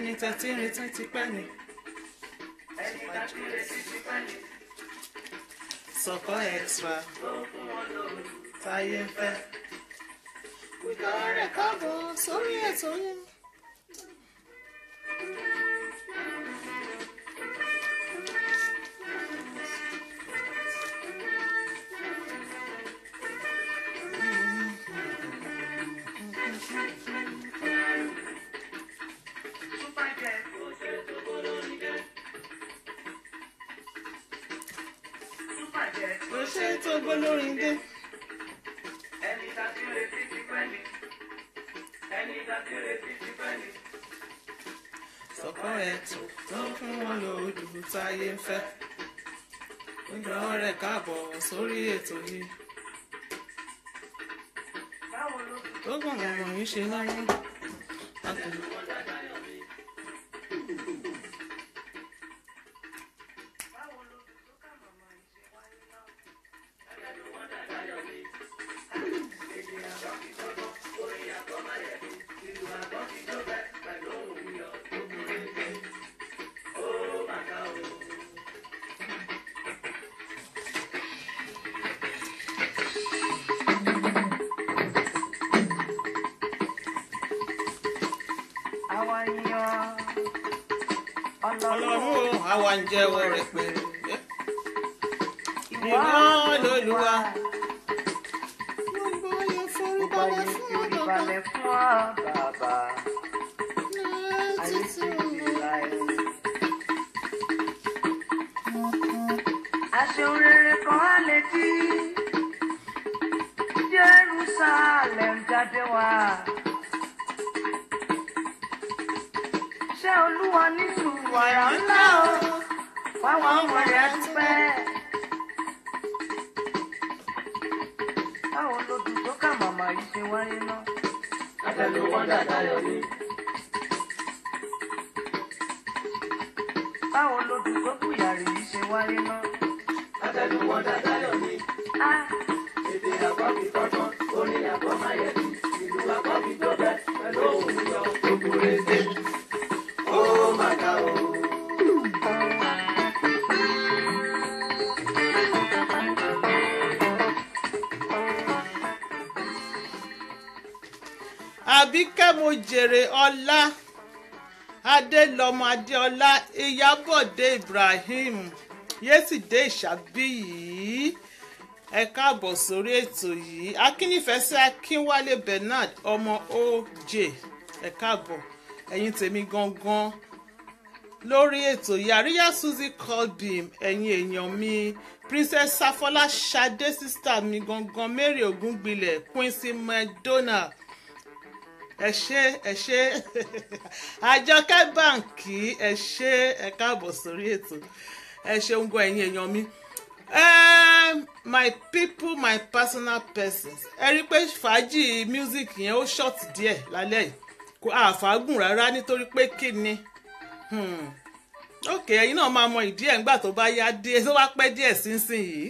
ẹni tẹ́tí ń retí ti pẹ́ ni. sọ̀kọ́ extra táyé ń fẹ́. ìgbà rẹ̀ káàbọ̀ sórí ètò yẹn. ló ṣe tó gbólórin dé. sọ̀kọ́ extra tó fún wọn lòdù táyé ń fẹ́. ìgbà rẹ̀ káàbọ̀ sórí ètò yìí. tó gbọ̀ngàn wọ̀nyí ṣe láyé. àwa yan ọlọ́run ọlọ́run o àwa ń jẹ́wọ́ rẹ̀ pé ìwà ìwọ lolúwa. gbogbo ayé forí balẹ̀ fún ọ bàbá ayé sì ti láyé. aṣeun rere kan á lè dí Jerusalem jáde wá. ṣé olúwa ní sùúrù àrà ńlá o fáwọn ọmọ rẹ̀ dúpẹ́. báwo ló dùn tó ká màmá yìí ṣe wáyé náà. Àtẹ̀lé wọn dàda yọ ní. báwo ló dùn tó kù yàrá yìí ṣe wáyé náà. Àtẹ̀lé wọn dàda yọ ní. á Èdè àkọ́bí kọ́tán, orin àkọ́máyẹ̀dì, ìlú àkọ́bí tó bẹ́, pẹ̀lú òun yọ gbogbo rẹ̀ Ó mà ga o. àbíkẹ́ mo jèrè ọlá adélọmọ adéọlá ìyábọ̀dé ibrahim yésìdé ìṣàbíyí ẹ káàbọ̀ sórí ètò yìí akínífẹsẹ akínwálé bernard ọmọ oj ẹ káàbọ̀ ẹ̀yin tèmi gangan lórí ètò yìí àríyá suzy colbim ẹ̀yin èèyàn mi princess safola sade sista mi gangan mary ògúngbilẹ̀ quincy mcdonald ẹ ṣé ẹ ṣé àjọkẹ́ báǹkì ẹ ṣé ẹ káàbọ̀ sórí ètò ẹ ṣeun gan ẹ̀yin èèyàn mi um, my people my personal persons ẹ rí i pé fàájì music yẹn ó short díẹ̀ lálẹ́ yìí kò àfàgùn rárá nítorí pé kí ni hmm. ok ẹ̀yin náà máa mọ ìdí ẹ̀ ńgbà tó bá yá dé tó bá pẹ́ díẹ̀ sínsìn yìí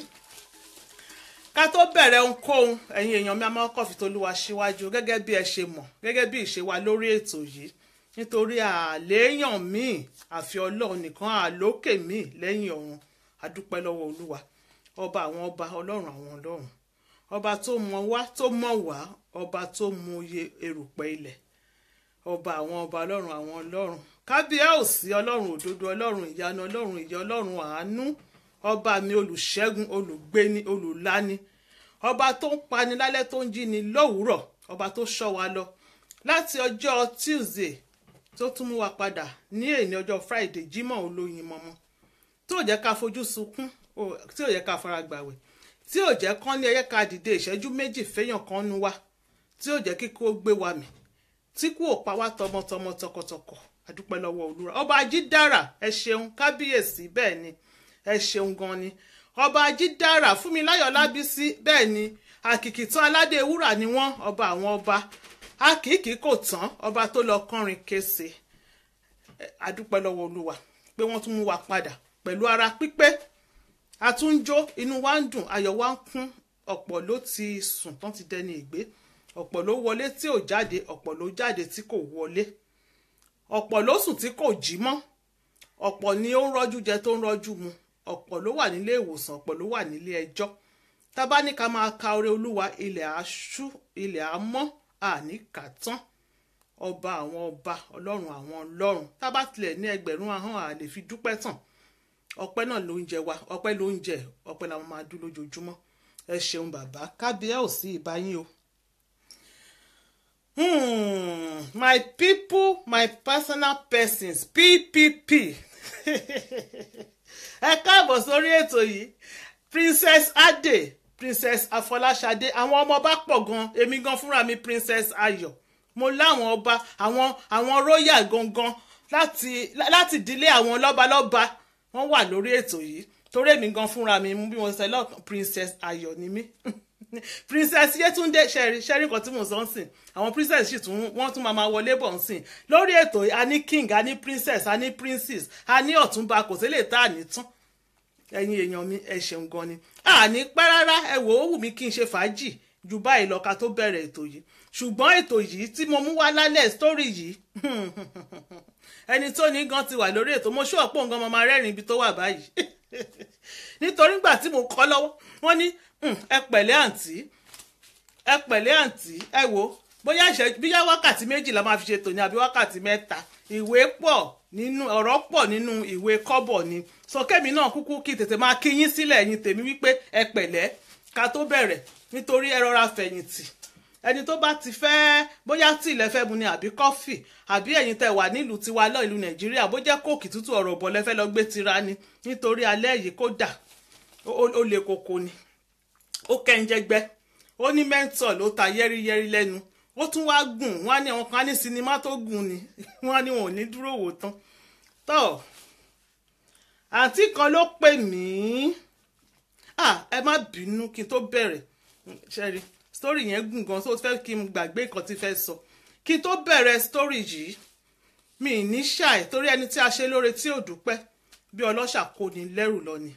ká tó bẹ̀rẹ̀ ohunkóhun ẹ̀yin èèyàn mi a máa kọ́ fi tolúwa síwájú gẹ́gẹ́ bí ẹ ṣe mọ̀ gẹ́gẹ́ bí ìṣe wa lórí ètò yìí nítorí àléèyàn míì àfi ọlọ́run nìkan àlókè míì lẹ́yìn ọ̀run adúpẹ́ lọ́wọ́ olúwa ọba àwọn ọba ọlọ́run àwọn ọlọ́run ọba tó mọ wá tó mọ̀ wá ọba tó mọ iye erùpẹ̀ ilẹ̀ ọba àwọn ọba ọlọ́run àwọn ọlọ́run kábíyèsí ọlọ́run òdodo ọlọ́run ìyanu ọlọ́run ìyá ọlọ́run àánú ọba mi olùṣẹ́gun olùgbéni olùláni ọba tó ń pani lálẹ́ tó ń jí ni lówùúrọ̀ ọba tó ṣọ́ wa lọ láti ọjọ́ tuesday tó tún mú wa padà ní èní ọjọ́ friday jímọ̀ olóyin mọ́mọ́ tí ò jẹ́ ká fojú sunkún ò- tí ò jẹ́ ká fara gbàwẹ̀ tí ò jẹ́ kán ní ẹyẹ ká dìde ìṣẹ́jú méjì fẹ́yàn kan nu wa tí ò jẹ́ kíkó gbé wa mì tí kú ò pa wá tọmọtọmọ tọkọtọkọ adúpẹ́ lọ́wọ́ olúwa ọba ajídára ẹ ṣeun kábíyèsí bẹ́ẹ̀ ni ẹ ṣeun gan ni ọba ajídára fúnmiláyọ̀ lábísí bẹ́ẹ̀ ni àkìkìtàn aládé wúrà ni wọ́n ọba àwọn ọba àkìkì kò tán ọba tó lọ kọrin kése Ẹ, adúpẹ́ lọ́wọ́ olúwa pé wọ́n tún mú wa padà pẹ̀lú ara pípé àtúnjó inú wa ń dùn ayọ̀ wa ń kún ọ̀pọ̀ ló ti sùn tán ti dẹni ìgbé ọ̀pọ̀ ló wọlé tí ò jáde ọ̀pọ̀ ló jáde tí kò wọlé ọ̀pọ̀ ló sùn tí kò jí mọ́ ọ̀pọ̀ ni ó ń rọ́jú jẹ tó ń rọ́jú mu ọ̀pọ̀ ló wà nílé ìwòsàn ọ̀pọ̀ ló wà nílé ẹjọ́ tá bá ní ká máa ka oore olúwa ilẹ̀ aṣú ilẹ̀ amọ́ àní kà tán ọba àwọn ọba ọlọ́run àwọn ọlọ́run tá bá tilẹ̀ ní ẹgbẹ̀rún ahọ́n à lè fi dúpẹ́ tán ọpẹ́ náà ló ń jẹ wa ọpẹ́ ló ń jẹ ọpẹ́ làwọn máa dún lójoojúmọ́ ẹ ṣeun bàbá kábíyá ò sí ìbáyín o. Hmm, my people my personal persons ppp ẹ káàbọ̀ sórí ètò yìí princess ade princess afọláṣadé àwọn ọmọ ọba pọ̀ gan èmi gan fúnra mi princess ayọ̀ mo láwọn ọba àwọn àwọn royal gangan láti láti ìdílé àwọn lọ́balọ́ba wọ́n wà lórí ètò yìí torí èmi gan fúnra mi mú bí mo ṣe lọ́kàn princess ayọ̀ ni mí princess yetunde ṣẹ́rí ṣẹ́rí nǹkan tí mo sọ ń sìn àwọn princess sì tún wọ́n tún máa ma wọlé bọ̀ ń sìn lórí ètò yìí a ní king a ní princess a ní princess a ní ọ̀túnba kò sí lè tá à ní tán ẹ̀yin èèyàn mi ẹ ṣeun gan ni àní pẹ́ rárá ẹ wò ó wù mí kí n ṣe fàájì ju báyìí lọ ká tó bẹ̀rẹ̀ ètò yìí ṣùgbọ́n ètò yìí tí mo mú wá lálẹ́ sítórì yìí ẹni tó ní gan ti wà lórí ètò mo ṣú ọ̀pọ̀ nǹkan mo máa rẹ́rìn ibi tó wà báyìí nítorí gbà tí mo kọ́ lọ́wọ́ wọ́n ní ẹ pẹ̀lẹ́ àǹtí ẹ pẹ̀lẹ́ àǹtí ẹ wò bóyá ìṣẹ́jú bíyá wákàtí méjì la máa fi ṣe tòní àbí wákàtí mẹ́ta ìwé pọ̀ nínú ọ̀rọ̀ pọ̀ nínú ìwé kọ́bọ̀ ni sọkẹ́mi náà kúkú kí tètè máa kí yín sílẹ̀ ẹ̀yin tèmi wípé ẹ pẹ̀lẹ́ ká tó bẹ̀rẹ̀ nítorí ẹ rọra fẹ̀yìntì ẹni tó bá ti fẹ́ bóyá tí ilẹ̀ fẹ́ mu ni àbí kọ́fì àbí ẹ̀yin tẹ́ wà nílùú tiwa lọ ìlú nàìjíríà bó jẹ́ kóòkì tútù ọ̀rọ̀ ọ̀bọ̀ lẹ́fẹ́ lọ gbé tira ni nítorí alẹ́ yìí kó dà ó le koko ni ó kẹ́ńjẹ́gbẹ́ ó ní mẹ́ńtọ̀ ló ta yẹ́rìyẹ́rì lẹ́nu ó tún wá gùn wọ́n á ní àwọn kan á ní sinimá tó gùn ni wọ́n á ní wọn ò ní dúró wò tán tó àǹtí kan ló pè mí ẹ má bínú kí n tó bẹ̀rẹ̀ ṣẹ́rí story yẹn gùn gan tó fẹ́ kí n gbàgbé nǹkan tí fẹ́ sọ kí n tó bẹ̀rẹ̀ story yìí mi ní ṣàì torí ẹni tí a ṣe lóore tí ò dúpẹ́ bí ọlọ́ṣà kò ní lẹ́rù lọ ni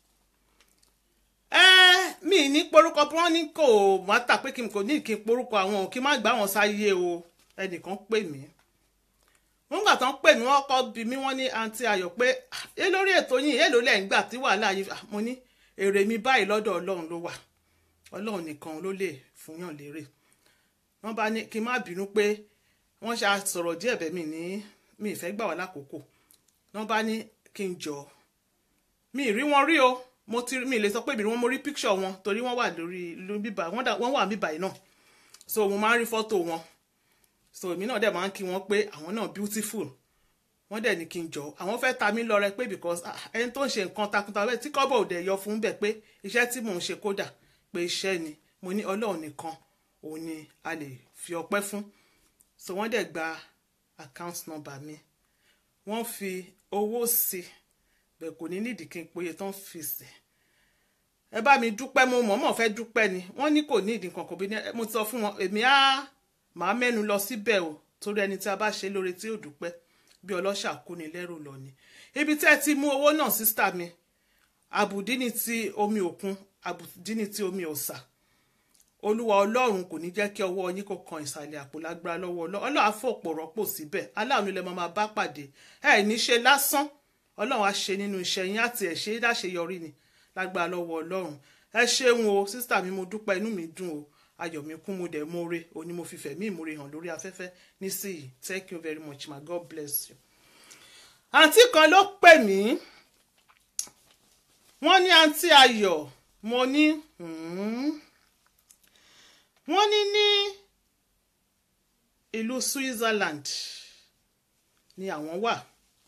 ẹ mi ní porúkọ bí wọ́n ní kò má tà pé kí n kò ní kí n porúkọ àwọn ò kí n má gbà wọn sáyé o ẹnìkan pè mí wọ́n gbà tán pè mí wọ́n kọ́ bí mi wọ́n ní àǹtí ayọ̀ pé ẹ lórí ètò yìí èlò lẹ́ ń gbà tí wàhálà yìí mo ní èrè mi báyìí lọ́dọ̀ ọlọ́run ló wà ọlọ́run nìkan ló lè fúnyàn lérè wọ́n bá ní kí n má bínú pé wọ́n ṣe sọ̀rọ̀ díẹ̀ bẹ́ẹ̀ mi ní mi ìfẹ́ gbà wá lákòókò wọ́n bá ní kí n jọ mi rí wọn rí o mo ti mi lè sọ pé ìbí wọn mo rí picture wọn torí wọ́n wà lórí bíbá wọ́n wà bíbá yìí náà so mo máa ń rí fọ́tò wọn so èmi náà dẹ̀ máa ń kí wọn pé àwọn náà beautiful wọ́n dẹ̀ ní kí n jọ àwọn fẹ́ ta mí lọ́rẹ pé because ẹni tó ń ṣe nǹkan takuntakun tí kọ́bọ̀ òde yọ fún bẹ̀ pé iṣẹ́ tí mò ń ṣe kódà pé iṣẹ́ ni mo ní ọlọ́run nìkan òun ni a lè fi ọpẹ́ fún so wọ́n dẹ̀ gba account number mi wọ́n fi owó sí bẹ́ẹ̀ kò ní nídìí kí n péye tán fi sí ẹ bá mi dúpẹ́ mo mọ̀ọ́mọ̀ fẹ́ dúpẹ́ ni wọ́n ní kò ní ìdí kan kò bí ní mo ti sọ fún wọn èmi á màá mẹ́nu lọ síbẹ̀ o torí ẹni tí a bá ṣe lóore tí ò dúpẹ́ bí ọlọ́ṣà kú ni lẹ́rù lọ ni ibi tẹ́ ẹ ti mú owó náà sísítà mi àbùdí ni ti omi òkun àbùdí ni ti omi ọ̀sà olúwa ọlọ́run kò ní jẹ́ kí ọwọ́ yín kó kan ìsàlẹ̀ àpò lágbára lọ́wọ́ ọlọ́run á fòpò rọ́pò síbẹ̀ aláàánú ilẹ̀ máa bá pàdé ẹ ní ṣe lásán ọlọ́run á ṣe nínú iṣẹ́ yín àti ẹ̀ ṣe é láṣeyọrí ni lágbára lọ́wọ́ ọlọ́run ẹ ṣeun o sísítà mi mo dúpẹ́ inú mi dùn o ayọ̀ mi kún mo dẹ̀ mọ́re òní mo fi fẹ̀mí ìmúre hàn lórí afẹ́fẹ́ nísìnyí thank you very much my god bless you. àǹtí kan ló pè mí wọ́n ní àǹtí ayọ̀ mo ní wọ́n ní ní ìlú Switzerland ni àwọn wà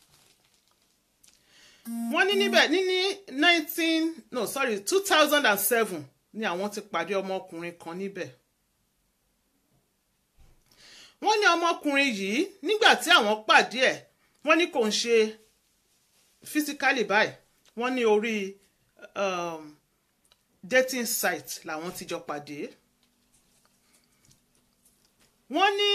wọ́n ní níbẹ̀ ní ní nineteen no sorry two thousand and seven ni àwọn ti pàdé ọmọkùnrin kan níbẹ̀ wọ́n ní ọmọkùnrin yìí nígbà tí àwọn pàdé ẹ̀ wọ́n ní kò ń ṣe physically báyìí wọ́n ní orí um, dating site làwọn ti jọ pàdé wọ́n ní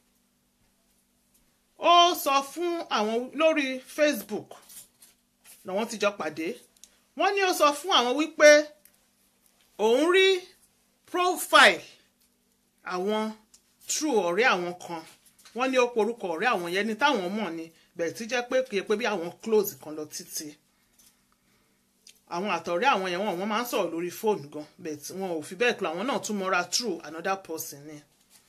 ó sọ fún àwọn lórí Facebook làwọn ti jọ pàdé wọ́n ní ó sọ fún àwọn wípé òun rí profile àwọn true ọ̀rẹ́ àwọn kan wọ́n ní ó porúkọ ọ̀rẹ́ àwọn yẹn ní táwọn mọ̀ ni bẹ̀rẹ̀ tí jẹ́ pé kì í pé bí àwọn close kan lọ títí àwọn àtọ̀rẹ́ àwọn yẹn wọ́n wọ́n máa ń sọ̀rọ̀ lórí fóònù gan bẹ́ẹ̀ tí wọn ò fi bẹ́ẹ̀ kúrò àwọn náà tún mọ́ra through another person ni.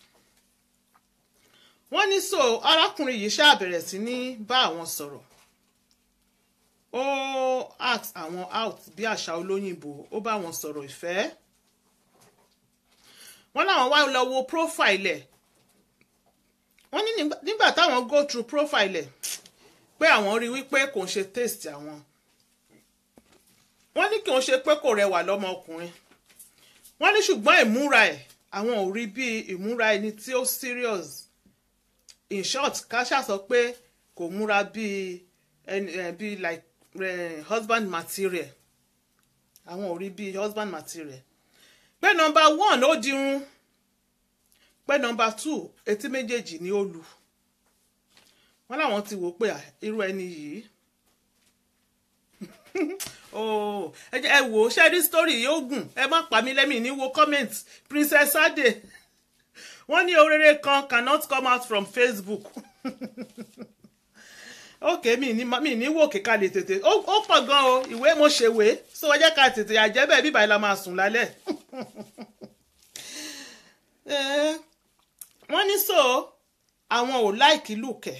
wọ́n ní so arákùnrin yìí ṣáà bẹ̀rẹ̀ sí ní bá àwọn sọ̀rọ̀ ó ask àwọn out bí àṣà olóyìnbó ó bá wọn sọ̀rọ̀ ìfẹ́ wọ́n láwọn wá lọ wo profile ẹ̀ wọ́n ní nígbà- nígbà táwọn go through profile ẹ̀ pé àwọn rí wípé kò ń ṣe taste àwọn wọ́n ní kí wọ́n ṣe pé kò rẹwà lọ́mọkùnrin wọ́n ní ṣùgbọ́n ìmúra ẹ̀ àwọn ò rí bí ìmúra ẹni tí ó serious in short káṣá sọ pé kò múra bí ẹni ẹ bí like eh, husband material àwọn ò rí bí husband material pé nọmba one ó dirun pé nọmba two etí méjèèjì ni ó lu wọ́n láwọn ti wò ó pé à, irú ẹni yìí oh ẹ jẹ́ ẹ wò ó ṣe rí story yìí ó gùn ẹ má pa mí lẹ́mìí ní wo comment princess ade wọ́n ní orere kan cannot come out from facebook ok mi ní mi ní wò kíkà lè tètè ó ó pọ̀ gan o ìwé mo ṣèwé so ẹ jẹ́ ká tètè àjẹ́bẹ̀ bíbá ẹ la máa sùn lálẹ́ Eh, wọ́n ní so àwọn ò láìkí lùkẹ́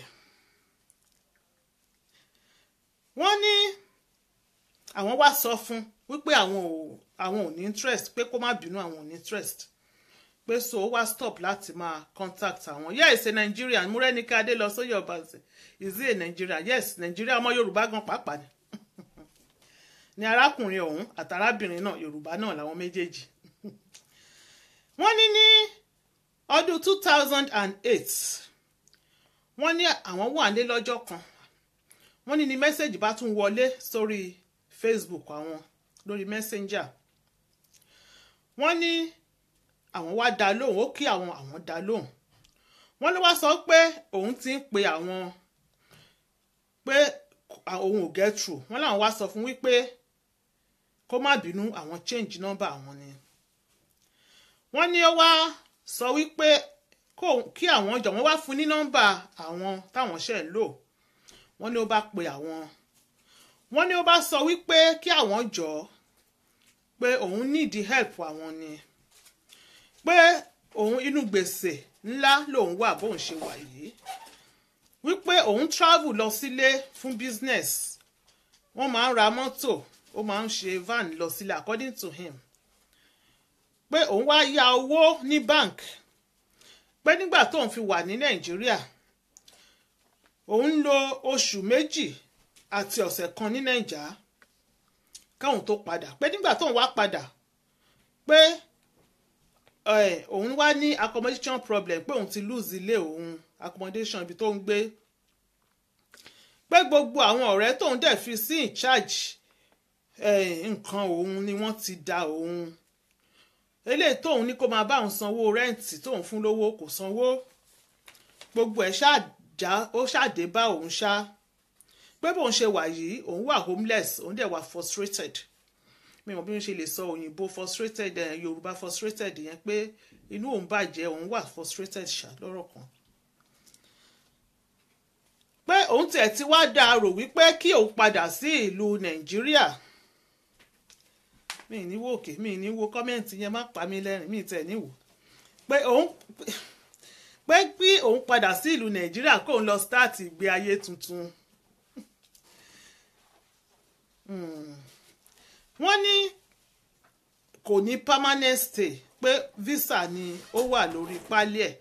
wọ́n ní àwọn wá sọ fún wípé àwọn ò àwọn ò ní interest pé kó má bínú àwọn ò ní interest pé so ó wá stop láti máa contact àwọn yes a Nigerian múrẹ́nìkà adé lọ sóyè ọbaṣẹ́ is he a Nigerian yes Nigeria ọmọ Yorùbá gan pàápàá ni ni arákùnrin ọ̀hún àtàrábìnrin náà Yorùbá náà làwọn méjèèjì wọ́n ní ní ọdún two thousand and eight wọ́n ní àwọn wà nílé lọ́jọ́ kan wọ́n ní ní mẹ́sẹ̀gì bá tún wọlé sórí Facebook àwọn lórí Messenger wọ́n ní àwọn wá dá lóhùn ó kí àwọn àwọn dá lóhùn wọ́n ló wá sọ pé òun ti ń pe àwọn pé òun ò get through wọ́n làwọn wá sọ fún wípé kó má bínú àwọn change number àwọn ni wọ́n ní ó wá sọ wípé kó- kí àwọn jọ wọ́n wá fún ní nọ́mbà àwọn táwọn ṣe ń lò wọ́n ní ó bá pe àwọn wọ́n ní ó bá sọ wípé kí àwọn jọ pé òun nídìí help àwọn ni pé òun inú gbèsè ńlá lòun wà bóun ṣe wà yìí wípé òun travel lọ sílé fún business wọ́n máa ń ra mọ́tò ó máa ń ṣe van lọ sílé according to him pé òun wá yá owó ní bank pé nígbà tóun fi wà ní nàìjíríà òun lo oṣù méjì àti ọ̀sẹ̀ kan ní nàìjà káwọn tó padà pé nígbà tóun wá padà pé ẹ, òun wá ní accommodation problem pé òun ti lose ilé òun accommodation ibi tó ń gbé pé gbogbo àwọn ọ̀rẹ́ tóun dẹ̀ fi sí in charge ẹ, nǹkan òun ni wọ́n ti da òun eléyìí tóun ní kó máa bá òun sanwó rẹ́ǹtì tóun fún lówó kò sanwó gbogbo ẹ̀ ṣáàjá ó ṣàdé bá òun ṣá pé bóun ṣe wà yìí òun wà homeless òun dẹ̀ wà frustrated mi ò mọ̀ bí wọ́n ṣe lè sọ òyìnbó frustrated ẹ̀ yorùbá frustrated yẹn pé inú òun bàjẹ́ òun wà frustrated ṣá lọ́rọ̀ kan pé òun tiẹ̀ ti wá dáa rò wípé kí òun padà sí ìlú nàìjíríà mi ní wo òkè mi ní wo kọ́mẹ́ǹtì yẹn má pa mí lẹ́rìn mi tẹ̀ níwò pé òun pé bí òun padà sí ìlú nàìjíríà kóun lọ start ìgbé ayé tuntun Hmm. wọ́n ní kò ní permanent stay pé visa ni ó wà lórí pálí ẹ̀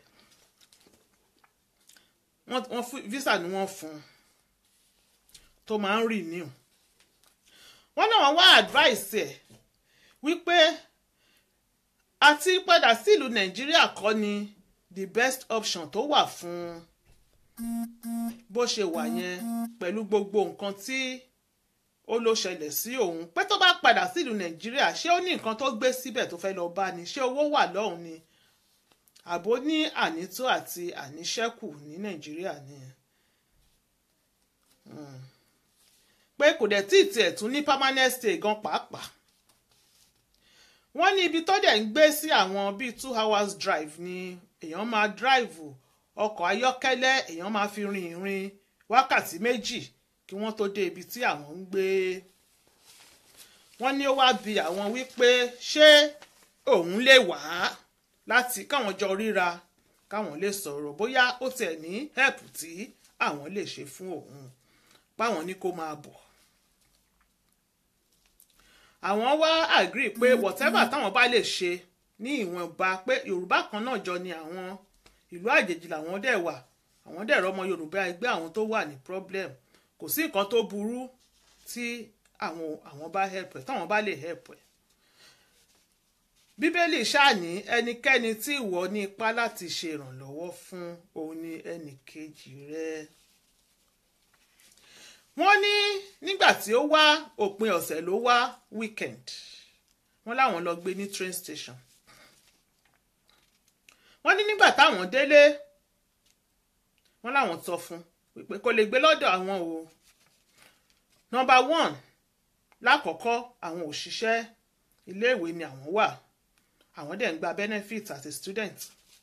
wọ́n wọ́n fún visa ni wọ́n fún un tó máa ń renew wọ́n náà wọ́n wá advice ẹ̀ wípé àti padà sí ìlú nàìjíríà kọ́ ni the best option tó wà fún bó ṣe wà yẹn pẹ̀lú gbogbo nǹkan tí ó ló ṣẹlẹ̀ sí òun pé tó bá padà sí ìlú nàìjíríà ṣé ó ní nǹkan tó gbé síbẹ̀ tó fẹ́ lọ bá ni ṣé owó wà lọ́hùn ni àbó ní ànító àti àníṣẹ́kù ní nàìjíríà ni Hmm. pé kò dẹ̀ tí ì tiẹ̀ tún ní permanent stay gan pàápàá wọ́n ní ibi tó dẹ̀ ń gbé sí àwọn bíi two hours drive ni èèyàn máa drive ọkọ̀ ayọ́kẹ́lẹ́ èèyàn máa fi rin ìrìn wákàtí méjì kí wọ́n tó dé ibi tí àwọn ń gbé wọ́n ní ó wá bi àwọn wípé ṣé òun lè wá láti káwọn jọ ríra káwọn lè sọ̀rọ̀ bóyá ó tiẹ̀ ní help tí àwọn lè ṣe fún òun páwọn ní kó máa bọ̀ àwọn wá agree pé whatever táwọn bá lè ṣe ní ìwọ̀nba pé yorùbá kan náà jọ ni àwọn ìlú àjèjì làwọn dẹ̀ wà àwọn dẹ̀ rọ́mọ yorùbá ẹgbẹ́ àwọn tó wà ní problem kò sí nǹkan tó burú tí àwọn àwọn bá help ẹ̀ táwọn bá lè help ẹ̀ bíbélì ṣáàní ẹnikẹ́ni tí ìwọ ní ipá láti ṣe ìrànlọ́wọ́ fún òun ni ẹnì kejì rẹ wọ́n ní nígbà tí ó wá òpin ọ̀sẹ̀ ló wá weekend wọ́n láwọn lọ gbé ní train station wọ́n ní nígbà táwọn délé wọ́n láwọn sọ fún pé kò lè gbé lọ́dọ̀ àwọn o number one lákọ̀ọ́kọ́ àwọn òṣìṣẹ́ iléèwé ni àwọn wà àwọn dẹ̀ ń gba benefit as a student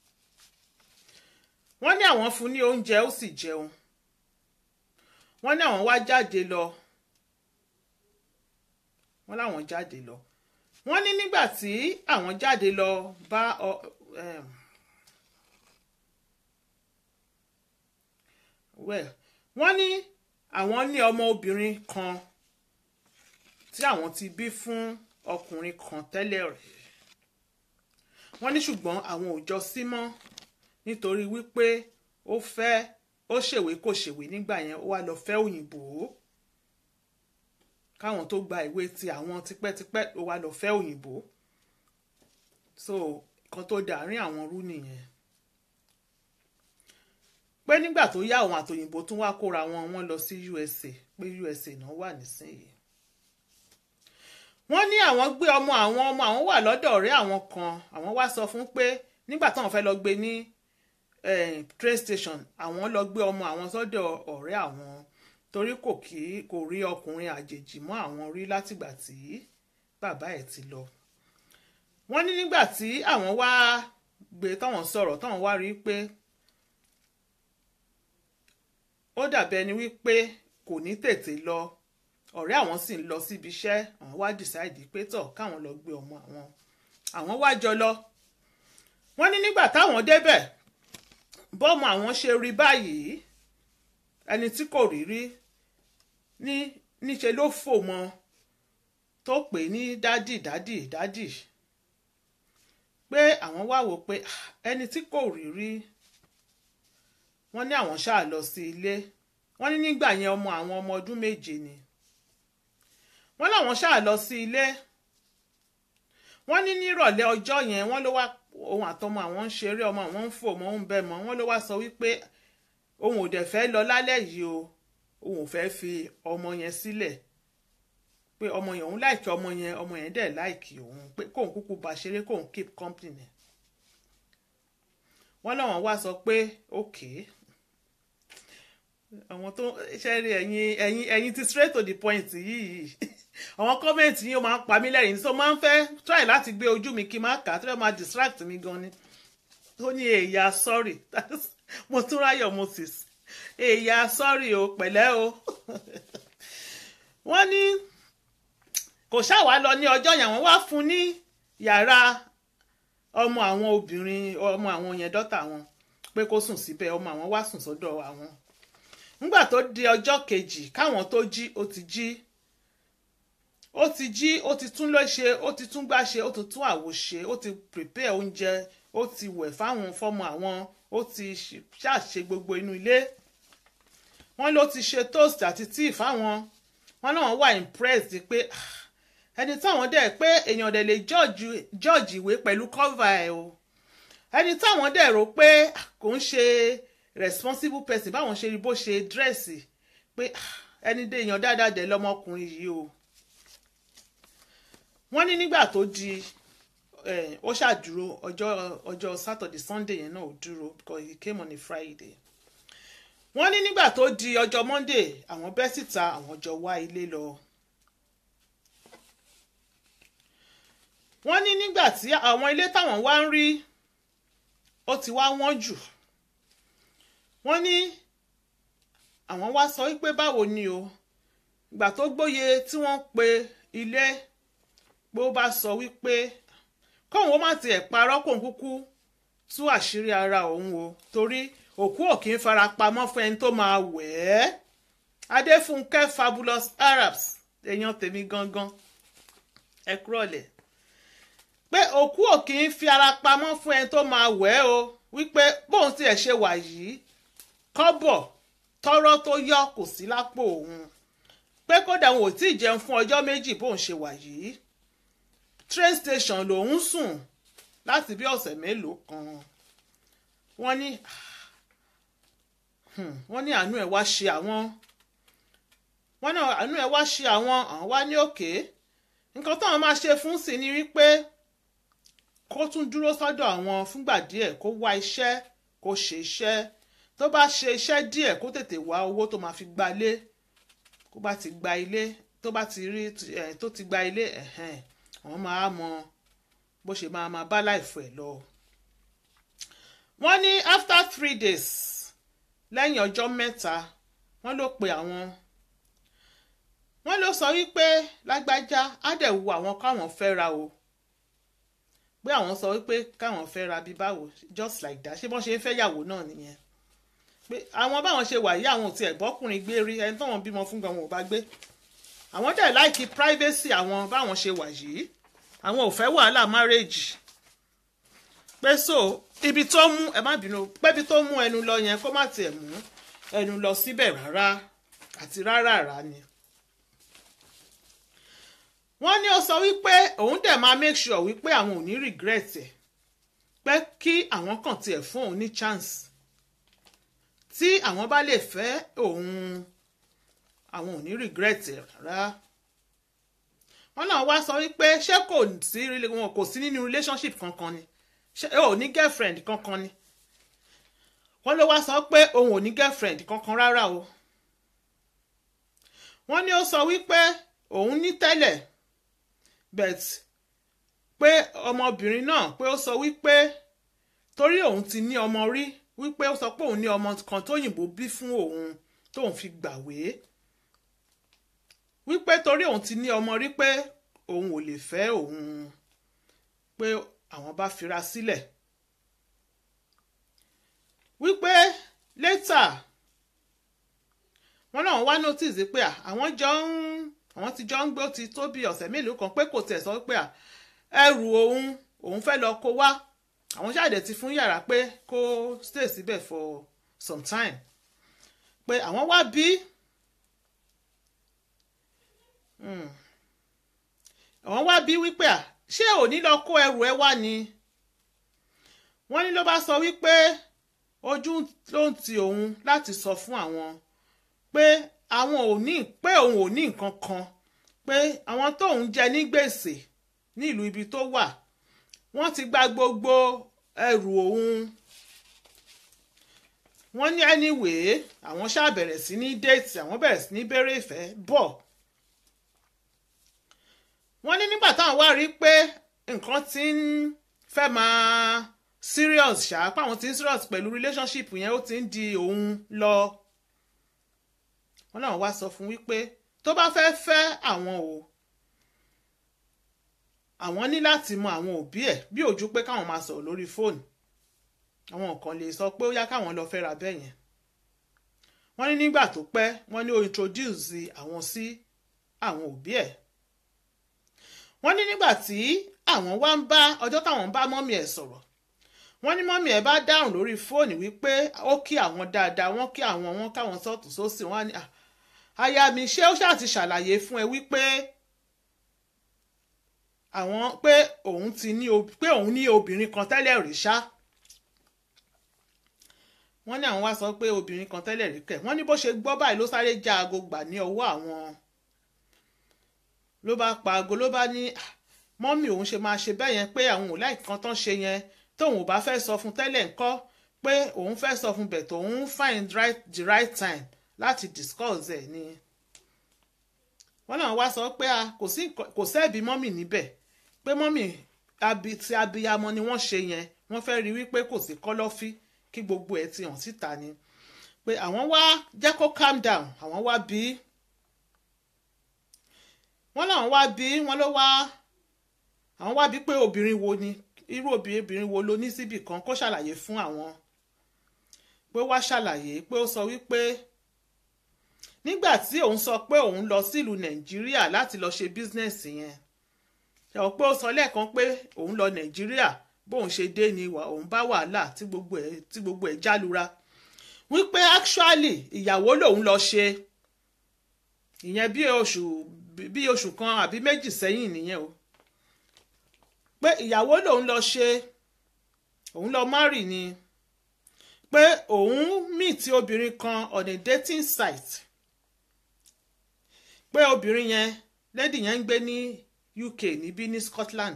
wọ́n ní àwọn fún ní oúnjẹ ó sì jẹun wọ́n ní àwọn wá jáde lọ wọ́n láwọn jáde lọ wọ́n ní nígbà tí àwọn jáde lọ bá ọ um, well wọ́n ní àwọn ní ọmọ obìnrin kan tí àwọn ti bí fún ọkùnrin kan tẹ́lẹ̀ rẹ̀ wọ́n ní ṣùgbọ́n àwọn ò jọ sí mọ́ nítorí wípé ó fẹ́ ó ṣèwé kò ṣèwé nígbà yẹn ó wá lọ fẹ́ òyìnbó káwọn tó gba ìwé ti àwọn tipẹ́tipẹ́ ó wá lọ fẹ́ òyìnbó so kan tó dàárín àwọn rú nìyẹn pé nígbà tó yá àwọn àtòyìnbó tún wá kóra wọn wọn lọ sí USA pé USA náà wà nísìnyí wọ́n ní àwọn gbé ọmọ àwọn ọmọ àwọn wà lọ́dọ̀ ọ̀rẹ́ àwọn kan àwọn wá sọ fún pé nígbà táwọn fẹ́ lọ gbé ní train station àwọn lọ gbé ọmọ àwọn sọ́dọ̀ ọ̀rẹ́ àwọn torí kò kí kò rí ọkùnrin àjèjì mọ́ àwọn rí látìgbà tí bàbá ẹ̀ ti lọ. wọ́n ní nígbà tí àwọn wá gbé táwọn sọ̀rọ̀ táwọn wá rí pé ó dàbí ẹni wípé kò ní tètè lọ ọ̀rẹ́ àwọn sì ń lọ síbi iṣẹ́ àwọn wá dìsáìdì pé tọ̀ káwọn lọ gbé ọmọ àwọn àwọn wá jọ lọ wọ́n ní nígbà táwọn débẹ̀ bọ́ọ̀mù àwọn ṣe rí báyìí ẹni tí kò rí rí ní níṣe ló fò mọ́ tó pè ní dádì dádì dádì pé àwọn wá wò pé ẹni tí kò rí rí wọ́n ní àwọn ṣáà lọ sí ilé wọ́n ní nígbà yẹn ọmọ àwọn ọmọ ọdún méje ni wọ́n láwọn ṣáà lọ sí ilé wọ́n ní nírọ̀lẹ́ ọjọ́ yẹn wọ́n ló wá ohun àtọmọ àwọn ń ṣeré ọmọ àwọn ń fò mọ́ ń bẹ́ mọ́ wọ́n ló wá sọ wípé òun ò dẹ̀ fẹ́ lọ lálẹ́ yìí o òun ò fẹ́ fi ọmọ yẹn sílẹ̀ pé ọmọ yẹn òun láìkí ọmọ yẹn ọmọ yẹn dẹ̀ láìkí òun pé kóun kúkú bá ṣeré kóun keep company wọ́n láwọn wá sọ pé okay àwọn tó ṣe rí ẹ̀yin ẹ̀yin ẹ̀yin ti straight to the point yìí àwọn kọ́mẹ̀ntì yìí ó máa ń pa mí lẹ́rìn so máa ń fẹ́ try láti gbé ojú mi kí n máa kà á tó fẹ́ máa distract mi gan ni ó ní èyà sorry mo tún ráyọ̀ moses èyà sorry o pẹ̀lẹ́ o wọ́n ní kò ṣàwá lọ ní ọjọ́ yẹn wọ́n wá fún ní yàrá ọmọ àwọn obìnrin ọmọ àwọn yẹn dọ́tà wọn pé kó sùn síbẹ̀ ọmọ àwọn wá sùn sọ́dọ̀ àwọn nígbà tó di ọjọ́ kejì káwọn tó jí ó ti jí ó ti jí ó ti tún lọ ṣe ó ti tún gbá ṣe ó ti tún àwo ṣe ó ti prepare oúnjẹ ó ti wẹ̀ fáwọn fọ́mọ àwọn ó ti ṣàṣe gbogbo inú ilé wọ́n ló ti ṣe toast àti tíì fáwọn wọ́n náà wà impressed pé ẹni táwọn dẹ̀ pé èèyàn dẹ̀ lè judge ìwé pẹ̀lú cover ẹ̀ o ẹni táwọn dẹ̀ rò pé kò ń ṣe responsible person báwọn ṣe rí bó ṣe dírẹ́sì pé ẹni dé èèyàn dáadáa dẹ̀ lọ́mọkùnrin yìí o wọ́n ní nígbà tó di ó ṣàdúró ọjọ́ ọjọ́ Saturday Sunday yẹn náà ò dúró because he came on a Friday wọ́n ní nígbà tó di ọjọ́ Monday àwọn bẹ́ síta àwọn jọ wá ilé lọ wọ́n ní nígbà tí àwọn ilé táwọn wá ń rí ó ti wá wọ́n jù wọ́n ní àwọn wá sọ wípé báwo ni o ìgbà tó gbóye tí wọ́n pe ilé pé ó bá sọ wípé kóun ó má tiẹ̀ parọ́ kóun kúkú tú àṣírí ara òun o torí òkú ò kì í fara pamọ́ fún ẹni tó máa wẹ̀ ẹ́ adéfúnkẹ́ fabulous arabs èèyàn tèmi gangan ẹ kúrọ̀lẹ̀ pé òkú ò kì í fi ara pamọ́ fún ẹni tó máa wẹ̀ ẹ́ o wípé bóun tiẹ̀ ṣe wà yìí kọ́bọ̀ tọ́rọ́ tó yọ kò sí lápò òun pé kódà òun ò tí ì jẹun fún ọjọ́ méjì bóun ṣe wà yìí train station lòun sùn láti bí ọ̀sẹ̀ mélòó kan wọ́n ní hmm, wọ́n ní àánú ẹ̀ wá ṣe àwọn wọ́n ní àánú ẹ̀ wá ṣe àwọn àwọn wá ní òkè nǹkan táwọn máa ṣe fún sí ni wípé kó tún dúró sọ́dọ̀ àwọn fúngbà díẹ̀ kó wá iṣẹ́ kó ṣe iṣẹ́ tó bá ṣe iṣẹ́ díẹ̀ kó tètè wá owó tó máa fi gba ilé kó bá ti gba ilé tó bá ti rí ẹ̀ tó ti gba ilé ẹ̀hẹ́n àwọn máa mọ bó ṣe máa máa bá láìfọ ẹ̀ lọ. wọ́n ní after three days lẹ́yìn ọjọ́ mẹ́ta wọ́n ló pe àwọn wọ́n ló sọ wípé lágbájá á dẹ̀ wu àwọn káwọn fẹ́ ra o pé àwọn sọ wípé káwọn fẹ́ ra bí báwo just like that ṣé bọ́n ṣe ń fẹ́ yàwó náà nìyẹn pé àwọn báwọn ṣe wà yí àwọn ò tiẹ̀ bọ́kùnrin gbé rí ẹni tó wọn bímọ fún gan wọn ò bá gbé àwọn dẹ̀ láìkí privacy àwọn báwọn ṣe wà yìí àwọn ò fẹ́ wàhálà marriage pé so ibi tó mú ẹ má bínú pé ibi tó mú ẹnu lọ yẹn kó má tiẹ̀ mú ẹnu lọ síbẹ̀ rárá àti rárá rà ni. wọ́n ní ó sọ wípé òun dẹ̀ máa make sure wípé àwọn ò ní regret ẹ̀ pé kí àwọn kàn tiẹ̀ fún òun ní chance tí àwọn bá lè fẹ́ òun àwọn ò ní regret ẹ̀ rárá wọ́n náà wá sọ wípé ṣé kò sí wọn kò sí nínú relationship kankan ni ṣé ò ní girlfriend kankan ni wọ́n ló wá sọ pé òun ò ní girlfriend kankan rárá o wọ́n ní ó sọ wípé òun ní tẹ́lẹ̀ but pé ọmọbìnrin náà pé ó sọ wípé torí òun ti ní ọmọ rí wípé ó sọ pé òun ní ọmọ kan tóyìnbó bí fún òun tóun fi gbàwé wípé torí òun ti ní ọmọ rí pé òun ò lè fẹ́ òun pé àwọn bá fira sílẹ̀ wípé létà wọn náà wá notice pé àwọn jọ ń àwọn ti jọ ń gbé ó ti tó bí ọ̀sẹ̀ mélòó kan pé kò tẹ̀ sọ pé ẹrù òun òun fẹ́ lọ kó wá àwọn ṣáàdẹ̀ ti fún yàrá pé kó stay síbẹ̀ for some time pé àwọn wá bí àwọn wá bí wípé à ṣé òní lọ kó ẹrù ẹ wá ni wọ́n ní ló bá sọ wípé ojú ló ń ti òun láti sọ fún àwọn pé àwọn ò ní pé òun ò ní nǹkan kan pé àwọn tóun jẹ ní gbèsè ní ìlú ibi tó wà wọ́n ti gba gbogbo ẹrù òun wọ́n ní anyway àwọn ṣáà bẹ̀rẹ̀ sí ní déètì àwọn bẹ̀rẹ̀ sí ní bẹ̀rẹ̀ ìfẹ́ bọ̀ wọ́n ní nígbà táwọn wá rí pé nǹkan ti ń fẹ́ máa serious ṣá páwọn ti ń serious pẹ̀lú relationship yẹn ó ti ń di òun lọ wọ́n náà wá sọ fún wípé tó bá fẹ́ fẹ́ àwọn o àwọn ní láti mọ àwọn òbí ẹ̀ bí ojú pé káwọn máa sọ̀rọ̀ lórí fóònù àwọn kan lè sọ pé ó yá káwọn lọ fẹ́ra bẹ́ẹ̀ yẹn wọ́n ní nígbà tó pẹ́ wọ́n ní ó introduce àwọn sí àwọn òbí ẹ̀ wọ́n ní nígbà tí àwọn wá ń bá ọjọ́ táwọn ń bá mọ́mì ẹ̀ sọ̀rọ̀ wọ́n ní mọ́mì ẹ̀ bá dáhùn lórí fóònù wípé ó kí àwọn dáadáa wọ́n kí àwọn wọn káwọn sọ́ọ̀tún sósì wọ́n á ní àyà mi ṣé ó ṣáà ti ṣàlàyé fún ẹ wípé àwọn pé òun ti ní pé òun ní obìnrin kan tẹ́lẹ̀ rí ṣá wọ́n ní àwọn wá sọ pé obìnrin kan tẹ́lẹ̀ rí kẹ̀ wọ́n ní bó ṣe gbọ́ báyìí ló sáré já aago gbà ní ọwọ́ àwọn ló bá pa aago ló bá ní mọ́mì òun ṣe máa ṣe bẹ́ẹ̀ yẹn pé àwọn ò láì kan tán ṣe yẹn tóun ò bá fẹ́ sọ fún tẹ́lẹ̀ ńkọ́ pé òun fẹ́ sọ fún bẹ̀ tóun find right, the right time láti discuss ẹ̀ ni wọ́n náà wá sọ pé kò sẹ́ẹ̀bì mọ́mì níbẹ̀ pé mọ́mì ti abiyamọ ni wọ́n ṣe yẹn wọ́n fẹ́ rí wípé kò sí kọ́lọ́fí kí gbogbo ẹ̀ ti hàn síta ni pé àwọn wá jẹ́ kó calm down àwọn wá bí wọ́n làwọn wá bí wọ́n ló wá àwọn wá bí pé obìnrin wo ni irú obìnrin wo ló ní síbì kan kó ṣàlàyé fún àwọn pé wá ṣàlàyé pé ó sọ wípé nígbà tí òun sọ pé òun lọ sílùú nàìjíríà láti lọ ṣe bísínẹ́sì yẹn ṣe ò pé ó sọ lẹ́ẹ̀kan pé òun lọ nàìjíríà bóun ṣe dé ni òun bá wàhálà tí gbogbo ẹ̀ tí gbogbo ẹ̀ jálura wípé actually ìyàwó lòun lọ ṣe ìyẹn bí oṣù bí oṣù kan àbí méjì sẹ́yìn nìyẹn o pé ìyàwó lòun lọ ṣe òun lọ márì ni pé òun meet obìnrin kan on a dating site pé obìnrin yẹn lady yẹn ń gbé ní UK níbí ní Scotland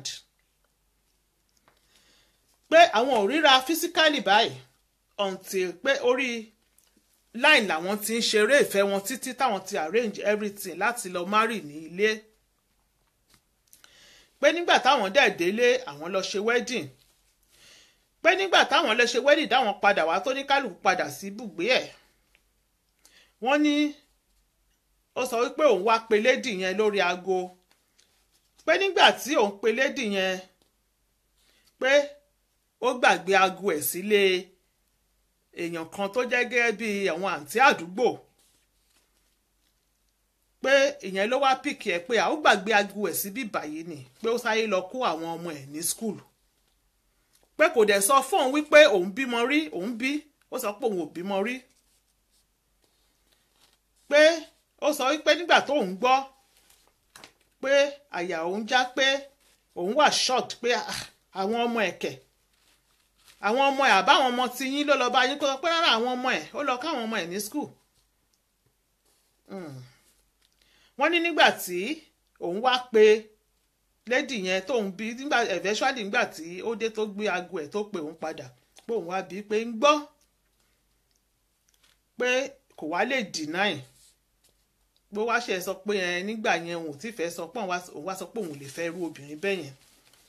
pé àwọn ò ríra physically báyìí until pé orí line làwọn ti ń ṣeré ìfẹ́ wọn títí táwọn ti arrange everything láti lọ marry ní ilé pé nígbà táwọn dẹ̀ délé àwọn lọ ṣe wedding pé nígbà táwọn lọ ṣe wedding dáwọn padà wá tó ní kálukú padà sí ibùgbé ẹ̀ wọ́n ní ó sọ wípé òun wá pe lady yẹn lórí aago pé nígbà tí òun pe lady yẹn pé ó gbàgbé aago ẹ̀ sílé èèyàn kan tó jẹ́ gẹ́gẹ́ bí àwọn àǹtí àdúgbò pé ìyẹn ló wá pìkì ẹ̀ pé àwọn gbàgbé aago ẹ̀ síbí báyìí ni pé ó sáyé lọ kó àwọn ọmọ ẹ̀ ní skul pé kò dẹ̀ sọ fóun wípé òun bímọ rí òun bí ó sọ pé òun ò bímọ rí pé ó sọ wípé nígbà tóun gbọ́ pé àyà òun já pé òun wà shocked pé àwọn ọmọ ẹ̀kẹ́ àwọn ọmọ ẹ̀ àbáwọn ọmọ tí yín ló lọ bá yín kó sọ pé rárá àwọn ọmọ ẹ̀ ó lọ káwọn ọmọ ẹ̀ ní skul wọ́n ní nígbà tí òun wá pé lady yẹn tóun bí nígbà eventually nígbà tí ó dé tó gbé aago ẹ̀ tó pè òun padà pé òun wá bí pé ń gbọ́ pé kò wá lè deny bó wá ṣe sọ pé ẹ nígbà yẹn òun ò tí fẹ́ sọ pé òun wá sọ pé òun lè fẹ́ irú obìnrin bẹ́ẹ̀ yẹn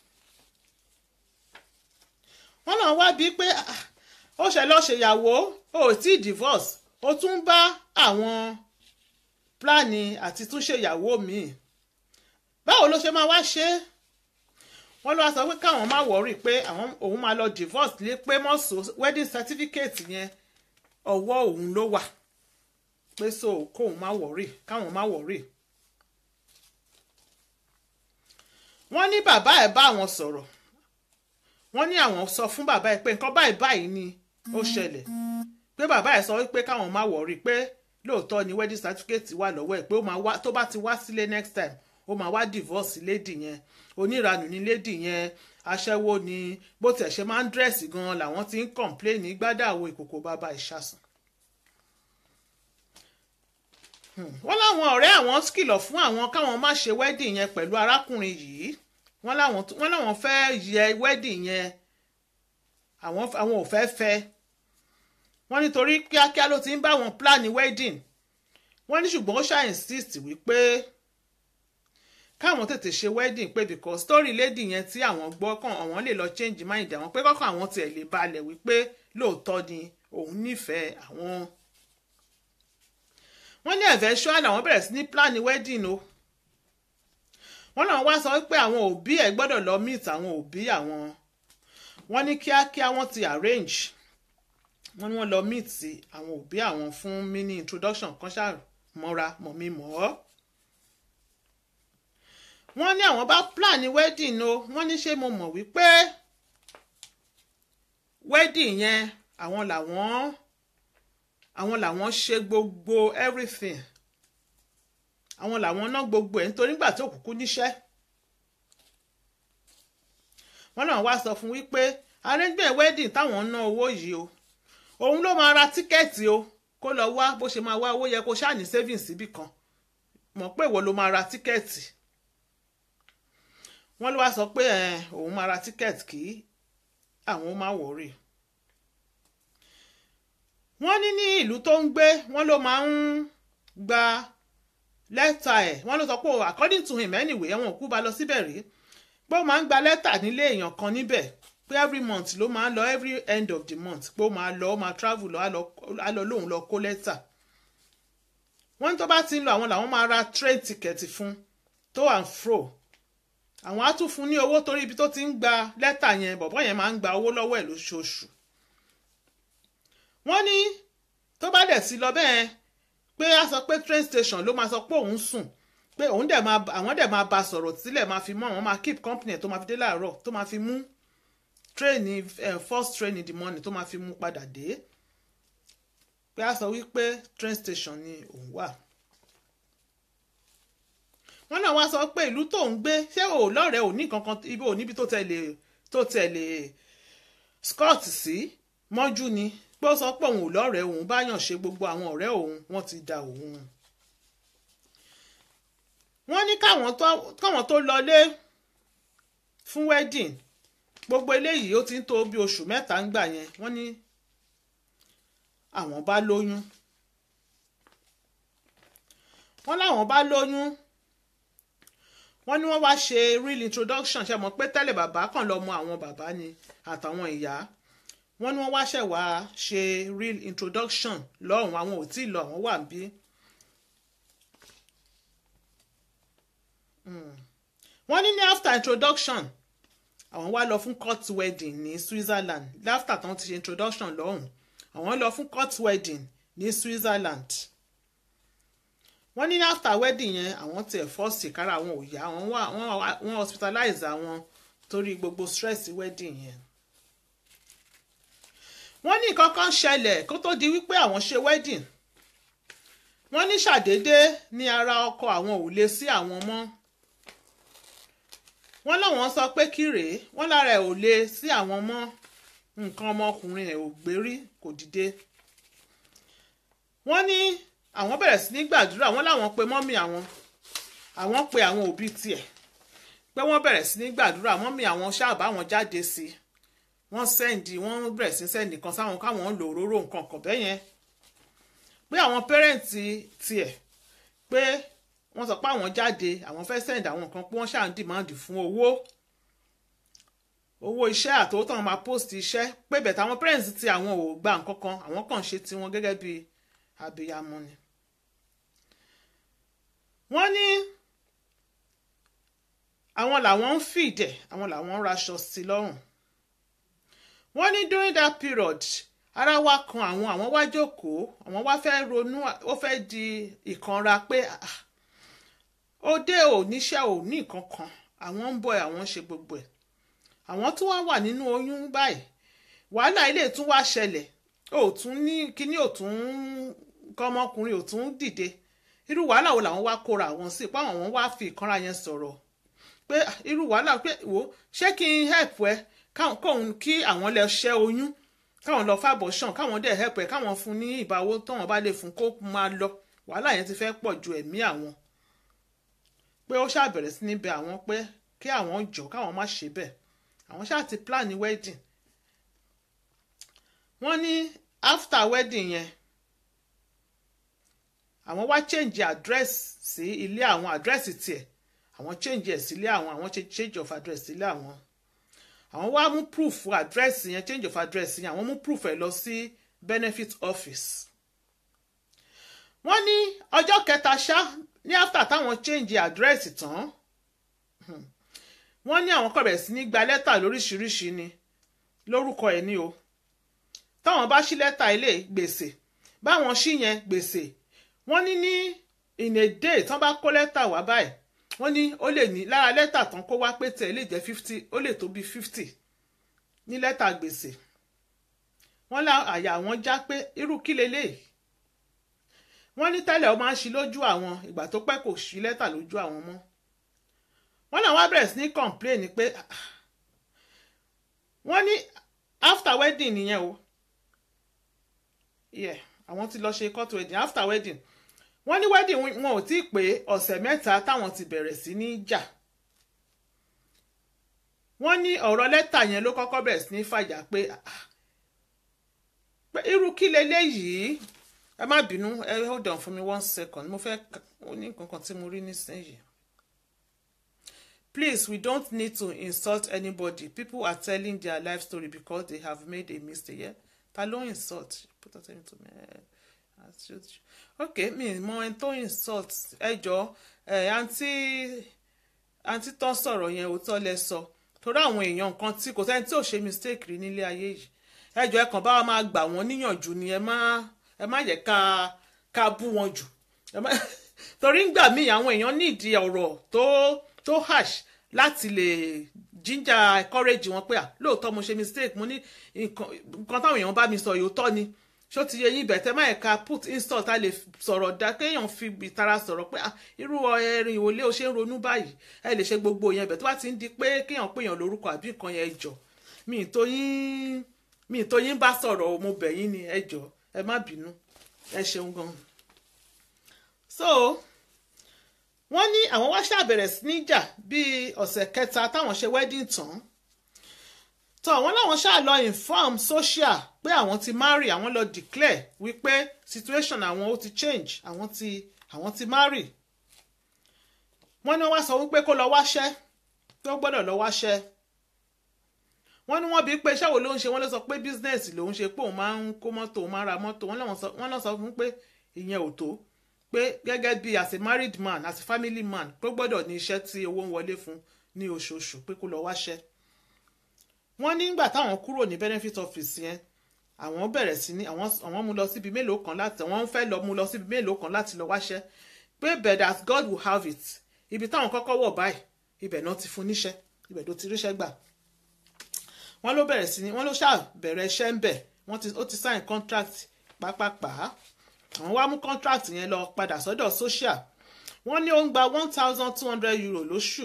wọ́n náà wá bíi pé ó ṣe lọ́ọ́ ṣèyàwó ó tí divorce ó tún bá àwọn pílánì àti tún ṣèyàwó míì báwo ló ṣe máa wá ṣe é wọ́n ló wá sọ pé káwọn má wọ̀rí pé àwọn òun máa lọ divorce lé pé mọ́sọ wedding certificate yẹn ọwọ́ òun ló wà pé so kóun má wọ̀rí káwọn má wọ̀rí. wọ́n ní bàbá ẹ̀ bá àwọn sọ̀rọ̀ wọ́n ní àwọn sọ fún bàbá ẹ̀ pé nǹkan báyìí báyìí ni ó ṣẹlẹ̀ pé bàbá ẹ̀ sọ pé káwọn má wọ̀rí pé lóòótọ́ ni wedding certificate wà lọ́wọ́ ẹ̀ pé ó máa wá tó bá ti wá sílé next time ó máa wá divorce lady yẹn oníranù ní lady yẹn aṣẹ́wó ni bó tiẹ̀ ṣe máa ń dírẹ̀sì gan-an làwọn ti ń complain ní gbádàwó ìkòkò bàbá ìṣàsùn. wọ́n láwọn ọ̀rẹ́ àwọn kìlọ̀ fún àwọn káwọn má ṣe wedding yẹn pẹ̀lú arákùnrin yìí wọ́n láwọn fẹ́ yẹ wedding yẹn àwọn ò fẹ́ fẹ́ wọ́n nítorí kíákíá ló ti ń bá wọn plan wedding wọ́n ní ṣùgbọ́n ó ṣáà insist wípé káwọn tètè ṣe wedding pé because story lady yẹn tí àwọn gbọ́ kàn àwọn lè lọ change mind àwọn pé kọ́kọ́ àwọn tiẹ̀ lè balẹ̀ wípé lóòótọ́ ni òun nífẹ̀ẹ́ àwọn. wọ́n ní eventual àwọn bẹ̀rẹ̀ sí ní plan wedding o wọ́n náà wá sọ pé àwọn òbí ẹ̀ gbọ́dọ̀ lọ meet àwọn òbí àwọn wọ́n ní kíákíá wọ́n ti arrange wọ́n ní wọ́n lọ meet àwọn òbí àwọn fún mini introduction kan ṣáà mọ́ra mọ̀mí mọ́ ọ́ wọ́n ní àwọn bá plan wedding o wọ́n ní ṣé mo mọ̀ wípé wedding yẹn àwọn làwọn àwọn làwọn ṣe gbogbo everything àwọn làwọn ná gbogbo ẹ̀ nítorí nígbà tó kúkú níṣẹ́ wọ́n náà wá sọ fún wípé arrangement wedding táwọn ná owó yìí o òun ló máa ra tíkẹ́ẹ̀tì o kó lọ wá bó ṣe máa wá owó yẹ kó ṣáà ní savings síbì kan mọ̀ pé ìwọ ló máa ra tíkẹ́ẹ̀tì wọ́n ló wá sọ pé òun máa ra tíkẹ́ẹ̀tì kí àwọn máa wọ̀ọ́rì. wọ́n ní ní ìlú tó ń gbé wọ́n ló máa ń gba lẹ́tà ẹ̀ wọ́n ló sọ pé according to him anyway ẹ̀wọ̀n òkú ba lọ síbẹ̀ rí pé ó máa ń gba lẹ́tà nílé èèyàn kan níbẹ̀ pé every month ló máa ń lọ every end of the month pé ó máa lọ ó máa travel lọ á lọ á lọ lóun lọ kó lẹ́tà wọ́n ní tó bá ti ń lọ àwọn làwọn máa ra train ticket fún to and fro àwọn á tún fún ní owó torí ibi tó ti ń gba lẹ́tà yẹn bọ̀bọ́ yẹn máa ń gba owó lọ́wọ́ ẹ̀ lóṣooṣù wọ́n ní tó bá dẹ̀ sí lọ bẹ́ẹ̀ pé a sọ pé train station ló máa sọ pé òun sùn pé òun dẹ̀ máa àwọn dẹ̀ máa bá sọ̀rọ̀ sílẹ̀ máa fi mọ́ àwọn máa keep company ẹ̀ tó máa fi dé láàárọ̀ tó máa fi mú train uh, first train in the morning tó máa fi mú padà dé pé a sọ wípé train station ni òun wà wọ́n náà wá sọ pé ìlú tó ń gbé ṣé ò lọ́rẹ̀ẹ́ ò ní kankan ibi ò níbi tó tẹ̀lé tó tẹ̀lé scott sí mọ́jú ni pé ó sọ pé òun ò lọ́rẹ̀ẹ́ òun báyàn ṣe gbogbo àwọn ọ̀rẹ́ òun wọ́n ti da òun. wọ́n ní káwọn tó lọlé fún wedding gbogbo eléyìí ó ti ń tó bí oṣù mẹ́ta ń gbà yẹn wọ́n ní àwọn bá lóyún wọ́n láwọn bá lóyún wọ́n ní wọ́n wá ṣe real introduction ṣe mọ̀ pé tẹ́lẹ̀ bàbá kan lọ mọ àwọn bàbá ni àtàwọn ìyá wọ́n ní wọ́n wá ṣẹ̀ wá ṣe real introduction lọ́hùn àwọn ò tí ì lọ àwọn wà bí. wọ́n ní ní after introduction àwọn wá lọ fún court wedding ní Switzerland after tán ti ṣe introduction lọ́hùn àwọn lọ fún court wedding ní Switzerland wọ́n ní after wedding yẹn àwọn tiẹ̀ fọ́ọ̀sì kára àwọn ò yá wọ́n wá wọ́n hospitalize àwọn torí gbogbo stress wedding yẹn. wọ́n ní nǹkan kan ṣẹlẹ̀ kó tó di wípé àwọn ṣe wedding wọ́n ní ṣàdédé ní ara ọkọ àwọn ò lè sí àwọn mọ́ wọ́n láwọn sọ pé kí rèé wọ́n lára ẹ̀ ò lè sí àwọn mọ́ nǹkan ọmọkùnrin ẹ̀ ò gbérí kò dìde wọ́n ní àwọn bẹ̀rẹ̀ sí ní gbàdúrà wọ́n láwọn pe mọ́mì àwọn àwọn pe àwọn òbí tiẹ̀ pé wọ́n bẹ̀rẹ̀ sí ní gbàdúrà mọ́mì àwọn ṣáàbà wọn jáde sí i wọ́n sẹ́ǹdì wọ́n bẹ̀rẹ̀ sí sẹ́ǹdì kan sáwọn káwọn lò òróró nǹkan kan bẹ́ẹ̀ yẹn pé àwọn pẹ́rẹ́ǹtì tiẹ̀ pé wọ́n sọ pé àwọn jáde àwọn fẹ́ sẹ́ǹdì àwọn nǹkan pé wọ́n ṣáà ń dìmáàdì fún owó owó iṣẹ́ àtòwó táwọn máa post iṣẹ́ pé bẹ̀tẹ̀ àwọn pẹ́rẹ́ǹtì tí àwọn ò gba nǹkan kan àwọn kàn ṣe tiwọn gẹ́gẹ́ bíi abiyamọ ni wọ́n ní àwọn làwọn ń fìdẹ̀ àwọn làwọn ń raṣọ sí lọ́rùn wọ́n ní during that period ara wa kan àwọn àwọn wá jókòó àwọn wá fẹ́ ronú ó fẹ́ di ìkanra pé òde ò níṣẹ́ ò ní nǹkan kan àwọn ń bọ̀ àwọn ń ṣe gbogbo ẹ̀ àwọn tún wá wà nínú oyún báyìí wàhálà ilé tún wá ṣẹlẹ̀ ò tún ní kíní ò tún kọ́mọkùnrin ò tún dìde irú wàhálà wo làwọn wá kóra àwọn sí pé àwọn wá fi ìkanra yẹn sọ̀rọ̀ pé irú wàhálà pé wò ṣé kí n help ẹ káwọn kí àwọn lè ṣẹ́ oyún káwọn lọ fàbọ̀ ṣàn káwọn dẹ̀ help ẹ káwọn fún ní ìbáwó táwọn bá lè fún kó máa lọ wàhálà yẹn ti fẹ́ pọ̀ ju ẹ̀mí àwọn pé ó ṣàbẹ̀rẹ̀ sí ní bẹ̀ àwọn pé kí àwọn jọ káwọn má ṣe bẹ́ẹ̀ àwọn ṣáà ti plan wedding wọ́n ní after wedding yẹn àwọn wá change address sí ilé àwọn address tiẹ̀ àwọn change ẹ̀ sílé àwọn àwọn change of address sílé àwọn àwọn wá mú proof address yẹn change of address yẹn àwọn mú proof ẹ̀ lọ sí benefit office wọ́n ní ọjọ́ kẹta ṣá ní after táwọn change address tán wọ́n ní àwọn kọ̀ bẹ̀rẹ̀ sí ní gba lẹ́tà lóríṣiríṣi ni lórúkọ ẹ̀ ní o táwọn bá ṣí lẹ́tà ilé gbèsè báwọn ṣí yẹn gbèsè wọ́n ní ní in a day tán bá kó lẹ́tà wá báyìí wọ́n ní ó lè ní lára lẹ́tà tán kó wá pé tẹ̀ lè jẹ́ fifty ó lè tó bí fifty ní lẹ́tà gbèsè wọ́n lá àyà wọn já pé irú kí leléyìí wọ́n ní tẹ́lẹ̀ ó máa ń ṣí lójú àwọn ìgbà tó pẹ́ kò ṣí lẹ́tà lójú àwọn mọ́ wọ́n náà wá bẹ̀rẹ̀ sí ní complain pé wọ́n ní after wedding nìyẹn o yeah àwọn ti lọ ṣe court wedding after wedding wọ́n ní wedding wọn ò tí ì pé ọ̀sẹ̀ mẹ́ta táwọn ti bẹ̀rẹ̀ sí ní jà wọ́n ní ọ̀rọ̀ lẹ́tà yẹn ló kọ́kọ́ bẹ̀rẹ̀ sí ní fàjà pé pé irú kí leléyìí ẹ má bínú ẹ hold on for me one second mo fẹ́ ó ní nǹkan kan tí mo rí nísìnyìí please we don't need to insult anybody people are telling their life story because they have made a mistake yeah? ta ló insult put that into me ok mi mọ ẹni tó insult ẹ jọ ẹ àǹtí àǹtí tó ń sọ̀rọ̀ yẹn òótọ́ lẹ sọ torí àwọn èèyàn kan tí kò sẹ́ni tí ò ṣe mistake rí nílé ayé yìí ẹ jọ ẹ kàn bá wa máa gbà wọ́n níyànjú ni ẹ má ẹ má yẹ ká ká bú wọn jù ẹ má torí ń gbà míì àwọn èèyàn nídìí ọ̀rọ̀ tó tó harsh láti lè jíjà encourage wọn pé à lóòótọ́ mo ṣe mistake mo ní nǹkan táwọn èèyàn bá mi sọ yóò tọ́ ni ṣó ti yẹ yín bẹ̀tẹ̀ máa ẹ̀ka put insult a lè sọ̀rọ̀ dá kéèyàn fi ìtara sọ̀rọ̀ pé irú ẹ̀rìn ìwòlé o ṣe ń ronú báyìí ẹ lè ṣe gbogbo yẹn bẹ̀ tó bá ti ń di pé kéèyàn péyàn lórúkọ àbí nǹkan yẹn jọ mi ì tó yín mi ì tó yín bá sọ̀rọ̀ mo bẹ̀ yín ni ẹ jọ ẹ má bínú ẹ ṣeun gan. so wọ́n ní àwọn wá ṣàbẹ̀rẹ̀ sí ní jà bíi ọ̀sẹ̀ kẹta táwọn ṣe wedding tán tó àwọn láwọn ṣáà lọ inform social pé àwọn ti marry àwọn lọ declare wípé situation àwọn ó ti change àwọn ti àwọn ti marry wọ́n ní wọ́n wá sọ wípé kó lọ wáṣẹ́ tó gbọ́dọ̀ lọ wáṣẹ́ wọ́n ní wọ́n bí pé iṣẹ́ wo ló ń ṣe wọ́n lọ sọ pé business lòun ṣe pé òun máa ń kó mọ́tò òun máa ra mọ́tò wọ́n lọ sọ fún pé ìyẹn ò tó pé gẹ́gẹ́ bí as a married man as a family man pé gbọ́dọ̀ ní iṣẹ́ tí owó ń wọlé fún ní oṣooṣù pé kó lọ wáṣẹ́ wọ́n ní nígbà táwọn kúrò ní benefit office yẹn àwọn bẹ̀rẹ̀ sí ní àwọn àwọn mú lọ síbi mélòó kan láti àwọn fẹ́ lọ mú lọ síbi mélòó kan láti lọ wáṣẹ́ pé but as God will have it ibi táwọn kọ́kọ́ wọ̀ báyìí ibẹ̀ náà ti fún níṣẹ́ ibẹ̀ tó ti ríṣẹ́ gbà wọ́n ló bẹ̀rẹ̀ sí ní wọ́n ló ṣáà bẹ̀rẹ̀ iṣẹ́ ń bẹ̀ wọ́n ti ó ti sign contract pápápá àwọn wá mú contract yẹn lọ padà sọ́dọ̀ social wọ́n ní ó ń gba one thousand two hundred euro lóṣù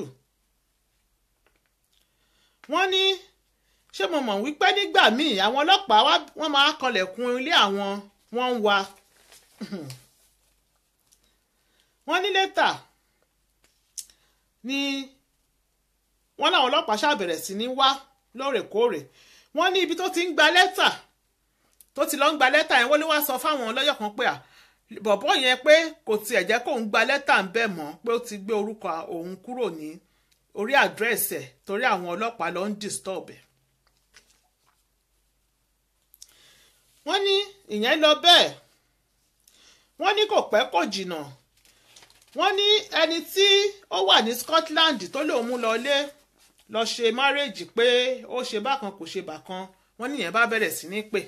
wọ́n ní ṣé mo mọ̀ wípé nígbà míì àwọn ọlọ́pàá wọ́n máa kanlẹ̀kùn ilé àwọn wọ́n ń wa wọ́n ní lẹ́tà ni wọ́n láwọn ọlọ́pàá ṣàbẹ̀rẹ̀ sí ní wá lóòrèkóòrè wọ́n ní ibi tó ti ń gba lẹ́tà tó ti lọ ń gba lẹ́tà yẹn wọ́n ló wá sọ fáwọn ọlọ́yọ̀ kan pé à bọ̀bọ́ yẹn pé kò tiẹ̀ jẹ́ kóun gba lẹ́tà ń bẹ̀ mọ́ pé ó ti gbé orúkọ òun kúrò ní orí àdírẹ́sì ẹ̀ torí àwọn ọlọ́pàá ló ń disturb ẹ̀. wọ́n ní ìyẹn lọ bẹ́ẹ̀ wọ́n ní kò pẹ́ kò jìnnà wọ́n ní ẹni tí ó wà ní Scotland tó lòun mú lọlé lọ ṣe márèèjì pé ó ṣe bákan kò ṣe bákan wọ́n ní ìyẹn bá bẹ̀rẹ̀ sí ní pè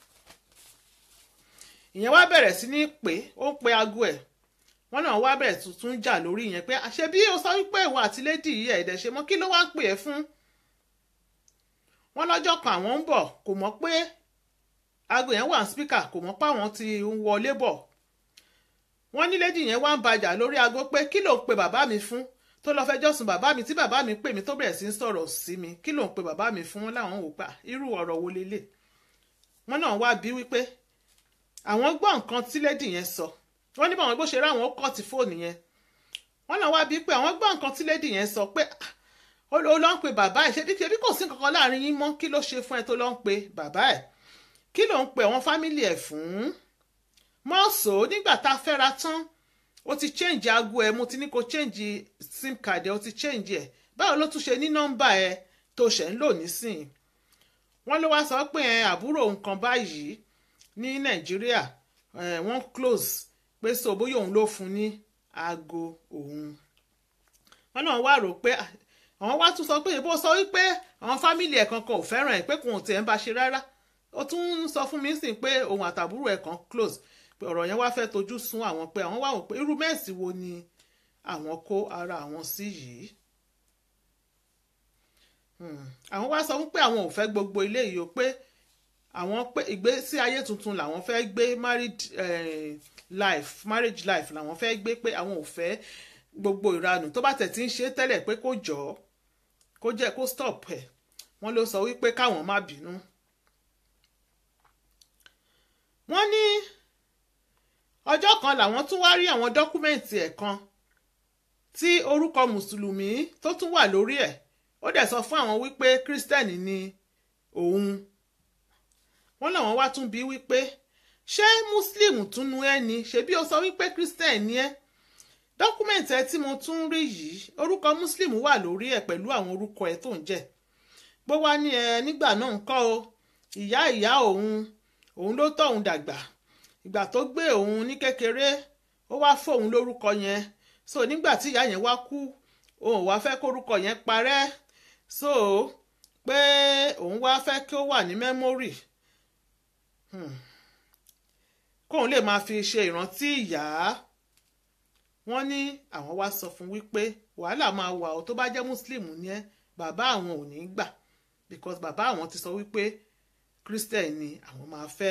ìyẹn wá bẹ̀rẹ̀ sí ní pè ó ń pe aago ẹ̀ wọ́n náà wá bẹ̀rẹ̀ tuntun jà lórí ìyẹn pé àṣẹ bí ó sọ wípé ìwọ àti lady yìí ẹ̀ẹ́dẹ̀ ṣe mọ́ kí ló wá ń pè é fún wọ́n lọ́jọ́ kan àwọn ń bọ̀ kò mọ̀ pé aago yẹn wà ní spíkà kò mọ̀ pé àwọn ti ń wọlé bọ̀ wọ́n ní lady yẹn wá ń bàjà lórí aago pé kí ló ń pe bàbá mi fún tó lọ fẹjọ́ sùn bàbá mi tí bàbá mi pè mí tó bẹ̀rẹ̀ sí ń sọ̀rọ̀ sí mi kí ló ń pe bàbá mi fún láwọn wò pa irú ọ̀rọ̀ wo lélẹ̀ wọ́n náà wá bí wípé àwọn gbọ́ nǹkan tí lady yẹn sọ wọ́n ní báwọn bó ṣe ráwọn ó kọ́ ti fóònù yẹn wọ́n náà wá bí pé àwọn gbọ́ nǹkan tí lady yẹn sọ pé ó lọ ń pe bàbá ẹ̀ ṣe bí kí kò sí kankan láàrin yín mọ́ kí ló ṣe fún ẹ tó lọ ń pe bàbá ẹ̀ kí ló ń pe àwọn fámìlì ẹ̀ fún mọ́ọ̀sọ̀ nígbà tá a fẹ́ra tán ó ti change aago ẹ̀ mo ti ní kó change sim card ẹ̀ ó ti change ẹ̀ báwo ló tún ṣe ní nọ́mbà ẹ̀ tó ṣẹ̀ ń lò nísìnyí wọ́n ló wá sọ pé àbúrò nǹkan báyìí ní nàìjíríà wọ́n close pé so bóyá òun ló fún ní aago òun wọ́n náà wá rò pé àwọn wá tún sọ pé ìbò sọ wípé àwọn fámìlì ẹ̀ kankan ò fẹ́ràn ẹ̀ pé kò tiẹ̀ ń bá ṣe rárá ó tún ń sọ fún mi sìn pé òun àtàbúrò ẹ̀ kan close pé ọ̀rọ̀ yẹn wá fẹ́ tojú sún àwọn pé àwọn wá wò pé irú mẹ́ẹ̀sì wo ni àwọn kó ara àwọn sí yìí àwọn wá sọ wípé àwọn ò fẹ́ gbogbo ilé yìí o pé àwọn pé ìgbésí ayé tuntun làwọn fẹ́ gbé married eh, life marriage life làwọn fẹ́ gbé pé àwọn ò fẹ́ gbogbo ìranù tó bá tẹ̀ tí ń ṣe tẹ́lẹ̀ pé kó jọ kó jẹ́ kó stop ẹ̀ wọ́n ló sọ wípé káwọn má bínú. wọ́n ní ọjọ́ kan làwọn tún wá rí àwọn dọ́kúmẹ̀ntì ẹ̀ kan tí orúkọ mùsùlùmí tó tún wà lórí ẹ̀ ó dẹ̀ sọ fún àwọn wípé kírísítẹ́nì ni òun wọ́n làwọn wá tún bí wípé ṣé muslim tún nu ẹ́ ni ṣebí ó sọ wípé christian ni ẹ́ dọ́kúmẹ̀ntì ẹ tí mo tún rí yìí orúkọ muslim wà lórí ẹ̀ pẹ̀lú àwọn orúkọ ẹ̀ tó ń jẹ́ bó wá ní ẹ nígbà náà ń kọ́ o ìyá ìyá òun òun ló tọ́ òun dàgbà ìgbà tó gbé òun ní kékeré ó wá fóun lórúkọ yẹn so nígbà tí ìyá yẹn wá kú òun wá fẹ́ kórúkọ yẹn parẹ́ so pé òun wá fẹ́ kí ó wà ní mẹ́mórì kóun lè máa fi ṣe ìrántí ìyá wọ́n ní àwọn wá sọ fún wípé wàhálà máa wà ó tó bá jẹ́ muslim ní ẹ́ bàbá àwọn ò ní gbà because bàbá àwọn ti sọ wípé christian ni àwọn máa fẹ́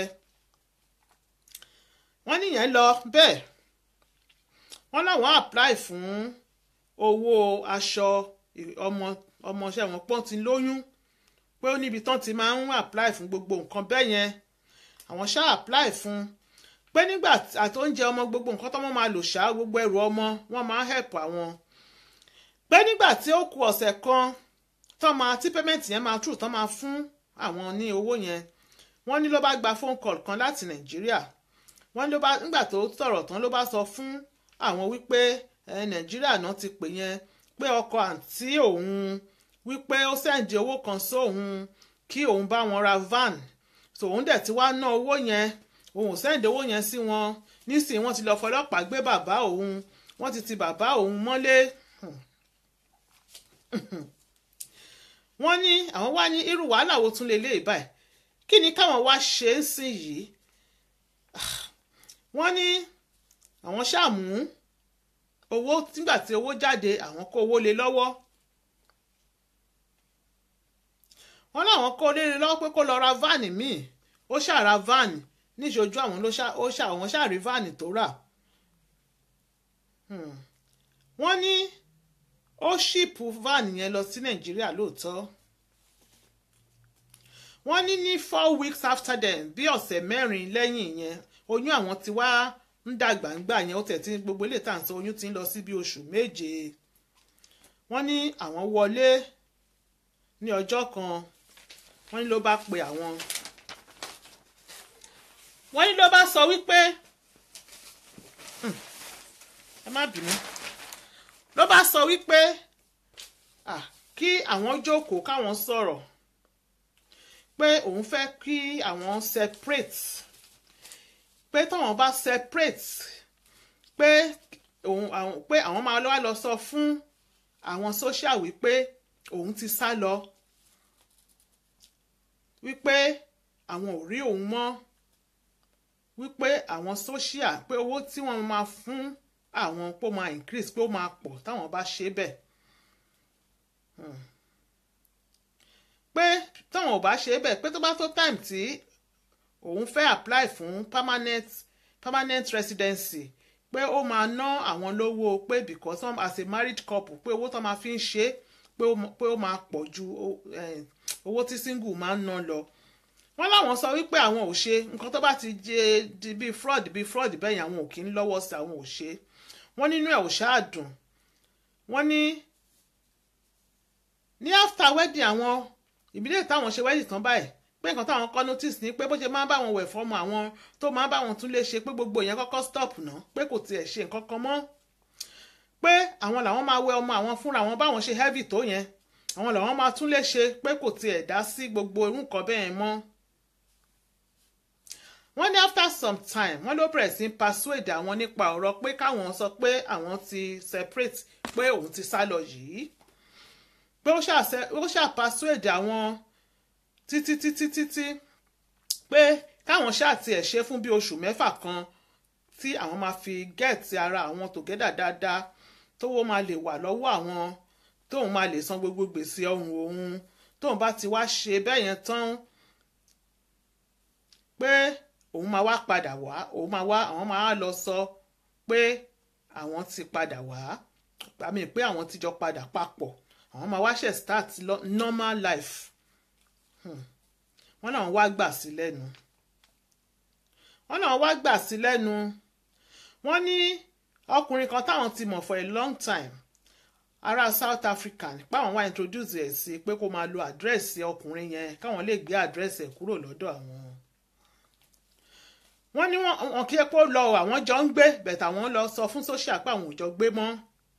wọ́n níyẹn lọ bẹ́ẹ̀ wọ́n láwọn apply fún owó aṣọ ọmọ ọmọọṣẹ́ wọn pọ́n ti lóyún pé ó níbi tán ti máa ń apply fún gbogbo nǹkan bẹ́ẹ̀ yẹn àwọn ṣáà apply fún pé nígbà àti oúnjẹ ọmọ gbogbo nǹkan tó wọ́n máa lò ṣá gbogbo ẹrù ọmọ wọ́n máa ń help àwọn pé nígbà tí ó ku ọ̀sẹ̀ kan tó máa tí payment yẹn máa true tó máa fún àwọn ní owó yẹn wọ́n ní ló bá gba phone call kan láti nàìjíríà wọ́n ló bá nígbà tó sọ̀rọ̀ tán ló bá sọ fún àwọn wípé nàìjíríà náà ti pè yẹn pé ọkọ àǹtí òun wípé ó sẹ́ǹdì owó kan sóun kí òun bá wọn ra van so òun dẹ̀ ti wá ná owó yẹn òun ò sẹ́ǹdì owó yẹn sí wọn nísìnyí wọ́n ti lọ fọlọ́pàá gbé bàbá òun wọ́n ti ti bàbá òun mọ́lé wọ́n ní àwọn wá ní irú wàhálà wo tún lè lé báyìí kí ni káwọn wá ṣe ń sìn yìí wọ́n ní àwọn ṣàmú owó nígbà tí owó jáde àwọn kó owó lé lọ́wọ́ wọ́n láwọn kó lé lọ́wọ́ pé kó lọ ra váànì míì ó ṣàra váànì níṣojú àwọn ló ṣà àwọn ṣàrí váànì tó rà wọ́n ní ó ṣìpù váànì yẹn lọ sí nàìjíríà lóòótọ́ wọ́n ní ní four weeks after them bí ọ̀sẹ̀ mẹ́rin lẹ́yìn yẹn oyún àwọn ti wá ń dàgbà ń gbà yẹn ó tẹ̀ tí gbogbo ilé tá à ń sọ oyún ti ń lọ sí bí oṣù méje wọ́n ní àwọn wọlé ní ọjọ́ kan wọ́n ní ló bá pe àwọn wọ́n ní ló bá sọ wípé ẹ má bínú ló bá sọ wípé kí àwọn jókòó káwọn sọ̀rọ̀ pé òun fẹ́ kí àwọn separate pé táwọn bá separate pé òun àwọn pé àwọn máa lọ́wọ́ lọ sọ fún àwọn social wípé òun ti sá lọ wípé àwọn ò rí òun mọ́ wípé àwọn social pé owó tí wọ́n máa fún àwọn pé ó máa increase pé ó máa pọ̀ táwọn bá ṣe bẹ́ẹ̀ pé táwọn ò bá ṣe bẹ́ẹ̀ pé tó bá tó time tí òun fẹ́ apply fún permanent permanent residency pé ó máa ná àwọn lówó pé because some as a married couple pé owó tó máa fi ń ṣe pé ó máa pọ̀ ju owó tí single máa ń ná lọ wọ́n láwọn sọ wípé àwọn ò ṣe nǹkan tó bá ti jẹ di bíi fraud bíi fraud bẹ́yìn àwọn ò kí ń lọ́wọ́ sí àwọn ò ṣe wọ́n nínú ẹ̀ ò ṣáà dùn wọ́n ní ní after wedding àwọn ìbílẹ̀ táwọn ṣe wedding tán báyìí pé nǹkan táwọn kọ́ notice ni pé bó ṣe máa ń bá wọn wẹ̀ fọ́mọ àwọn tó máa ń bá wọn tún lè ṣe pé gbogbo yẹn kọ́kọ́ stop ná pé kò tiẹ̀ ṣe nǹkan kan mọ́ pé àwọn làwọn máa wẹ ọmọ àwọn fúnra wọn báwọn ṣe heavy tó yẹn àwọn làwọn máa tún lè ṣe pé kò tiẹ̀ dá sí gbogbo irú nǹkan bẹ́ẹ̀ mọ́ wọ́n ní after some time wọ́n ló bẹ̀rẹ̀ sí persuade àwọn nípa ọ̀rọ̀ pé káwọn sọ pé àwọn ti separate pé òun ti sá lọ yìí pé ó ṣáà persuade àwọn títí títí títí pé káwọn ṣáà tiẹ̀ ṣe fún bí oṣù mẹ́fà kan tí àwọn máa fi gẹ́ẹ̀tì ara àwọn together dáadáa tówó máa lè wà lọ́wọ́ àwọn tóun máa lè san gbogbo gbèsè ọrùn òun tóun bá ti wá ṣe bẹ́ẹ̀ yẹn tán pé òun máa wá padà wá òun máa wá àwọn máa lọ sọ pé àwọn ti padà wá àmì pé àwọn ti jọ padà papọ̀ àwọn máa wá ṣe start normal life wọ́n náà wá gbà sí lẹ́nu wọ́n náà wá gbà sí lẹ́nu wọ́n ní ọkùnrin kan táwọn ti mọ̀ for a long time ará South Africa nípa àwọn wá introduce ẹ̀ sí pé kó máa lo àdírẹ́sì ọkùnrin yẹn káwọn lè gbé àdírẹ́sì ẹ̀ kúrò lọ́dọ̀ àwọn wọ́n ní wọn kí epo lọ àwọn jọ ń gbé bẹ̀tà àwọn lọ sọ fún social pé àwọn ò jọ gbé mọ́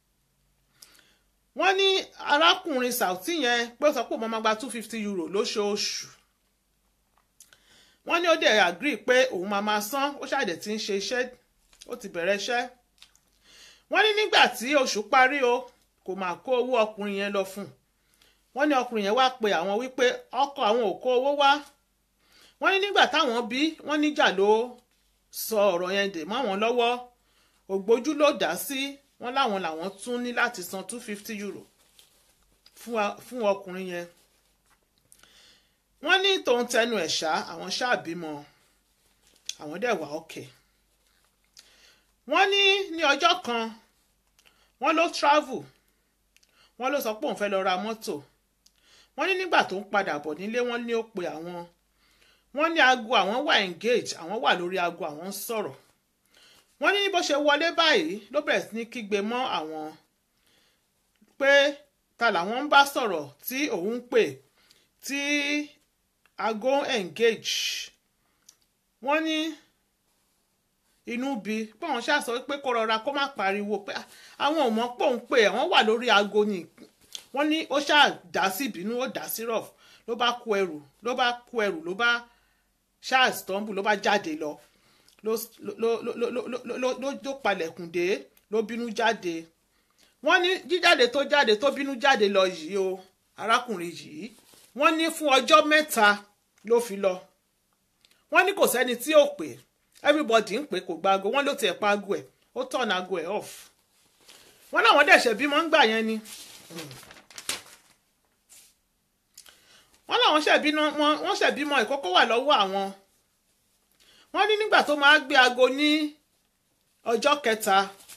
wọ́n ní arákùnrin Saoty yẹn pé ó sọ pé òun máa gba two fifty euro lóṣooṣù wọ́n ní ó dẹ̀ agree pé òun máa máa san ó ṣàdẹ̀ tí ń ṣe iṣẹ́ ó ti bẹ̀rẹ̀ iṣẹ́ wọ́n ní nígbà tí oṣù parí o kò máa kó owó ọkùnrin yẹn lọ fún un wọ́n ní ọkùnrin yẹn wá pe àwọn wípé ọkọ àwọn ò kó owó wá wọ́n ní nígbà táwọn bí wọ́n níjà ló sọ ọ̀rọ̀ yẹn dè mọ́ àwọn lọ́wọ́ ògbójú ló dá sí wọ́n láwọn làwọn tún ní láti san two fifty euro fún ọkùnrin yẹn wọ́n ní tòun tẹnu ẹ̀ ṣá àwọn ṣáà bímọ àwọn dẹ̀ wà òkè wọ́n ní ní ọjọ́ kan wọ́n ló travel wọ́n ló sọ pé òun fẹ́ lọ ra mọ́tò wọ́n ní nígbà tó ń padà bọ̀ nílé wọ́n ní ó pe àwọn wọ́n ní aago àwọn wà engage àwọn wà lórí aago àwọn ń sọ̀rọ̀ wọ́n ní bó ṣe wọlé báyìí ló bẹ̀rẹ̀ sí ní kígbe mọ́ àwọn pé ta làwọn ń bá sọ̀rọ̀ tí òun ń pè tí aago engage wọ́n ní inú bí báwọn ṣáà sọ pé kó rọra kó má pariwo pé àwọn ò mọ̀ pé òun pè àwọn wà lórí aago ni wọ́n ní ó ṣáà dá sí ìbínú ó dá sí rough ló bá kó ẹrù ló bá kó ẹrù ló bá ṣáà stumble ló bá jáde lọ ló ló ló ló ló ló palẹ̀kùn dé ló bínú jáde wọ́n ní jíjáde tó jáde tó bínú jáde lọ yìí o arákùnrin yìí wọ́n ní fún ọjọ́ mẹ́ta ló fi lọ wọ́n ní kò sẹ́ni tí ò pè everybody ń pè kò gba aago wọ́n ló tiẹ̀ pa aago ẹ̀ ó turn aago ẹ̀ off wọ́n láwọn dẹ̀ṣẹ̀ bímọ ń gbà yẹn ni wọ́n láwọn ṣẹ̀bímọ wọ́n ṣẹ̀bímọ ìkókó wà lọ́wọ́ àwọn wọ́n ní nígbà tó máa gbé aago ní ọjọ́ kẹta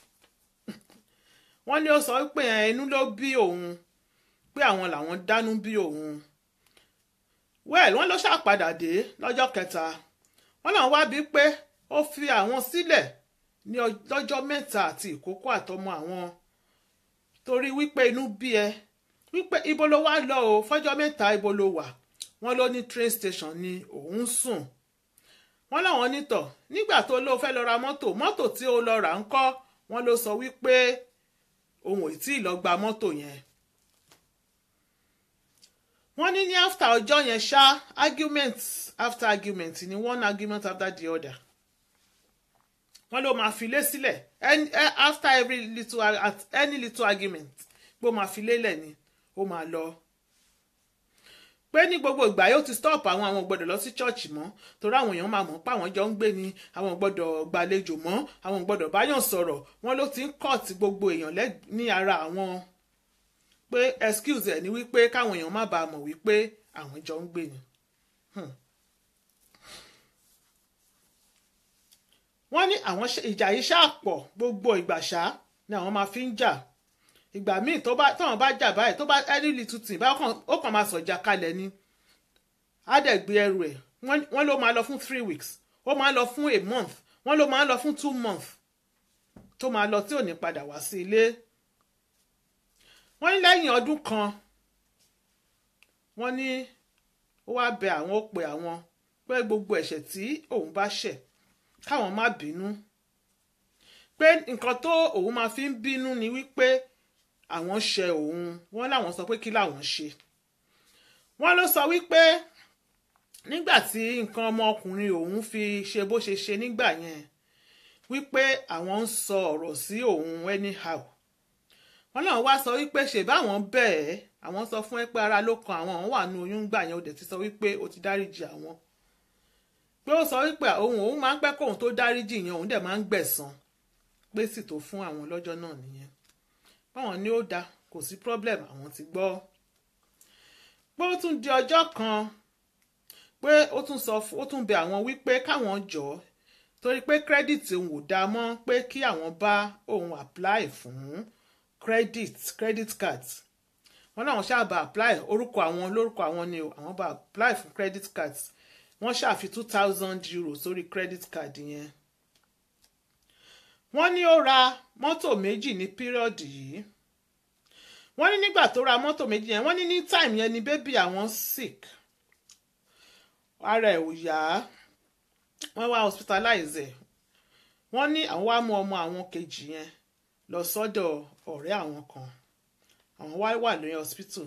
wọ́n ní ó sọ pé inú ló bí òun pé àwọn làwọn dánú bí òun well wọ́n ló ṣàpadà dé lọ́jọ́ kẹta wọ́n náà wá bí pé ó fi àwọn sílẹ̀ ní lọ́jọ́ mẹ́ta àti ìkókó àtọmọ àwọn torí wípé inú bí ẹ wípé ibo ló wá lọ o fọ́jọ́ mẹ́ta ibo ló wà wọ́n ló ní train station ni òun sùn wọ́n láwọn nítọ̀ nígbà tó ló fẹ́ lọ ra mọ́tò mọ́tò tí ó lọ rà ń kọ́ wọ́n ló sọ wípé òun ò tí ì lọ gba mọ́tò yẹn wọ́n ní ní after ọjọ́ yẹn ṣá argument after argument ni one argument after the other wọ́n ló máa filé sílẹ̀ after every little at any little argument pé ó máa filé lẹ̀ ni ó máa lọ pé ní gbogbo ìgbà yóò ti stop àwọn àwọn gbọ́dọ̀ lọ sí church mọ́ torí àwọn èèyàn máa mọ̀ pé àwọn jọ ń gbé ni àwọn gbọ́dọ̀ gbàlejò mọ́ àwọn gbọ́dọ̀ báyàn sọ̀rọ̀ wọ́n ló ti ń cut gbogbo èèyàn ní ara àwọn pé excuse ẹ̀ ní wípé káwọn èèyàn má bàa mọ̀ wípé àwọn jọ ń gbé ni. wọ́n ní àwọn ìjà yìí ṣáà pọ̀ gbogbo ìgbà ṣá ni àwọn máa fi ń jà ìgbà míì tó bá tọ́wọ́n bá jà báyìí tó bá ẹni little thing bá ó kàn máa sọ̀jà kalẹ̀ ni á dẹ̀ gbé ẹrù ẹ̀ wọ́n ló máa lọ fún three weeks ó máa lọ fún a month wọ́n ló máa lọ fún two months tó máa lọ tí ò ní padà wá sí ilé wọ́n ní lẹ́yìn ọdún kan wọ́n ní ó wá bẹ àwọn ó pe àwọn pé gbogbo ẹ̀ṣẹ̀ tí òun bá ṣẹ̀ káwọn má bínú pé nǹkan tó òun máa fi ń bínú ni wípé àwọn ṣẹ̀ òun wọ́n láwọn sọ pé kí làwọn ṣe wọ́n ló sọ wípé nígbà tí nǹkan ọmọkùnrin òun fi ṣe bó ṣe ṣe nígbà yẹn wípé àwọn ń sọ ọ̀rọ̀ sí òun anyhow wọ́n náà wá sọ wípé ṣèbáwọn bẹ́ẹ̀ àwọn sọ fún ẹ pé ara ló kan àwọn àwọn wà nù oyún gbà yẹn ó dẹ̀ ti sọ wípé ó ti dáríjì àwọn pé ó sọ wípé òun òun máa ń pẹ́ kóun tó dáríjì yẹn òun dẹ̀ máa ń gbẹ̀san pé sì tó fún àwọn lọ́jọ́ náà nìyẹn báwọn ní ó da kò sí problem àwọn ti gbọ́ pé ó tún di ọjọ́ kan pé ó tún sọ ó tún bẹ àwọn wípé káwọn jọ torí pé credit òun ò dáa mọ́ pé kí àwọn bá òun apply fún credit credit card wọ́n náà wọ́n ṣáà bá apply orúkọ àwọn lórúkọ àwọn ni àwọn bá apply fún credit card wọ́n ṣàfi two thousand euro sórí credit card yẹn wọ́n ní ó ra mọ́tò méjì ní pírọ̀dì yìí wọ́n ní nígbà tó ra mọ́tò méjì yẹn wọ́n ní ní time yẹn ni bébì àwọn sick ara ẹ̀ ò yá wọ́n wá hospitalize ẹ̀ wọ́n ní àwọn wá mú ọmọ àwọn kejì yẹn lọ sọ́dọ̀ ọ̀rẹ́ àwọn kan àwọn wá wà lórí hospital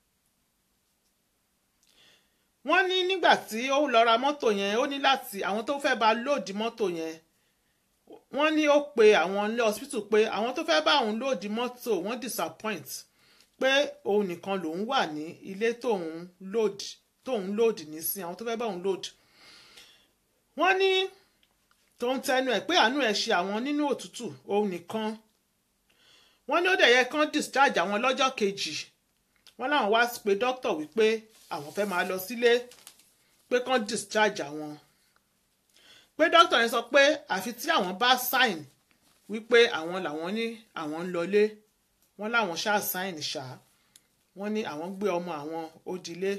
wọ́n ní nígbà tí ó lọ ra mọ́tò yẹn ó ní láti àwọn tó fẹ́ bá lóòdì mọ́tò yẹn wọ́n ní ó pe àwọn ilé hospital pé àwọn tó fẹ́ bá òun lóòdì mọ́tò wọ́n disappoint pé òun nìkan lòun wà ní ilé tóun lóòdì tóun lóòdì ní sí àwọn tó fẹ́ bá òun lóòdì wọ́n ní tóun tẹnu ẹ̀ pé àánú ẹ̀ ṣe àwọn nínú òtútù òun nìkan wọ́n ní ó dẹ̀ yẹ kán discharge àwọn lọ́jọ́ kejì wọ́n láwọn wá pe doctor wípé àwọn fẹ́ máa lọ sílé pé kán discharge àwọn pé doctor yẹn sọ pé àfi tí àwọn bá sign wípé àwọn làwọn ní àwọn ń lọlé wọ́n láwọn ṣáà sign ṣá wọ́n ní àwọn gbé ọmọ àwọn ó dilé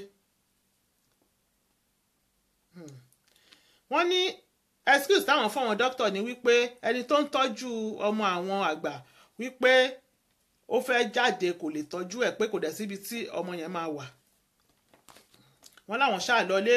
wọ́n ní excuse táwọn fọwọn doctor ni wípé ẹni tó ń tọ́jú ọmọ àwọn àgbà wípé ó fẹ́ jáde kò lè tọ́jú ẹ̀ pé kò dẹ̀ síbi tí ọmọ yẹn máa wà wọ́n láwọn ṣáà lọlé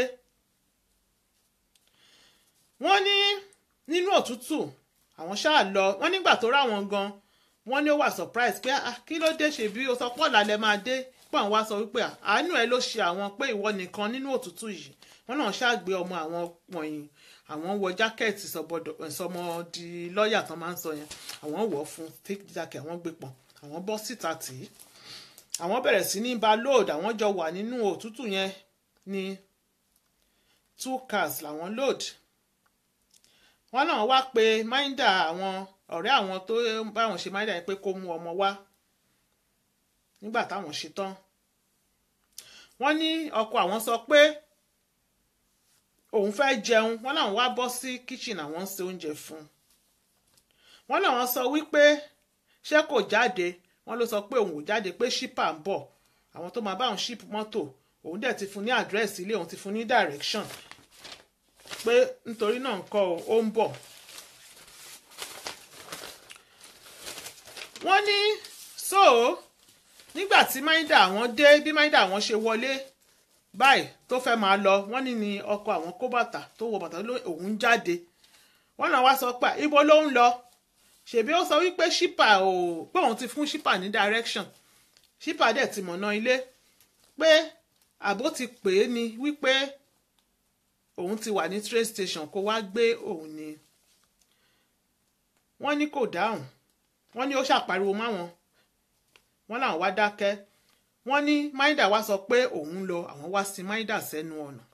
wọ́n ní nínú òtútù àwọn ṣáà lọ wọ́n nígbà tó ráwọn gan wọ́n ní ó wà surprise pé ah kí ló dé ṣe bí o sọ pọ̀ lálẹ́ máa dé pé àwọn wá sọ wípé àánú ẹ ló ṣe àwọn pé ìwọ nìkan nínú òtútù yìí wọ́n náà ṣáà gbé ọmọ àwọn wọ̀nyí àwọn wọ jákẹ́ẹ̀tì sọmọ di lọ́ọ̀yà tán máa ń sọ yẹn àwọn wọ̀ fún thick jacket àwọn gbé pọ̀n àwọn bọ́ síta tì í àwọn bẹ̀rẹ̀ sí ní ba load àwọn jọ wà nínú òtútù yẹn ní two cars làwọn load wọ́n náà wá pé máìndà àwọn ọ̀rẹ́ àwọn tó báwọn ṣe máìndà yẹn pé kó mú ọmọ wá nígbà táwọn ṣe tán wọ́n ní ọkọ àwọn sọ pé òun fẹ́ jẹun wọ́n làwọn wá bọ́ sí kitchen àwọn ń ṣe oúnjẹ fún un wọ́n làwọn sọ wípé ṣé kò jáde wọ́n ló sọ pé òun ò jáde pé ṣípà ń bọ̀ àwọn tó máa bá òun ṣíp mọ́tò òun dẹ̀ ti fún ní àdírẹ́sì ilé òun ti fún ní direction pé nítorí náà ń kọ́ ó ń bọ̀. wọ́n ní so nígbà tí máìdá àwọn dé bí máìdá àwọn ṣe wọlé báyìí tó fẹ́ máa lọ wọ́n ní ni ọkọ àwọn kó bàtà tó wọ bàtà òun jáde wọ́n náà wá sọ pé ibo ló ń lọ ṣèbí ó sọ wípé ṣípà ò pé òun ti fún ṣípà ní direction ṣípà dẹ̀ ti mọ̀nà ilé pé àbó ti pè é ni wípé òun ti wà ní train station kó wá gbé òun ni wọ́n ní kò dáhùn wọ́n ní ó ṣàpariwo máwọn wọ́n làwọn wá dákẹ́ wọ́n ní maida wá sọ pé òun lọ àwọn wá sí maida sẹ́nu ọ̀nà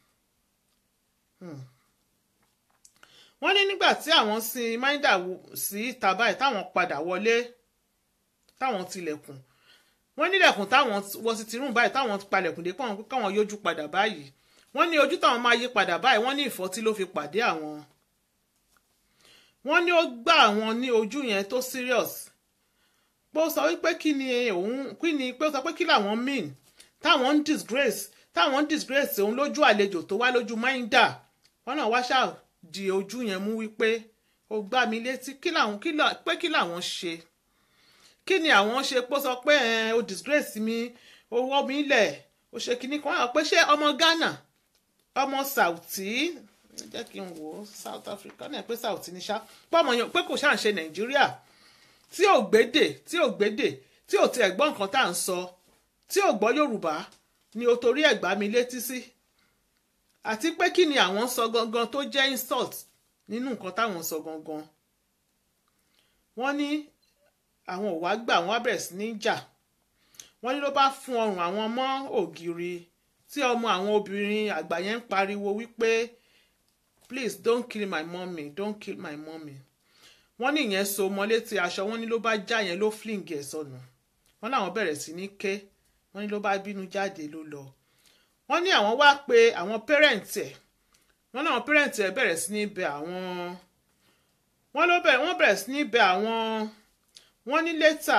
wọ́n ní nígbà tí àwọn sin maida sí ìta báyìí táwọn padà wọlé táwọn tilẹ̀kùn wọ́n nílẹ̀kùn táwọn wọ sí tirún báyìí táwọn palẹ̀kùn dé pọ̀ káwọn yójú padà báyìí wọ́n ní ojú táwọn máa yí padà báyìí wọ́n ní ìfọ́tí ló fi pàdé àwọn wọ́n ní ó gbá àwọn ní ojú yẹn tó serious pé ó sọ wípé kí ni òun kí ni pé ó sọ pé kí làwọn mean táwọn ń disgrace táwọn ń disgrace òun lójú àlejò tó wá lójú máìndà wọ́n náà wá ṣáà di ojú yẹn mú wípé ó gbá mi létí kí làwọn pé kí làwọn ṣe kí ni àwọn ṣe pé ó sọ pé ó disgrace mi ó wọ́ mi lẹ̀ ó ṣe kinní kan wọ́n pé ṣé ọmọ Ghana ọmọ Saudi jẹ́ kí n wò ó South Africa náà pé Saudi ní ṣá pọ́mọ yẹn pé kò ṣáà ń ṣe Nàìjíríà tí ò gbédè tí ò gbédè tí ò tiẹ̀ gbọ́ nǹkan tá à ń sọ tí ò gbọ́ Yorùbá ni o torí ẹ̀ gbá mi létí sí àti pé kí ni àwọn sọ gangan tó jẹ́ insult nínú nǹkan táwọn sọ gangan wọ́n ní àwọn ò wá gbà wọ́n á bẹ̀rẹ̀ sí ní jà wọ́n ní ló bá fún ọrùn àwọn mọ́ ògiri tí ọmọ àwọn obìnrin àgbà yẹn ń pariwo wípé please don't kill my mommy don't kill my mommy wọ́n ní ìyẹn so mọ́ létí aṣọ wọ́n ní ló bá já yẹn ló fling ẹ̀ sọnù wọ́n láwọn bẹ̀rẹ̀ sí ní ké wọ́n ní ló bá bínú jáde ló lọ wọ́n ní àwọn wá pé àwọn pẹ́rẹ́ǹtì ẹ̀ wọ́n láwọn pẹ́rẹ́ǹtì ẹ̀ bẹ̀rẹ̀ sí ní bẹ àwọn wọ́n ló bẹ̀rẹ̀ wọ́n bẹ̀rẹ̀ sí ní bẹ àwọn wọ́n ní létà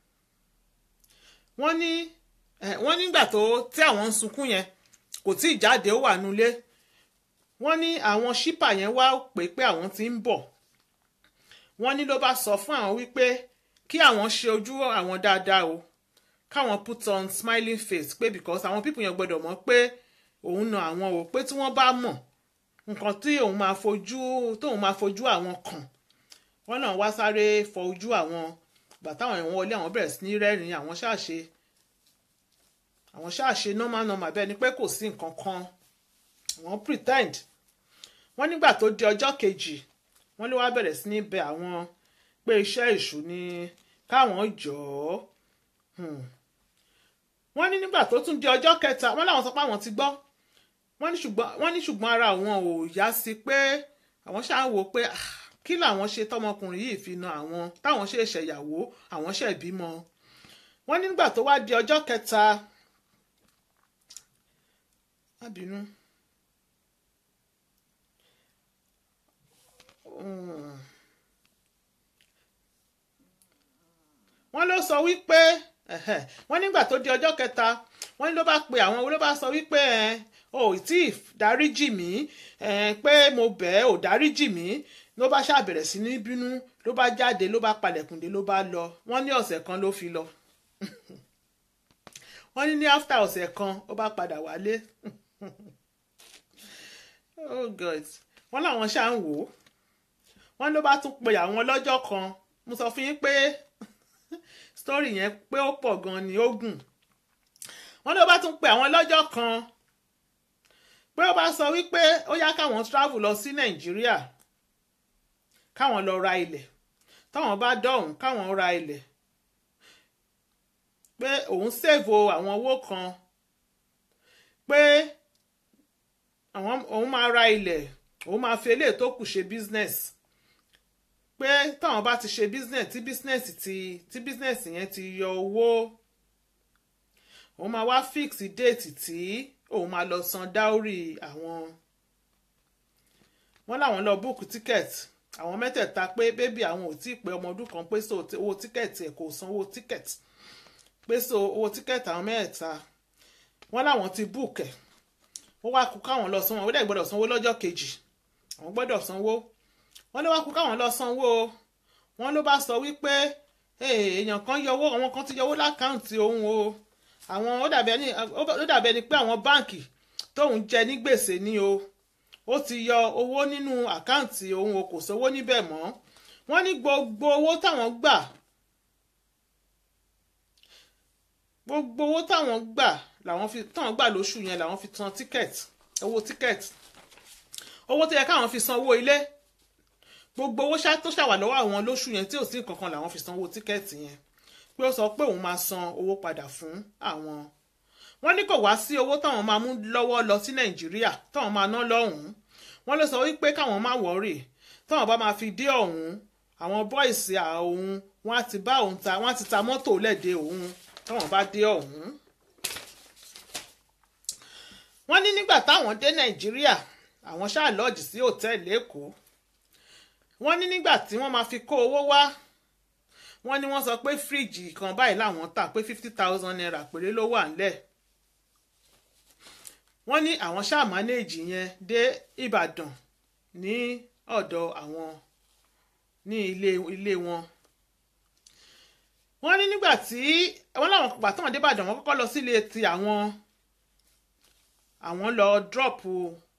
wọ́n ní wọ́n nígbà tó tí àwọn ń sunkún yẹn kò tí ì jáde ó wà nulẹ̀ wọ́n ní àwọn ṣípà yẹn wá pé pé àwọn ti ń bọ̀ wọ́n ní ló bá sọ fún àwọn wípé kí àwọn ṣe ojú àwọn dáadáa o káwọn put on smiling face pé because àwọn people yẹn gbọ́dọ̀ mọ̀ pé òun na àwọn o pé tí wọ́n bá mọ̀ nǹkan tí òun máa fojú tóun máa fojú àwọn kàn wọ́n náà wá sáré fọ ojú àwọn gbà táwọn èèyàn wọlé àwọn bẹ̀rẹ̀ sí ní rẹ́rìn-ín àwọn ṣáàṣe àwọn ṣáàṣe normal normal bẹ́ẹ̀ ni pé kò sí nǹkan kan wọ́n pretend wọ́n nígbà tó di ọjọ́ kejì wọ́n ló wá bẹ̀rẹ̀ sí ní bẹ àwọn pé iṣẹ́ èṣù ni káwọn jọ̀ọ́ hmm. wọ́n ní nígbà tó tún di ọjọ́ kẹta wọ́n láwọn sọ pé àwọn ti gbọ́ wọ́n ní ṣùgbọ́n wọ́n ní ṣùgbọ́n ara àwọn ò yá sí pé àwọn ṣáà ń wò pé ah, kí làwọn ṣe tọmọkùnrin yìí fi na àwọn táwọn ṣe ṣẹ̀yàwó àwọn ṣẹ̀ bímọ wọ́n ní nígbà tó wá di ọjọ́ kẹta má bínú. Mm. wọ́n ló sọ wípé ẹ̀hẹ̀, wọ́n nígbà tó di ọjọ́ kẹta wọ́n ní ló bá pe àwọn wo ló bá sọ wípé ẹ̀, o ò tí ì dáríjì mí ẹ̀, pé mo bẹ̀ ẹ́ ò dáríjì mí ló bá ṣàbẹ̀rẹ̀ sí ní bínú ló bá jáde ló bá palẹ̀kùndé ló bá lọ wọ́n ní ọ̀sẹ̀ kan ló fi lọ wọ́n ní ní after ọ̀sẹ̀ kan ó bá padà wálé oh god wọ́n làwọn ṣáà ń wò ó wọ́n ló bá tún pe àwọn lọ́jọ́ kan mo sọ fún yín pé story yẹn pé ó pọ̀ gan ni ó gùn wọ́n ló bá tún pe àwọn lọ́jọ́ kan pé ó bá sọ wípé ó yá káwọn travel lọ sí nàìjíríà káwọn lọ ra ilẹ̀ táwọn bá dọ̀hún káwọn ra ilẹ̀ pé òun ṣèvo àwọn owó kan pé àwọn òun máa ra ilẹ̀ òun máa fi eléyìí tó kù ṣe business pé táwọn bá ti ṣe business tí business ti tí business yẹn ti yọ owó òun máa wá fix date tí òun máa lọ san dáórì àwọn wọ́n láwọn lọ book ticket àwọn mẹ́tẹ̀ẹ̀ta pé bébì àwọn ò tí ì pé ọmọ ọdún kan pé so owó tíkẹ́ẹ̀tì ẹ̀ kò san owó tíkẹ́ẹ̀tì pé so owó tíkẹ́ẹ̀tì àwọn mẹ́ẹ̀ta wọ́n láwọn ti book ẹ̀ ó wá kú káwọn lọ sanwó ó dẹ̀ gbọ́dọ̀ sanwó lọ́jọ́ kejì àwọn gbọ́dọ̀ sanwó wọ́n ló wá kú káwọn lọ sanwó o wọ́n ló bá sọ wípé èèyàn kan yọ owó àwọn kan ti yọ owó lákàǹtì òun o àwọn ó dàbí ẹni ó dàbí ẹni pé àwọn báǹkì tóun jẹ ní gbèsè ni o ó ti yọ owó nínú àkáǹtì òun o kò sówó níbẹ̀ mọ́ wọ́n ní gbogbo owó táwọn gbà gbogbo owó táwọn gbà làwọn fi táwọn gbà lóṣù yẹn làwọn fi san tíkẹ́ẹ̀tì owó tíkẹ́ẹ̀tì owó tó yẹ káwọn fi san owó ilé gbogbo owó ṣá tó ṣàwà lọ́wọ́ àwọn lóṣù yẹn tí ò sí kankan làwọn fi san owó tíkẹ́ẹ̀tì yẹn pé ó sọ pé òun máa san owó padà fún àwọn wọ́n ní kò wá sí owó táwọn máa mú lọ́wọ́ lọ sí nàìjíríà táwọn máa ná lọ́hùn-ún wọ́n ló sọ wípé káwọn má wọ́rì táwọn bá máa fi dé ọ̀hún àwọn bọ́ìsì òun wọ́n á ti bá òun ta wọ́n á ti ta mọ́tò lẹ́dẹ̀ òun táwọn bá dé ọ̀hún. wọ́n ní nígbà táwọn dé nàìjíríà àwọn ṣáà lọ́ọ̀jì sí òtẹ́ẹ̀lì èkó wọ́n ní nígbà tí wọ́n máa fi kó owó wá wọ́n ní wọ́n sọ pé fíríjì kan báyìí làwọn tà pé fifty thousand naira péré ló wà ńlẹ̀ wọ́n ní àwọn ṣáà mánéèjì yẹn dé ìbàdàn ní ọ̀dọ̀ àwọn ní ilé ilé wọn wọ́n ní nígbà tí wọ́n láwọn pàtàkùn dé ìbàdàn wọ́n kọ́kọ́ lọ sílé ti àwọn àwọn lọ dọ́ọ̀pù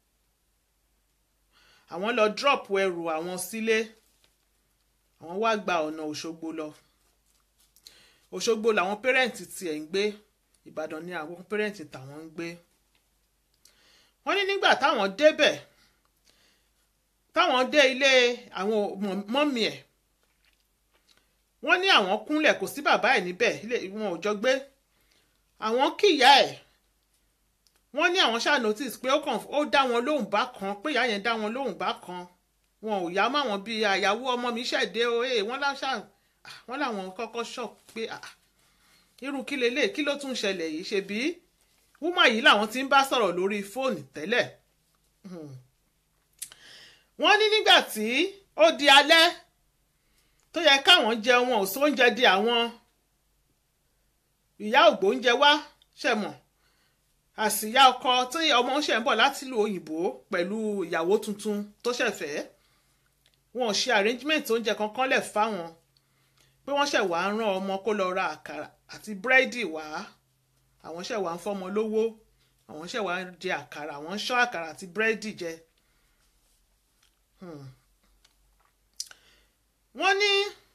àwọn lọ dọ́ọ̀pù ẹrù àwọn sílé àwọn wá gba ọ̀nà òṣogbo lọ òṣogbo làwọn pẹ́rẹ́ǹtì tiẹ̀ ń gbé ìbàdàn ni àwọn pẹ́rẹ́ǹtì tàwọn ń gbé wọ́n ní nígbà táwọn débẹ̀ táwọn dé ilé àwọn mọ́mì ẹ̀ wọ́n ní àwọn kúnlẹ̀ kò sí bàbá ẹ̀ níbẹ̀ wọn ò jọ gbé àwọn kíyà ẹ̀ wọ́n ní àwọn ṣáà notice pé ó kàn ó dá wọn lóhùn bá kan pé ìyá yẹn dá wọn lóhùn bá kan wọn ò yá mọ́ àwọn bíi àyàwó ọmọ mi ṣẹ̀dé o ẹ̀ wọ́n láṣà wọ́n láwọn kọ́kọ́ shock pé irú kí lélẹ̀ kí ló tún ṣẹlẹ̀ yìí ṣe bí wúmọ̀ yìí làwọn ti ń bá sọ̀rọ̀ lórí fóònù tẹ́lẹ̀ wọ́n ní nígbà tí ó di alẹ́ tó yẹ káwọn jẹun wọn ò sóúnjẹ di àwọn ìyá ògbóúnjẹ wá ṣẹ̀mọ̀ àsìyá ọkọ tí ọmọ ń ṣe ń bọ̀ láti ìlú òyìnbó pẹ̀lú ìyàwó tuntun tó ṣẹ̀fẹ́ wọn ò ṣe arrangement oúnjẹ kankan lẹ̀ fáwọn pé wọ́n ṣẹ̀ wá rán ọmọ kó lọ ra àkàrà àti búrẹ́dì wá àwọn ṣẹ̀ wá ń fọ́mọ lówó àwọn ṣẹ̀ wá ń jẹ àkàrà àwọn ń ṣọ́ àkàrà àti búrẹ́dì jẹ Hmm. wọ́n ní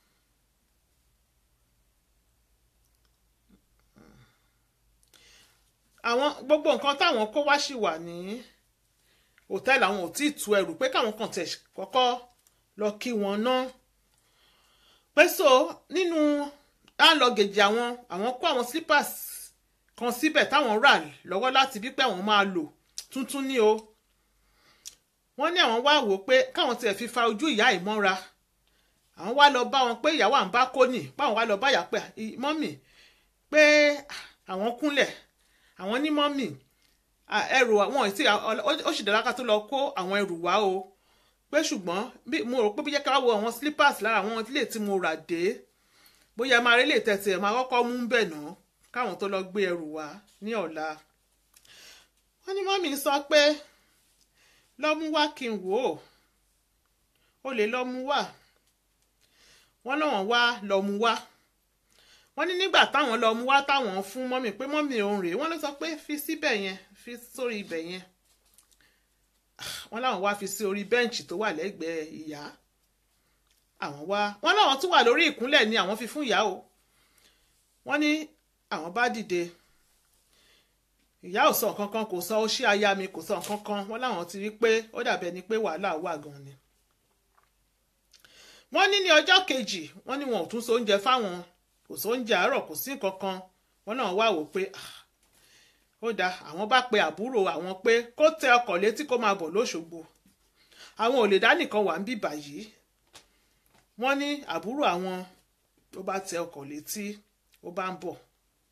àwọn gbogbo nǹkan táwọn kó wá sì wà ní hòtẹ́ẹ̀lì àwọn ò tí ì tú ẹrù pé káwọn kàn tẹ̀ kọ́kọ́ lọ kí wọn ná pé so nínú láńlọ́gẹ̀jì àwọn àwọn kó àwọn slippers kan síbẹ̀ táwọn rà lọ́wọ́ láti bí pé àwọn máa lò tuntun ní o wọ́n ní àwọn wá wò pé káwọn tiẹ̀ fi fa ojú ìyá ìmọ́ra àwọn wá lọ bá wọn pé ìyàwó à ń bá kó nì báwọn wá lọ bá yà pé "Ì- mọ́mì pé àwọn kúnlẹ̀ àwọn ní mọ́mì à, ẹrù àwọn tí ó sì dára ká tó lọ kó àwọn ẹrù wá o pé ṣùgbọ́n bí mo rò pé bí jẹ́ ká wo àwọn slippers lára àwọn ilé tí mo rà dé bóyá máa rí lè tẹ̀sí ẹ̀ máa kọ́kọ́ mú bẹ̀ náà káwọn tó lọ gbé ẹrù wá ní ọ̀la wọ́n ní mọ́mì sọ pé lọ́mú wá kí n wò ó ó lè lọ́mú wá wọ́n lọ́wọ́n wá lọ́mú wá wọ́n ní nígbà táwọn lọ́mú wá táwọn fún mọ́mì pé mọ́mì òun rèé wọ́n ló sọ pé fi síbẹ̀ yẹn fi sórí ibẹ̀ yẹn wọ́n láwọn wá fi sí orí bẹ́ǹchì tó wà lẹ́gbẹ̀ẹ́ ìyá àwọn wá wọ́n láwọn tún wà lórí ìkúnlẹ̀ ni àwọn fi fún ìyá o wọ́n ní àwọn bá dìde ìyá ò sọ nǹkan kan kò sọ ó ṣí aya mi kò sọ nǹkan kan wọ́n láwọn ti rí pé ó dàbẹ̀ ni pé wàhálà wà gan ni wọ́n ní ní ọjọ́ kejì wọ́n ní wọn ò tún so oúnjẹ fáwọn kò so oúnjẹ àárọ̀ kò sí nǹkan kan wọ́n náà wá wò pé "Ah, ó dáa àwọn bá pe àbúrò àwọn pé kó tẹ ọkọ̀ létí kó máa bọ̀ lóṣogbo àwọn ò lè dá nìkan wà ń bì báyìí wọ́n ní àbúrò àwọn tó bá tẹ ọkọ̀ létí ó bá ń bọ̀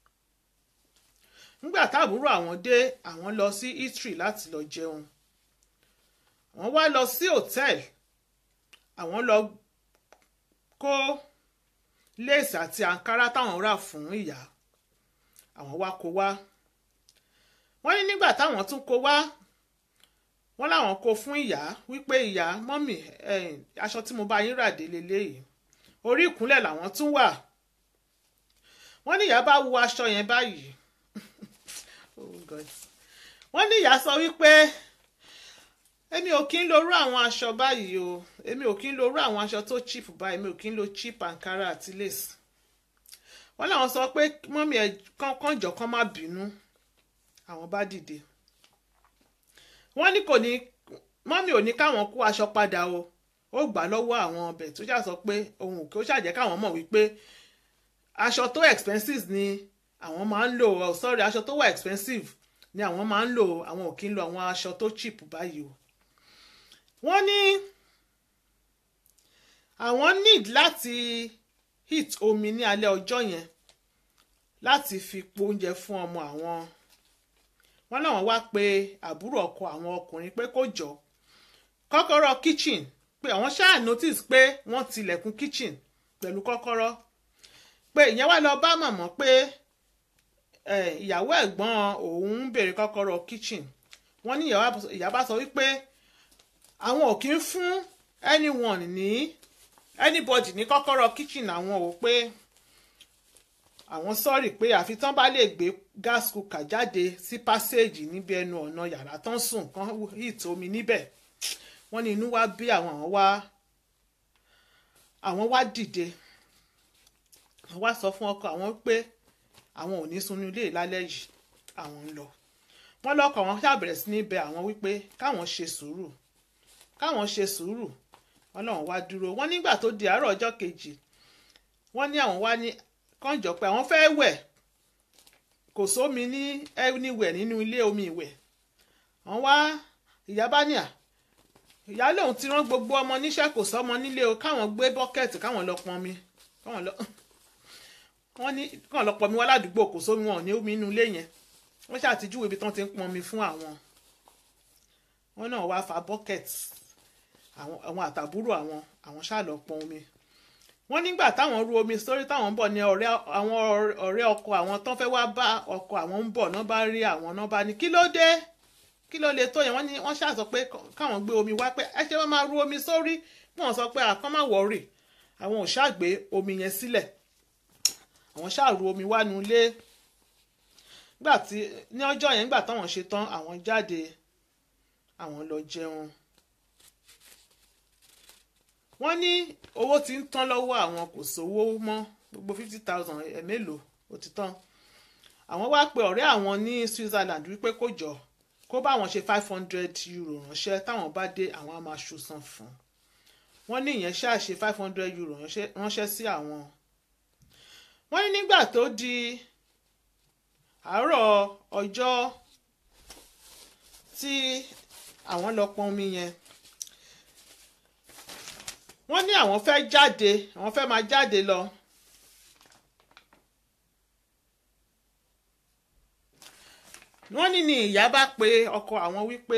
nígbà táàbúrò àwọn dé àwọn lọ sí eatery láti lọ jẹun àwọn wá lọ sí hòtẹ́ẹ̀lì àwọn lọ kó léèsì àti àǹkárá táwọn rà fún ìyá àwọn wá kó wá wọ́n ní nígbà táwọn tún kó wá wọ́n láwọn kó fún ìyá wípé ìyá mọ́mì ẹ̀yìn aṣọ tí mo bá yín rà dé leléyìí orí ìkúnlẹ̀ làwọn tún wà wọ́n ní ìyá bá wo aṣọ yẹn báyìí Oh God. wọ́n ní ìyá sọ wípé èmi ò kí ń lo irú àwọn aṣọ báyìí o èmi ò kí ń lo irú àwọn aṣọ tó cheap báyìí èmi ò kí ń lo cheap ankara àti lace wọ́n láwọn sọ pé mọ́mì ẹ̀ kànjọ kan má bínú àwọn bá dìde wọ́n ní kò ní mọ́mì ò ní káwọn kó aṣọ padà o ó gbà lọ́wọ́ àwọn ọbẹ̀ tó ṣáà sọ pé òun kò ṣàjẹ́ káwọn mọ̀ wípé aṣọ tó expensive ni àwọn máa ń lò oh sorry aṣọ tó wà expensive ni àwọn máa ń lò àwọn ò kí ń lo àwọn aṣọ tó cheap báyìí o wọ́n ní àwọn need láti heat omi ní alẹ́ ọjọ́ yẹn láti fi po oúnjẹ fún ọmọ àwọn wọ́n láwọn wá pe àbúrò ọkọ àwọn ọkùnrin pé kó jọ kọ́kọ́rọ́ kitchen pé àwọn ṣáà notice pé wọ́n tilẹ̀kùn kitchen pẹ̀lú kọ́kọ́rọ́ pé ìyẹn wá lọ bá màmá pé eh, ìyàwó ẹ̀gbọ́n òun ń béèrè kọ́kọ́rọ́ kitchen wọ́n ní ìyá bá sọ wípé àwọn ò kí ń fún anyone ní anybody ní kọ́kọ́rọ́ kitchen àwọn ò pé àwọn sọ́ọ̀rì pé àfi tán bá lè gbé gas cooker jáde sí passage níbi ẹnu ọ̀nà yàrá tán sùn kán heat omi níbẹ̀ wọ́n ní inú wá bí àwọn àwọn wá àwọn wá dìde àwọn wá sọ fún ọkọ àwọn pé àwọn ò ní sunú ilé lálẹ́ yìí àwọn ń lọ wọ́n lọ́kọ̀ wọn ṣàbẹ̀rẹ̀ sí ní bẹ àwọn wípé káwọn ṣe sùúrù káwọn ṣe sùúrù wọ́n lọ́wọ́n wá dúró wọ́n nígbà tó di àárọ̀ ọjọ́ kejì wọ́n ní àwọn wá ní kànjọ pé àwọn fẹ́ wẹ̀ kò sómi ní anywhere nínú ilé omi ìwẹ̀ wọ́n wá ìyá bá ní à ìyá lòun ti rán gbogbo ọmọ níṣẹ́ kò sọ́mọ nílé o káwọn gbé bọ́kẹ́ẹ̀tì káwọn lọ pọn mi káwọn lọ wọ́n ní káwọn lọ pọn mi wá ládùúgbò kò sómi wọn ò ní omi inú ilé yẹn wọ́n ṣàtijúwe ibi tí wọ́n ti ń pọn mi fún àwọn wọ́n náà wá fa bọ́kẹ́ẹ̀tì àwọn àtàbúrò àwọn àwọn ṣáà lọ pọn omi wọ́n nígbà táwọn ru omi sórí táwọn ń bọ̀ ní ọ̀rẹ́ àwọn ọ̀rẹ́ ọkọ àwọn tán fẹ́ wá bá ọkọ àwọn ń bọ̀ náà bá rí àwọn náà bá ní kí ló dé kí ló lè tó yẹn wọ́n ní wọ́n ṣáà sọ pé káwọn gbé omi wá pé ẹ ṣe wọ́n máa ru omi sórí wọ́n sọ pé àkọ́ má wọ̀rì àwọn ò ṣáà gbé omi yẹn sílẹ̀ àwọn ṣáà ru omi wá nu ilé nígbà tí ní ọjọ́ yẹn nígbà táwọn ṣe tán àwọn jáde àwọn lọ jẹun wọ́n ní owó ti ń tán lọ́wọ́ àwọn kò sówó mọ́ gbogbo fifty thousand ẹ̀ mélòó ó ti tán àwọn wá pe ọ̀rẹ́ àwọn ní Switzerland wípé kó jọ kó bá àwọn ṣe five hundred euro ránṣẹ́ táwọn bá dé àwọn á máa ṣùsàn fún wọ́n ní ìyẹn ṣáà ṣe five hundred euro ránṣẹ́ sí àwọn wọ́n ní nígbà tó di àárọ̀ ọjọ́ tí àwọn lọ pọn omi yẹn wọ́n ní àwọn fẹ́ jáde àwọn fẹ́ máa jáde lọ. wọ́n ní ni ìyá bá pe ọkọ àwọn wípé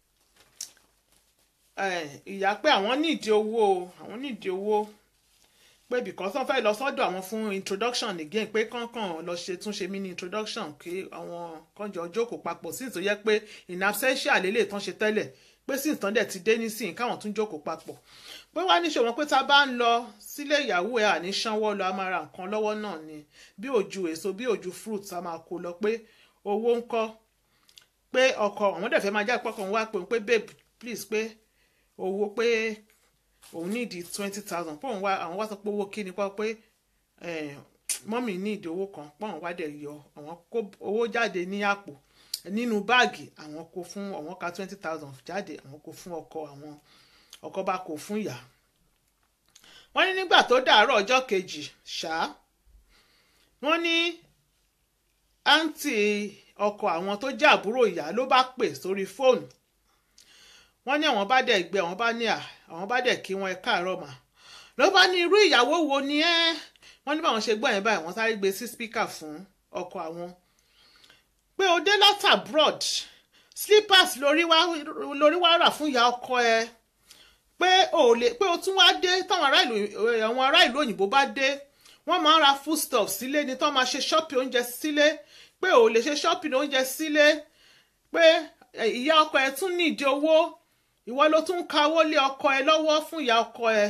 ìyá pé àwọn nídìí owó àwọn nídìí owó pé because wọ́n fẹ́ lọ sọ́dọ̀ àwọn fún introduction again pé kánkàn lọ ṣe túnṣe mini introduction kí àwọn kànjọ jókòó papọ̀ sí ìtòyẹ pé in absentia lélẹ̀ tán ṣe tẹ́lẹ̀ pé sí ìtàn dẹ̀ ti dé nísìnyí káwọn tún jókòó papọ̀ pé wá ní ṣòwò pé tá a bá ń lọ sílé ìyàwó ẹ̀ àní sanwó lọ a máa ra nǹkan lọ́wọ́ náà ni bí òjú èso bí òjú fruit a máa kó lọ pé owó ń kọ́ pé ọkọ àwọn dẹ̀ fẹ́ máa jáde pọ́kàn wá pé pé babe please pé owó pé òun nídìí twenty thousand pọ́n wá àwọn wá sọ pé owó kí ni pọ́ pé mọ́mì nídìí owó kan pọ́n wá dẹ̀ yọ àwọn kó owó jáde ní àpò nínú báàgì àwọn kó fún àwọn ka twenty thousand jáde àwọn kó fún ọkọ àwọn ọkọ bá kó fún ìyá wọ́n ní nígbà tó dàárọ̀ ọjọ́ kejì ṣáá wọ́n ní àǹtí ọkọ àwọn tó jẹ́ àbúrò ìyá ló bá pè sórí fóònù wọ́n ní àwọn bá dẹ̀ gbé àwọn bá ní à àwọn bá dẹ̀ kí wọn ẹ káàárọ̀ mà ló bá ní irú ìyàwó wo ni ẹ́ wọ́n ní báwọn ṣe gbọ́ yẹn báyìí wọ́n sáré gbé sí spíkà fún ọkọ àwọn pé o dé láti abroad slippers lórí wá lórí wá rà fún ìyá ọkọ ẹ pé o lè pé o tún wá dé táwọn ará ìlú àwọn ará ìlú òyìnbó bá dé wọ́n máa ń ra foodstuff sílé ni tó máa ṣe ṣọ́ọ̀pì oúnjẹ sílé pé ò lè ṣe ṣọ́ọ̀pì oúnjẹ sílé pé ìyá ọkọ ẹ tún nídìí owó ìwọ ló tún kawó lé ọkọ ẹ lọ́wọ́ fún ìyá ọkọ ẹ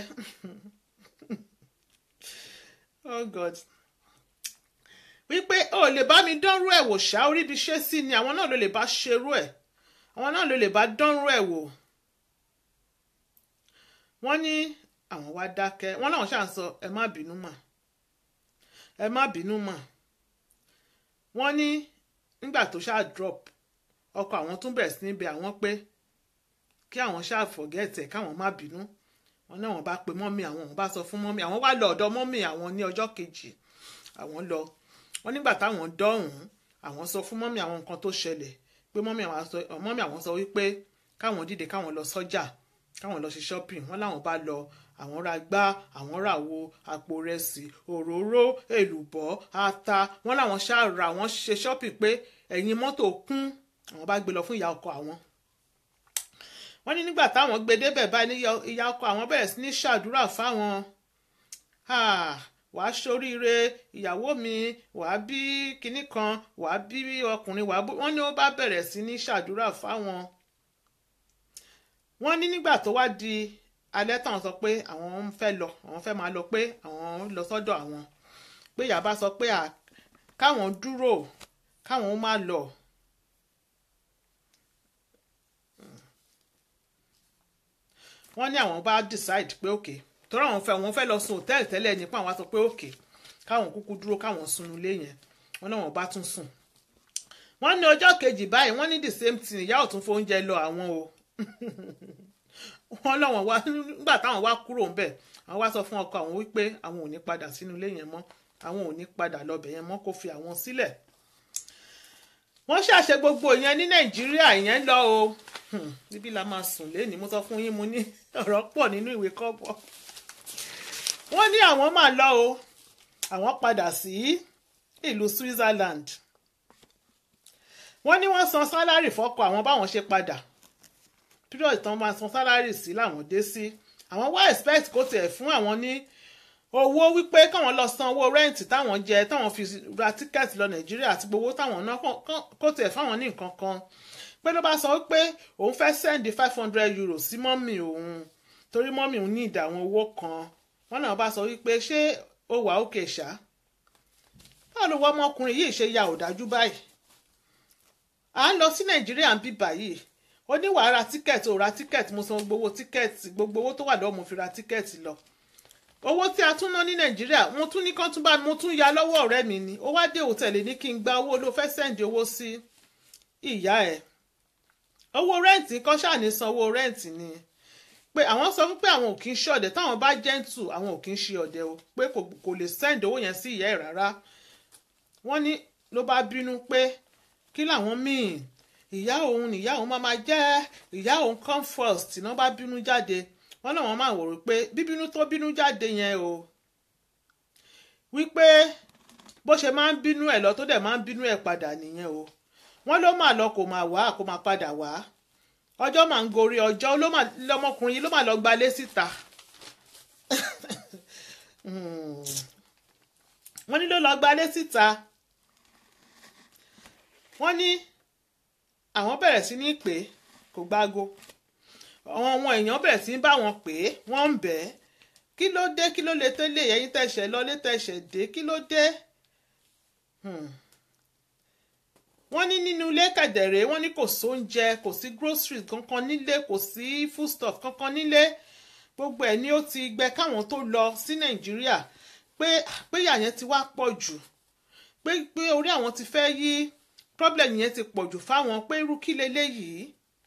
oh god wípé o lè bá mi dánrú ẹ̀ wò ṣá orí ibi ṣe sí ni àwọn náà ló lè bá ṣerú ẹ̀ àwọn náà ló lè bá dánrú ẹ̀ wò wọ́n ní àwọn wá dákẹ́ wọ́n láwọn ṣáà ń sọ ẹ má bínú mà ẹ má bínú mà wọ́n ní nígbà tó ṣáà drop ọkọ àwọn tún bẹ̀rẹ̀ sí níbi àwọn pé kí àwọn ṣáà forget ẹ̀ káwọn má bínú wọn náà wọ́n bá pe mọ́mì àwọn wọ́n bá sọ fún mọ́mì àwọn wá lọ ọ̀dọ̀ mọ́mì àwọn ní ọjọ́ kejì àwọn lọ wọ́n nígbà táwọn dọ́hùn àwọn sọ fún mọ́mì àwọn nǹkan tó ṣẹlẹ̀ pé mọ́mì àwọn sọ wípé káwọn dìde káwọn lọ sọ́jà káwọn lọ ṣe shopping wọ́n láwọn bá lọ àwọn ra gbá àwọn ra wo àpò rẹsì òróró èlùbọ́ ata wọ́n láwọn ṣáà ra àwọn ṣe shopping pé ẹ̀yìn mọ́tò kún àwọn bá gbé lọ fún ìyá ọkọ àwọn wọ́n ní nígbà táwọn gbé débẹ̀ báyìí ìyá ọkọ àwọn bẹ̀rẹ̀ sí ní ṣàdúrà fáwọn wàá ṣoríire ìyàwó mi wàá bí kinní kan wàá bí ọkùnrin wàá bó wọ́n ní ó bá bẹ̀rẹ̀ sí ní ṣàdúrà fáwọn wọ́n ní nígbà tó wá di alẹ́ táwọn sọ pé àwọn ń fẹ́ lọ àwọn fẹ́ máa lọ pé àwọn lọ sọ́dọ̀ àwọn pé ìyá bá sọ pé káwọn dúró káwọn má lọ. wọ́n ní àwọn bá decide pé òkè tọ́rọ àwọn fẹ́ àwọn fẹ́ lọ sùn hòtẹ́ẹ̀lì tẹ́lẹ̀ nípa àwọn sọ pé òkè káwọn kúkú dúró káwọn sùn ilé yẹn wọ́n náà wọ́n bá tún sùn. wọ́n ní ọjọ́ kejì báyìí wọ́n ní the same thing ìyá ò tún fóúnjẹ lọ àwọn o wọ́n lọ́wọ́n wá nígbà táwọn wá kúrò ń bẹ̀ àwọn wá sọ fún ọkọ àwọn wípé àwọn ò ní padà sínú ilé yẹn mọ́ àwọn ò ní padà lọ́bẹ̀ yẹn mọ́ kó fi àwọn sílẹ̀ wọ́n ṣàṣe gbogbo ìyẹn ní nàìjíríà ìyẹn lọ o níbí la máa sùn lé ní mo sọ fún yín mo ní ọ̀rọ̀ pọ̀ nínú ìwé kọ́bọ̀ wọ́n ní àwọn máa lọ o àwọn padà sí ìlú Switzerland wọ́n ní wọ́n san sálárì fọ́kọ àwọn báwọn ṣe padà period tán máa san sálárì sí làwọn dé sí àwọn wá expect kó tiẹ̀ fún àwọn ní owó wípé káwọn lọ san owó rẹ́ǹtì táwọn jẹ táwọn fi ra tíkẹ́ẹ̀tì lọ nàìjíríà àti gbowó táwọn ná kó tiẹ̀ fáwọn ní nǹkan kan pé ló bá sọ wípé òun fẹ́ sẹ́ndì five hundred euros sí mọ́mì òun torí mọ́mì òun ní ìdá àwọn owó kan wọ́n náà bá sọ wípé ṣé ó wà òkè ṣá báwo ló wọ ọmọkùnrin yìí ṣe ya òdájú báyìí à ń lọ sí nàìjíríà ń bí báyìí ó ní wàá ra tíkẹ́ẹ̀tì ò ra tíkẹ́ẹ̀tì mo san gbogbo owó tíkẹ́ẹ̀tì gbogbo owó tó wà lọ́wọ́ mo fi ra tíkẹ́ẹ̀tì lọ owó tí a tún ná ní nàìjíríà mo tún ní kán tún bá mo tún ya lọ́wọ́ ọ̀rẹ́ mi ni ó wá dé òtẹ̀lẹ̀ ní kí n gba owó ló fẹ́ sẹ́ǹdì owó sí ìyá ẹ̀ owó rẹ́ǹtì kọ́ ṣàní san owó rẹ́ǹtì ni pé àwọn sọ fún pé àwọn ò kí ń ṣe ọ̀dẹ̀ táwọn bá jẹ́ǹtù àwọn ò kí ń ṣe ọ̀dẹ̀ o pé kò kò lè sẹ́ǹdì owó yẹn sí ìyá ẹ̀ rárá wọ́n ní ló bá bínú pé kí làwọn míì ìyá òun ìyá òun máa máa jẹ́ ìyá òun come first náà bá bínú jáde wọ́n náà wọ́n máa wò ó pé bíbínú tó bínú jáde yẹn o wípé bó ṣe máa ń bínú ẹ̀ lọ tó dẹ̀ máa ń bínú ẹ̀ padà nìyẹn o wọ́n ló máa lọ kò máa wá kò máa padà wá ọjọ́ máa ń gorí ọjọ́ ló máa lọmọkùnrin yìí ló máa lọ gbalé síta Hmm. wọ́n ní ló lọ gbalé síta wọ́n ní àwọn bẹ̀rẹ̀ sí ní pè é kò gbágo àwọn ọmọ èèyàn bẹ̀rẹ̀ sí ní bá wọn pè é wọ́n ń bẹ̀ ẹ́ kí ló dé kí ló lè tẹ́lẹ̀ ẹ̀yin tẹ̀sẹ̀ lọ lé tẹ̀sẹ̀ dé kí ló dé Hmm. wọ́n ní nínú ilé kẹ̀dẹ̀rẹ́ wọ́n ní kò sóúnjẹ kò sí groceries kankan nílé kò sí foodstuff kankan nílé gbogbo ẹ̀ ni ó ti gbẹ káwọn tó lọ sí nàìjíríà pé pé ìyà yẹn ti wá pọ̀ jù pé pé orí àwọn ti fẹ́ yí problem yẹn ti pọ̀ jù fáwọn pé irú kí leléyìí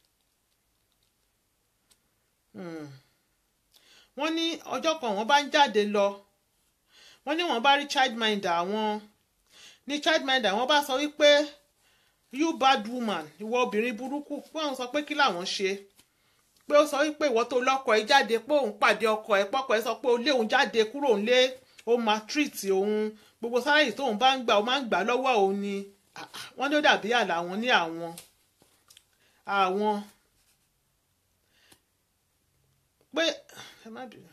Hmm. wọ́n ní ọjọ́ kan wọ́n bá ń jáde lọ wọ́n ní wọ́n bá rí childminder àwọn ní childminder wọ́n bá sọ wípé you bad woman ìwọ obìnrin burúkú pé àwọn sọ pé kí làwọn ṣe pé ó sọ wípé ìwọ tó lọ́kọ ẹ̀ jáde pé òun pàdé ọkọ ẹ̀ pọ́kọ ẹ̀ sọ pé ó lé òun jáde kúrò nílé ó máa treat òun gbogbo sáyẹ̀sì tóun bá ń gbà ó máa ń gbà lọ́wọ́ òun ni Ah, ah, wọ́n ní ó dàbí àlà àwọn ní àwọn àwọn pé ẹ má bínú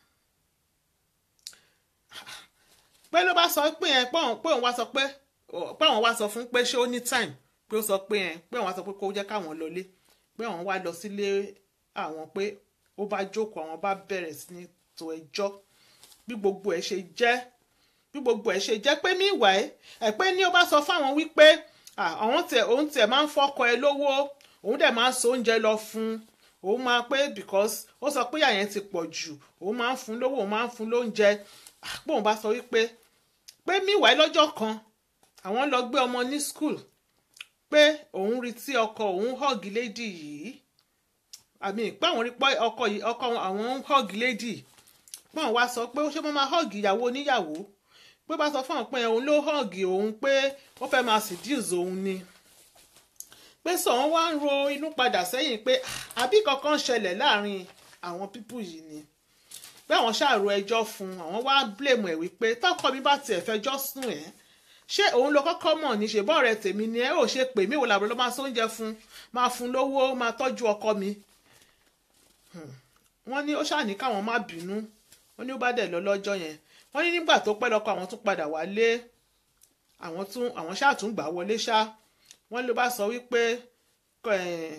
pé ló bá sọ pé yẹn pé òun pé òun wá sọ pé pé àwọn wá sọ fún pé ṣé ó ní time pé ó sọ pé yẹn pé àwọn wá sọ pé kó jẹ́ káwọn lọlé pé àwọn wá lọ sílé àwọn pé ó bá jókòó àwọn bá bẹ̀rẹ̀ sí ní to ẹjọ́ bí gbogbo ẹ̀ ṣe jẹ́ bí gbogbo ẹ̀ ṣe jẹ́ pé mí ìwà ẹ̀ ẹ̀ pé ní ó bá sọ fáwọn wípé ah, àwọn tẹ̀ òun tẹ̀ máa ń fọ́kọ ẹ lówó òun dẹ̀ máa ń so oúnjẹ lọ fún òun máa pé because ó sọ pé ìyà yẹn ti pọ̀ jù òun máa ń fún lówó òun máa ń fún lóúnjẹ Ah, pé òun bá sọ wípé pé mí ìwà ẹ̀ lọ́jọ́ kan àwọn lọ gbé ọmọ ní school pé òun rí tí ọkọ òun hug lady yìí àmì pé àwọn rí pé ọkọ yìí ọkọ àwọn ń hug lady pé àwọn wá sọ pé ó ṣe mọ́ máa hug ìyàwó oníyàwó pé bá sọ fún àwọn pé òun ló hug òun pé ó fẹ́ máa seduce òun ni pé sọ wọn wá ń ro inú padà sẹ́yìn pé "Ah, àbí kankan ṣẹlẹ̀ láàrin àwọn pípù yìí ni pé àwọn ṣàrò ẹjọ́ fún àwọn wá blame ẹ̀ wípé tọkọ mi bá tiẹ̀ fẹjọ́ sùn ẹ̀ ṣé òun ló kọ́kọ́ mọ̀ ní ṣe bọ́ọ̀rẹ́ tèmi ni ẹ ò ṣe pè mí wò làbúrò ló máa sóúnjẹ fún máa fún lówó máa tọ́jú ọkọ mi Hmm. wọ́n ní ó ṣàní káwọn má bínú wọ́n ní ó bá dẹ̀ lọ lọ́jọ́ yẹn wọ́n ní nígbà tó pẹ́ lọ́kọ àwọn tún padà wálé àwọn tún àwọn ṣáà tún gbà wọlé ṣá wọ́n ló bá sọ wípé kọ- ẹ̀,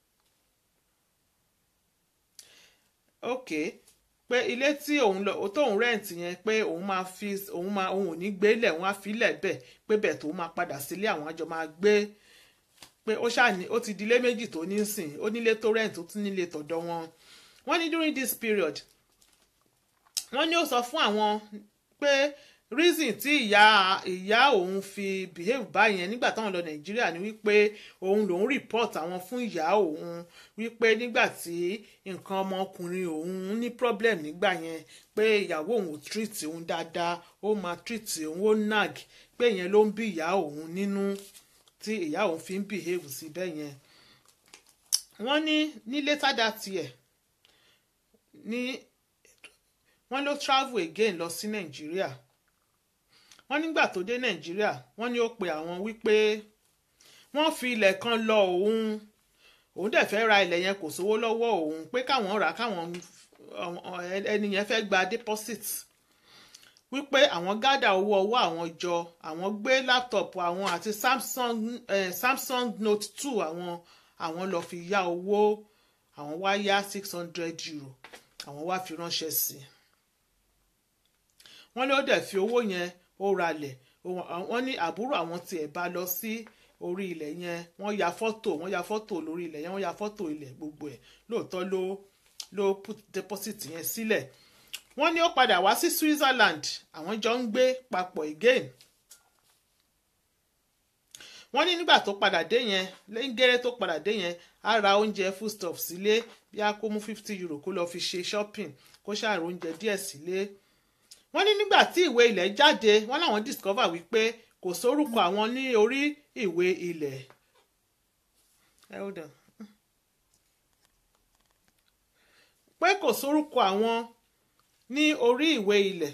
ok pé ilé tí òun lọ tóun rẹ́ǹtì yẹn pé òun máa fi òun máa òun ò ní gbé lẹ̀ òun á fi lẹ̀ bẹ̀ pé bẹ̀ tó máa padà sílé àwọn àjọ máa gbé pé ó ṣàní ó ti di ilé méjì tó ní sìn ó nílé tó rẹ́ǹtì ó tún nílé tọ̀dọ̀ wọn wọ́n ní during this period wọ́n ní ó sọ fún àwọn pé reason tí ìyá ìyá òun fi behave báyẹn nígbà táwọn lọ nàìjíríà ni wípé òun lòun report àwọn fún ìyá òun wípé nígbà tí nǹkan ọmọkùnrin òun ní problem nígbà yẹn pé ìyàwó òun ò treat òun dáadáa ó máa treat òun ó nag pé ìyẹn ló ń bí ìyá òun nínú tí ìyá òun fi ń behave sí bẹ́ẹ̀ yẹn wọ́n ní ní later that year ní wọ́n ló travel again lọ sí nàìjíríà wọ́n nígbà tó dé nàìjíríà wọ́n ní ó pe àwọn wípé wọ́n fi ilẹ̀ kan lọ òun òun dẹ̀ fẹ́ ra ilẹ̀ yẹn kò sówó lọ́wọ́ òun pé káwọn rà káwọn ẹni yẹn fẹ́ gba deposit wípé àwọn gádà owó ọwọ́ àwọn jọ àwọn gbé laptop àwọn àti samsung eh, samsung note two àwọn àwọn lọ fi yá owó àwọn wá yá six hundred euro àwọn wá fi ránṣẹ́ sí i wọ́n ló dẹ̀ fi owó yẹn ó ralẹ̀ wọ́n ní àbúrò àwọn tiẹ̀ bá lọ sí orí ilẹ̀ yẹn wọ́n ya fọ́tò wọ́n ya fọ́tò lórí ilẹ̀ yẹn wọ́n ya fọ́tò ilẹ̀ gbogbo ẹ̀ lóòótọ́ ló ló put deposit yẹn sílẹ̀ wọ́n ní ó padà wá sí Switzerland àwọn jọ ń gbé papọ̀ again wọ́n ní nígbà tó padà dé yẹn lẹ́yìn gẹ́rẹ́ tó padà dé yẹn á ra oúnjẹ foodstuff sílé bí a kó mú fifty euro kó lọ́ọ́ fi ṣe shopping kó ṣàrò oúnjẹ díẹ̀ sílé. wọ́n ní nígbà tí ìwé ilẹ̀ jáde wọ́n láwọn discover wípé kò sórúkọ àwọn ní orí ìwé ilẹ̀. hold on. pé kò sórúkọ àwọn ní orí ìwé ilẹ̀.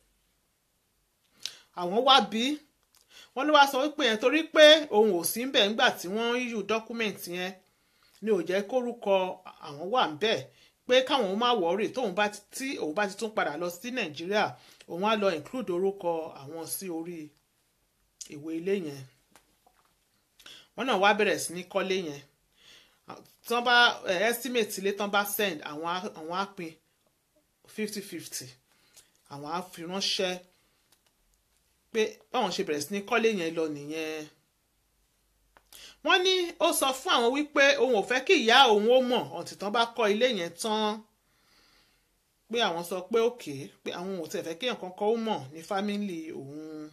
àwọn wá bí wọ́n ló wá sọ wípé yẹn torí pé òun ò sí ńbẹ̀ ńgbà tí wọ́n yíyù dọ́kúmẹ̀ntì yẹn ni ò jẹ́ kórúkọ àwọn wà ńbẹ̀ pé káwọn má wọ́ọ̀rì tóun bá ti tí òun bá ti tún padà lọ sí nàìjíríà òun á lọ include orúkọ àwọn sí orí ìwé ilé yẹn wọ́n náà wá bẹ̀rẹ̀ sí ní kọ́lé yẹn tán bá estimate ilé tán bá send àwọn á àwọn á pín fifty fifty àwọn á fi ránṣẹ́ pé báwọn ṣe bẹ̀rẹ̀ sí ní kọ́lé yẹn lọ nìyẹn wọ́n ní ó sọ fún àwọn wípé òun ò fẹ́ kí ìyá òun ó mọ̀ ọ̀tí tán bá kọ́ ilé yẹn tán pé àwọn sọ pé òkè pé àwọn ò tẹ̀ fẹ́ kí nǹkan kan ó mọ̀ ní fámìlì òun.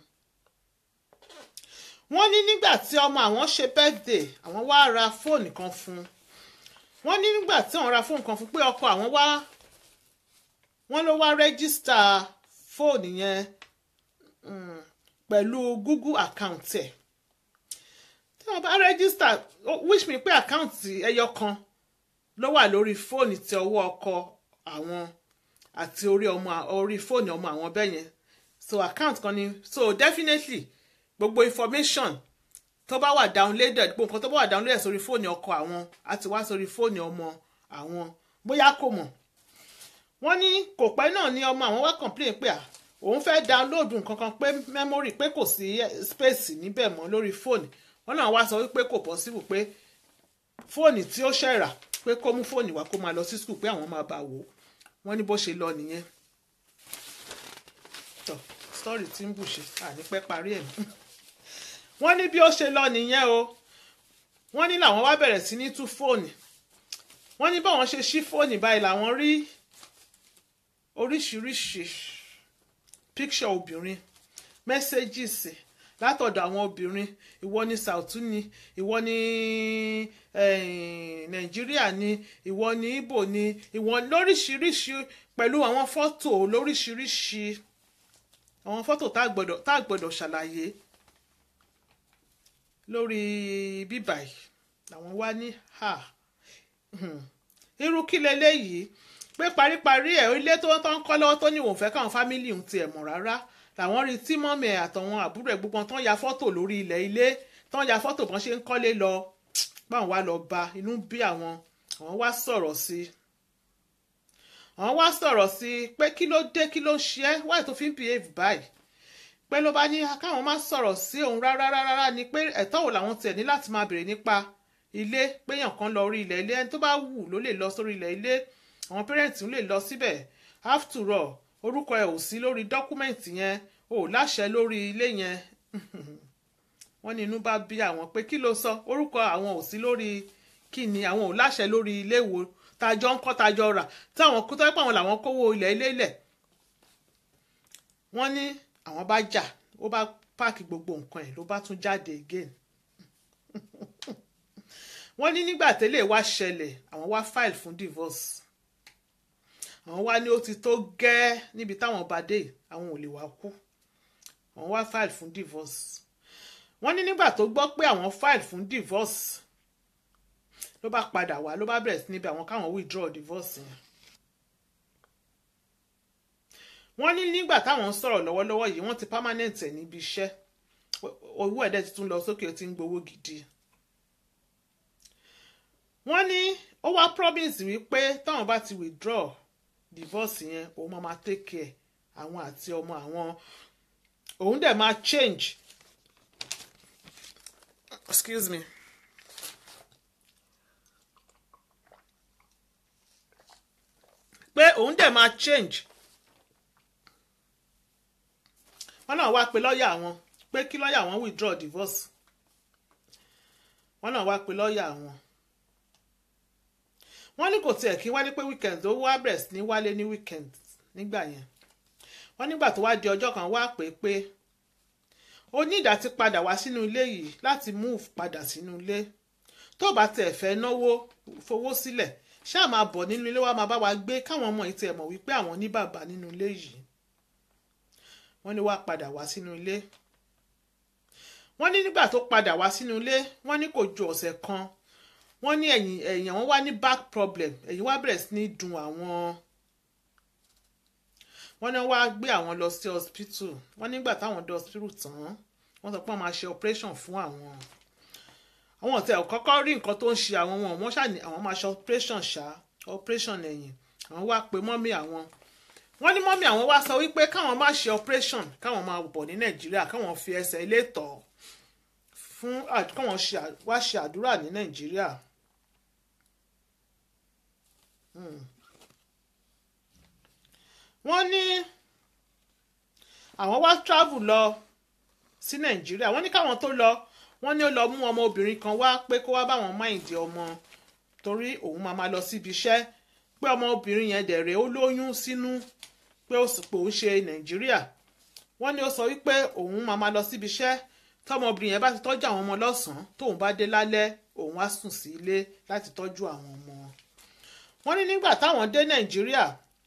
wọ́n ní nígbà tí ọmọ àwọn ṣe birthday àwọn wá ra fóònù kan fún un wọ́n ní nígbà tí àwọn ra fóònù kan fún un pé ọkọ àwọn wá wọ́n ló wá rẹ́gísítà fóònù yẹn pẹ̀lú google account ẹ̀ tí wọ́n bá rẹ́gísítà wish me pé àkáǹtì ẹyọ kan ló wà lórí fóònù tí ọwọ́ ọkọ àwọn àti orí ọmọ orí fóònù ọmọ àwọn bẹ́ẹ̀ yẹn so account kan ni so definitely gbogbo information tó bá wà downloaded gbogbo nǹkan tó bá wà downloaded sórí fóònù ọkọ àwọn àti wá sórí fóònù ọmọ àwọn bóyá kò mọ̀ wọ́n ní kò pẹ́ náà ni ọmọ àwọn wá complain pé à òun fẹ́ download nǹkan kan pé memory pé kò sí space níbẹ̀ mọ́ lórí fóònù wọ́n náà wá sọ wípé kò possible pé fóònù tí ó ṣẹ̀rà pé kó mú fóònù wá kó máa lọ sí skul pé àwọn máa bá wò ó wọ́n ní bó ṣe lọ nìyẹn tọ sítọ́rì tí ń bù ṣe àní pẹ́ parí ẹ̀ wọ́n ní bí ó ṣe lọ nìyẹn o wọ́n ní làwọn wá bẹ̀rẹ̀ sí ní tú fóònù wọ́n ní báwọn ṣe ṣí fóònù báyìí làwọn rí oríṣiríṣi píkṣọ obìnrin mẹ́sẹ́gìsì látọ̀dọ̀ àwọn obìnrin ìwọ ni Sautu ni ìwọ ni Nàìjíríà ni ìwọ ni Ìgbò ni ìwọ lóríṣiríṣi pẹ̀lú àwọn fọ́tò lóríṣiríṣi àwọn fọ́tò tá a gbọ́dọ̀ ṣàlàyé lórí bíbà yìí làwọn wá ní ha irú kí leléyìí pé paríparí ẹ̀ ilé tó ń kọ́ lọ́wọ́ tó ní òun fẹ́ káwọn fámìlì òun tiẹ̀ mọ̀ rárá làwọn rí tí mọ́mì ẹ̀ àtàwọn àbúrò ẹ̀ gbogbo tán ya fọ́tò lórí ilẹ̀ ilé tán ya fọ́tò bọ́n ṣe ń kọ́lé lọ báwọn wá lọ bá inú bí àwọn àwọn wá sọ̀rọ̀ sí i àwọn wá sọ̀rọ̀ sí i pé kí ló dé kí ló ṣe é wáyé tó fi ń behave báyìí pé ló bá ní káwọn má sọ̀rọ̀ sí òun rárá rárá ni pé ẹ̀tọ́ wo làwọn tiẹ̀ ní láti máa béèrè nípa ilé péyàn kan lọ orí ilẹ̀ ilé ẹni tó bá wù ló lè lọ sórí ilẹ̀ ilé àwọn pẹ́rẹ́ǹtì lè lọ síbẹ̀ after all orúkọ ẹ ò sí lórí dọ́kúmẹ̀ntì yẹn ò láṣẹ lórí ilé yẹn wọ́n ní inú bá bí àwọn pé kí ló sọ orúkọ àwọn ò sí lórí kí ni àwọn ò láṣẹ lórí ilé wo tajọ ń kọ́ tajọ rà táwọn kó tọ́jú pé àwọn làwọn kówó ilẹ̀ ilé ilẹ̀ wọ́n ní àwọn bá jà ó bá páàkì gbogbo nǹkan ẹ̀ ló bá tún jáde again wọ́n ní nígbà tẹ́lẹ̀ wá ṣẹlẹ̀ àwọn wá file fún divorce àwọn wá ní ó ti tó gẹ́ níbi táwọn bá dé àwọn ò lè wá kú àwọn wá file fún divorce wọ́n ní nígbà tó gbọ́ pé àwọn file fún divorce ló bá padà wá ló bá bẹ̀rẹ̀ sí níbi àwọn káwọn withdraw divorce yẹn wọ́n ní nígbà táwọn ń sọ̀rọ̀ lọ́wọ́lọ́wọ́ yìí wọ́n ti permanent ẹ̀ níbi iṣẹ́ owó ẹ̀dẹ̀ ti tún lọ sókè ó ti ń gbowó gidi wọ́n ní ó wá promise wípé táwọn bá ti withdraw divorce yẹn òun máa máa take care àwọn àti ọmọ àwọn òun dẹ̀ máa change excuse me pé òun dẹ̀ máa change wọ́n náà wá pe lọ́ọ̀yà wọn pé kí lọ́ọ̀yà wọn withdraw divorce wọ́n náà wá pe lọ́ọ̀yà wọn wọ́n ní kò tiẹ̀ kí wálé pé weekend ó wá bẹ̀rẹ̀ sí ní wálé ní weekend nígbà yẹn wọ́n nígbà tó wá di ọjọ́ kan wá pé pé ó ní ìdá ti padà wá sínú ilé yìí láti move padà sínú ilé tó bá tẹ̀ fẹ́ náwó fowó sílẹ̀ ṣáà máa bọ̀ nínú ilé wa máa bá wa gbé káwọn ọmọ yìí tiẹ̀ mọ̀ wípé àwọn ní bàbá nínú ilé yìí wọ́n ní wá padà wá sínú ilé wọ́n ní nígbà tó padà wá sínú ilé wọ́n ní kò ju ọ̀sẹ̀ kan wọ́n ní ẹ̀yìn ẹ̀yìn àwọn wá ní back problem ẹ̀yìn wá bẹ̀rẹ̀ sí ní dùn àwọn wọ́n ní wá gbé àwọn lọ sí hospital wọ́n nígbà táwọn dé hospital tán wọ́n sọ pé wọ́n máa ṣe operation fún àwọn àwọn ọ̀tẹ̀ kọ́kọ́ rí nǹkan tó ń ṣe àwọn wọn wọ́n ṣàní àwọn máa ṣe operation ṣá operation ẹ̀yìn àwọn wá pe mọ́mí àwọn wọ́n ní mọ́mí àwọn wá sọ wípé káwọn má ṣe operation káwọn máa bọ̀ ní nàìjíríà káwọn fi ẹsẹ̀ ilé tọ̀ fún káwọn wá ṣe àdúrà ní nàìjíríà. wọ́n ní àwọn wá travel lọ sí nàìjíríà wọ́n ní káwọn tó lọ wọ́n ní ó lọ mú ọmọ obìnrin kan wá pé kó wá báwọn máìndì ọmọ torí òun máa máa lọ síbi iṣẹ́ pé ọmọ obìnrin yẹn dẹ̀rẹ̀ ó lóyún sínú pé ó sì pé òun ṣe nàìjíríà wọ́n ní ó sọ wípé òun máa máa lọ síbi iṣẹ́ tọmọbìnrin yẹn bá ti tọ́jú àwọn ọmọ lọ́sàn-án tóun bá dé lálẹ́ òun á sùn sí ilé láti tọ́jú àwọn ọmọ wọ́n ní nígbà táwọn dé nàìjíríà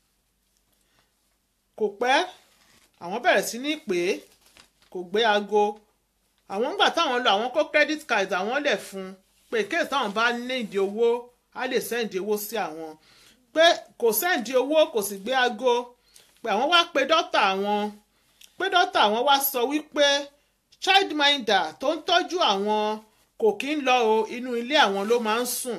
kò pẹ́ àwọn bẹ̀rẹ̀ sí ní pè é kò gbé aago àwọn ńgbà táwọn lọ àwọn kó credit card àwọn lẹ̀ fún pé kéèsì táwọn bá nídìí owó á lè sẹ́ǹdì owó sí àwọn pé kò sẹ́ǹdì owó kò sì gbé aago pé àwọn wá pe dọ́tà àwọn pé dọ́tà àwọn wá sọ wípé childminder tó ń tọ́jú àwọn kò kí ń lọ o inú ilé àwọn ló máa ń sùn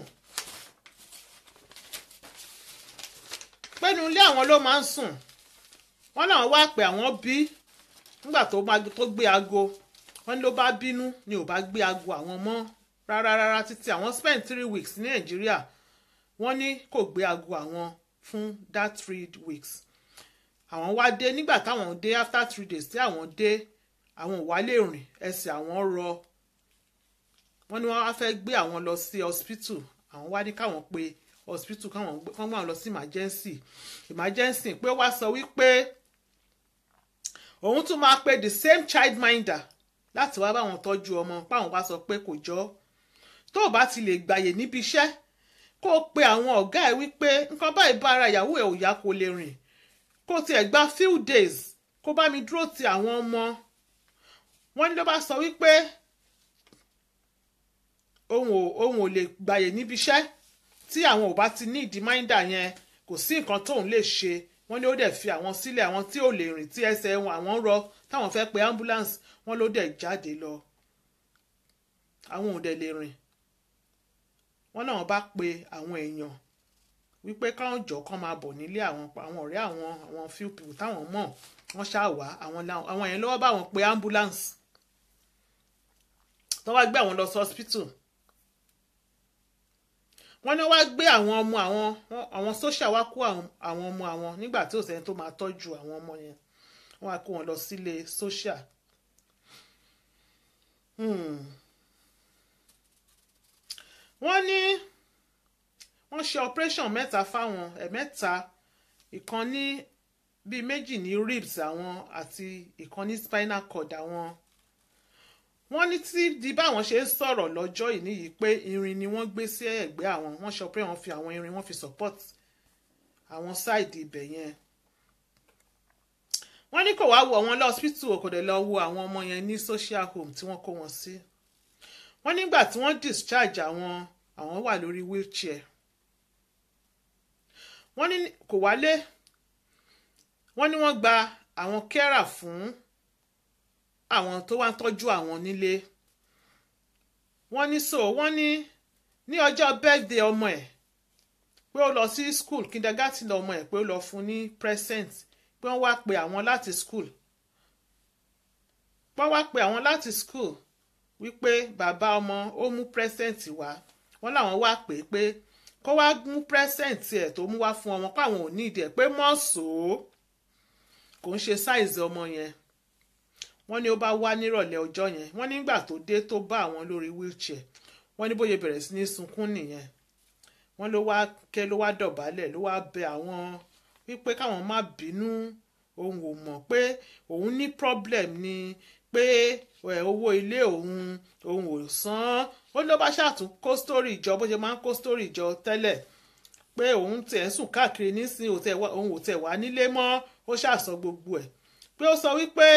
pé inú ilé àwọn ló máa ń sùn wọ́n náà wá pé àwọn bí nígbà tó gbé aago wọ́n ní ló bá bínú ni ò bá gbé aago àwọn mọ́ rárá rárá títí àwọn spend three weeks ní nàìjíríà wọ́n ní kò gbé aago àwọn fún that three weeks àwọn wá dé nígbà táwọn dé after three days tí àwọn dé àwọn ò wá lè rìn ẹsẹ̀ àwọn rọ wọ́n ní wọ́n wá fẹ́ gbé àwọn lọ sí hospital àwọn wá ní káwọn pe hospital káwọn gbé wọn lọ sí emergency emergency pé wá sọ wípé òun tún máa pe the same childminder láti wá báwọn tọ́jú ọmọ páwọn bá sọ pé kò jọ tó o bá ti lè gbàyè níbi iṣẹ́ kó o pe àwọn ọ̀gá ẹ̀ wípé nǹkan báyìí bá ara ìyàwó ẹ̀ ò yá kó lè rìn kó o tiẹ̀ gba few days kó bá mi dúró ti àwọn ọmọ wọ́n ní ló bá sọ wípé òun ò òun ò lè gbàyè níbi iṣẹ́ tí àwọn ò bá ti ní ìdí máìndà yẹn kò sí nǹkan tóun lè ṣe wọ́n ní ó dẹ̀ fi àwọn sílẹ̀ àwọn tí ò lè rìn tí ẹsẹ̀ wọn àwọn rọ táwọn fẹ́ pe ambulance wọ́n ló dẹ̀ jáde lọ àwọn ò dẹ̀ lè rìn wọ́n náà bá pe àwọn èèyàn wípé káwọn jọ kán máa bọ̀ nílé àwọn àwọn ọ̀rẹ́ àwọn àwọn few people táwọn mọ̀ wọ́n ṣáà wá àwọn àwọn yẹn lọ́wọ́ bá wọn pe ambulance tó wá gbé àwọn lọ sí hospital wọ́n ní wá gbé àwọn ọmọ àwọn àwọn social wá kó àwọn ọmọ àwọn nígbà tí òsèǹ tó máa tọ́jú àwọn ọmọ yẹn wọ́n wá kó wọn lọ sílé social. wọ́n ní wọ́n ṣe operation mẹ́ta fáwọn ẹ̀mẹ́ta ìkan ní bíi méjì ní ribs àwọn àti ìkan ní spinal cord àwọn wọ́n ní tí di báwọn ṣe ń sọ̀rọ̀ lọ́jọ́ yìí níyìí pé irin ni wọ́n gbé sí ẹ̀gbẹ́ àwọn wọ́n sọ pé wọ́n fi àwọn irin wọ́n fi support àwọn sáìdì ibẹ̀ yẹn wọ́n ní kò wá wo àwọn lọ́sítù kò dẹ̀ lọ wo àwọn ọmọ yẹn ní social home tí wọ́n kó wọn sí wọ́n nígbà tí wọ́n discharge àwọn àwọn wà lórí wheelchair wọ́n ní kò wálé wọ́n ní wọ́n gba àwọn kẹ́rà fún àwọn tó wá ń tọ́jú àwọn nílé wọ́n ní so wọ́n ní ní ọjọ́ birthday ọmọ ẹ̀ pé ó lọ sí school kindergarten ọmọ ẹ̀ pé ó lọ fún ní present pé wọ́n wá pe àwọn láti school wọ́n wá pe àwọn láti school wípé bàbá ọmọ ó mú present wá wọ́n làwọn wá pè é pé kó wá mú present ẹ̀ tó mú wá fún ọmọ káwọn ò ní ìdí ẹ̀ pé mọ́ọ̀sọ́ kò ń ṣe size ọmọ yẹn wọ́n ní ó bá wá nírọ̀lẹ́ ọjọ́ yẹn wọ́n nígbà tó dé tó bá àwọn lórí wheelchair wọ́n ní bóyá bẹ̀rẹ̀ sí ní sunkún nìyẹn wọ́n ló wá kẹ́ ló wá dọ̀bálẹ̀ ló wá bẹ àwọn wípé káwọn má bínú òun ò mọ̀ pé òun ní problem ni pé ẹ̀, owó ilé òun òun ò san ó ló bá ṣàtún kó story jọ bó ṣe máa ń kó story jọ tẹ́lẹ̀ pé òun tiẹ̀ ń sùn káàkiri nísìnyí òun tẹ̀ wá- òun ò tẹ̀ wá nílé mọ́ ó ṣàsọ gbogbo ẹ̀ pé ó sọ wípé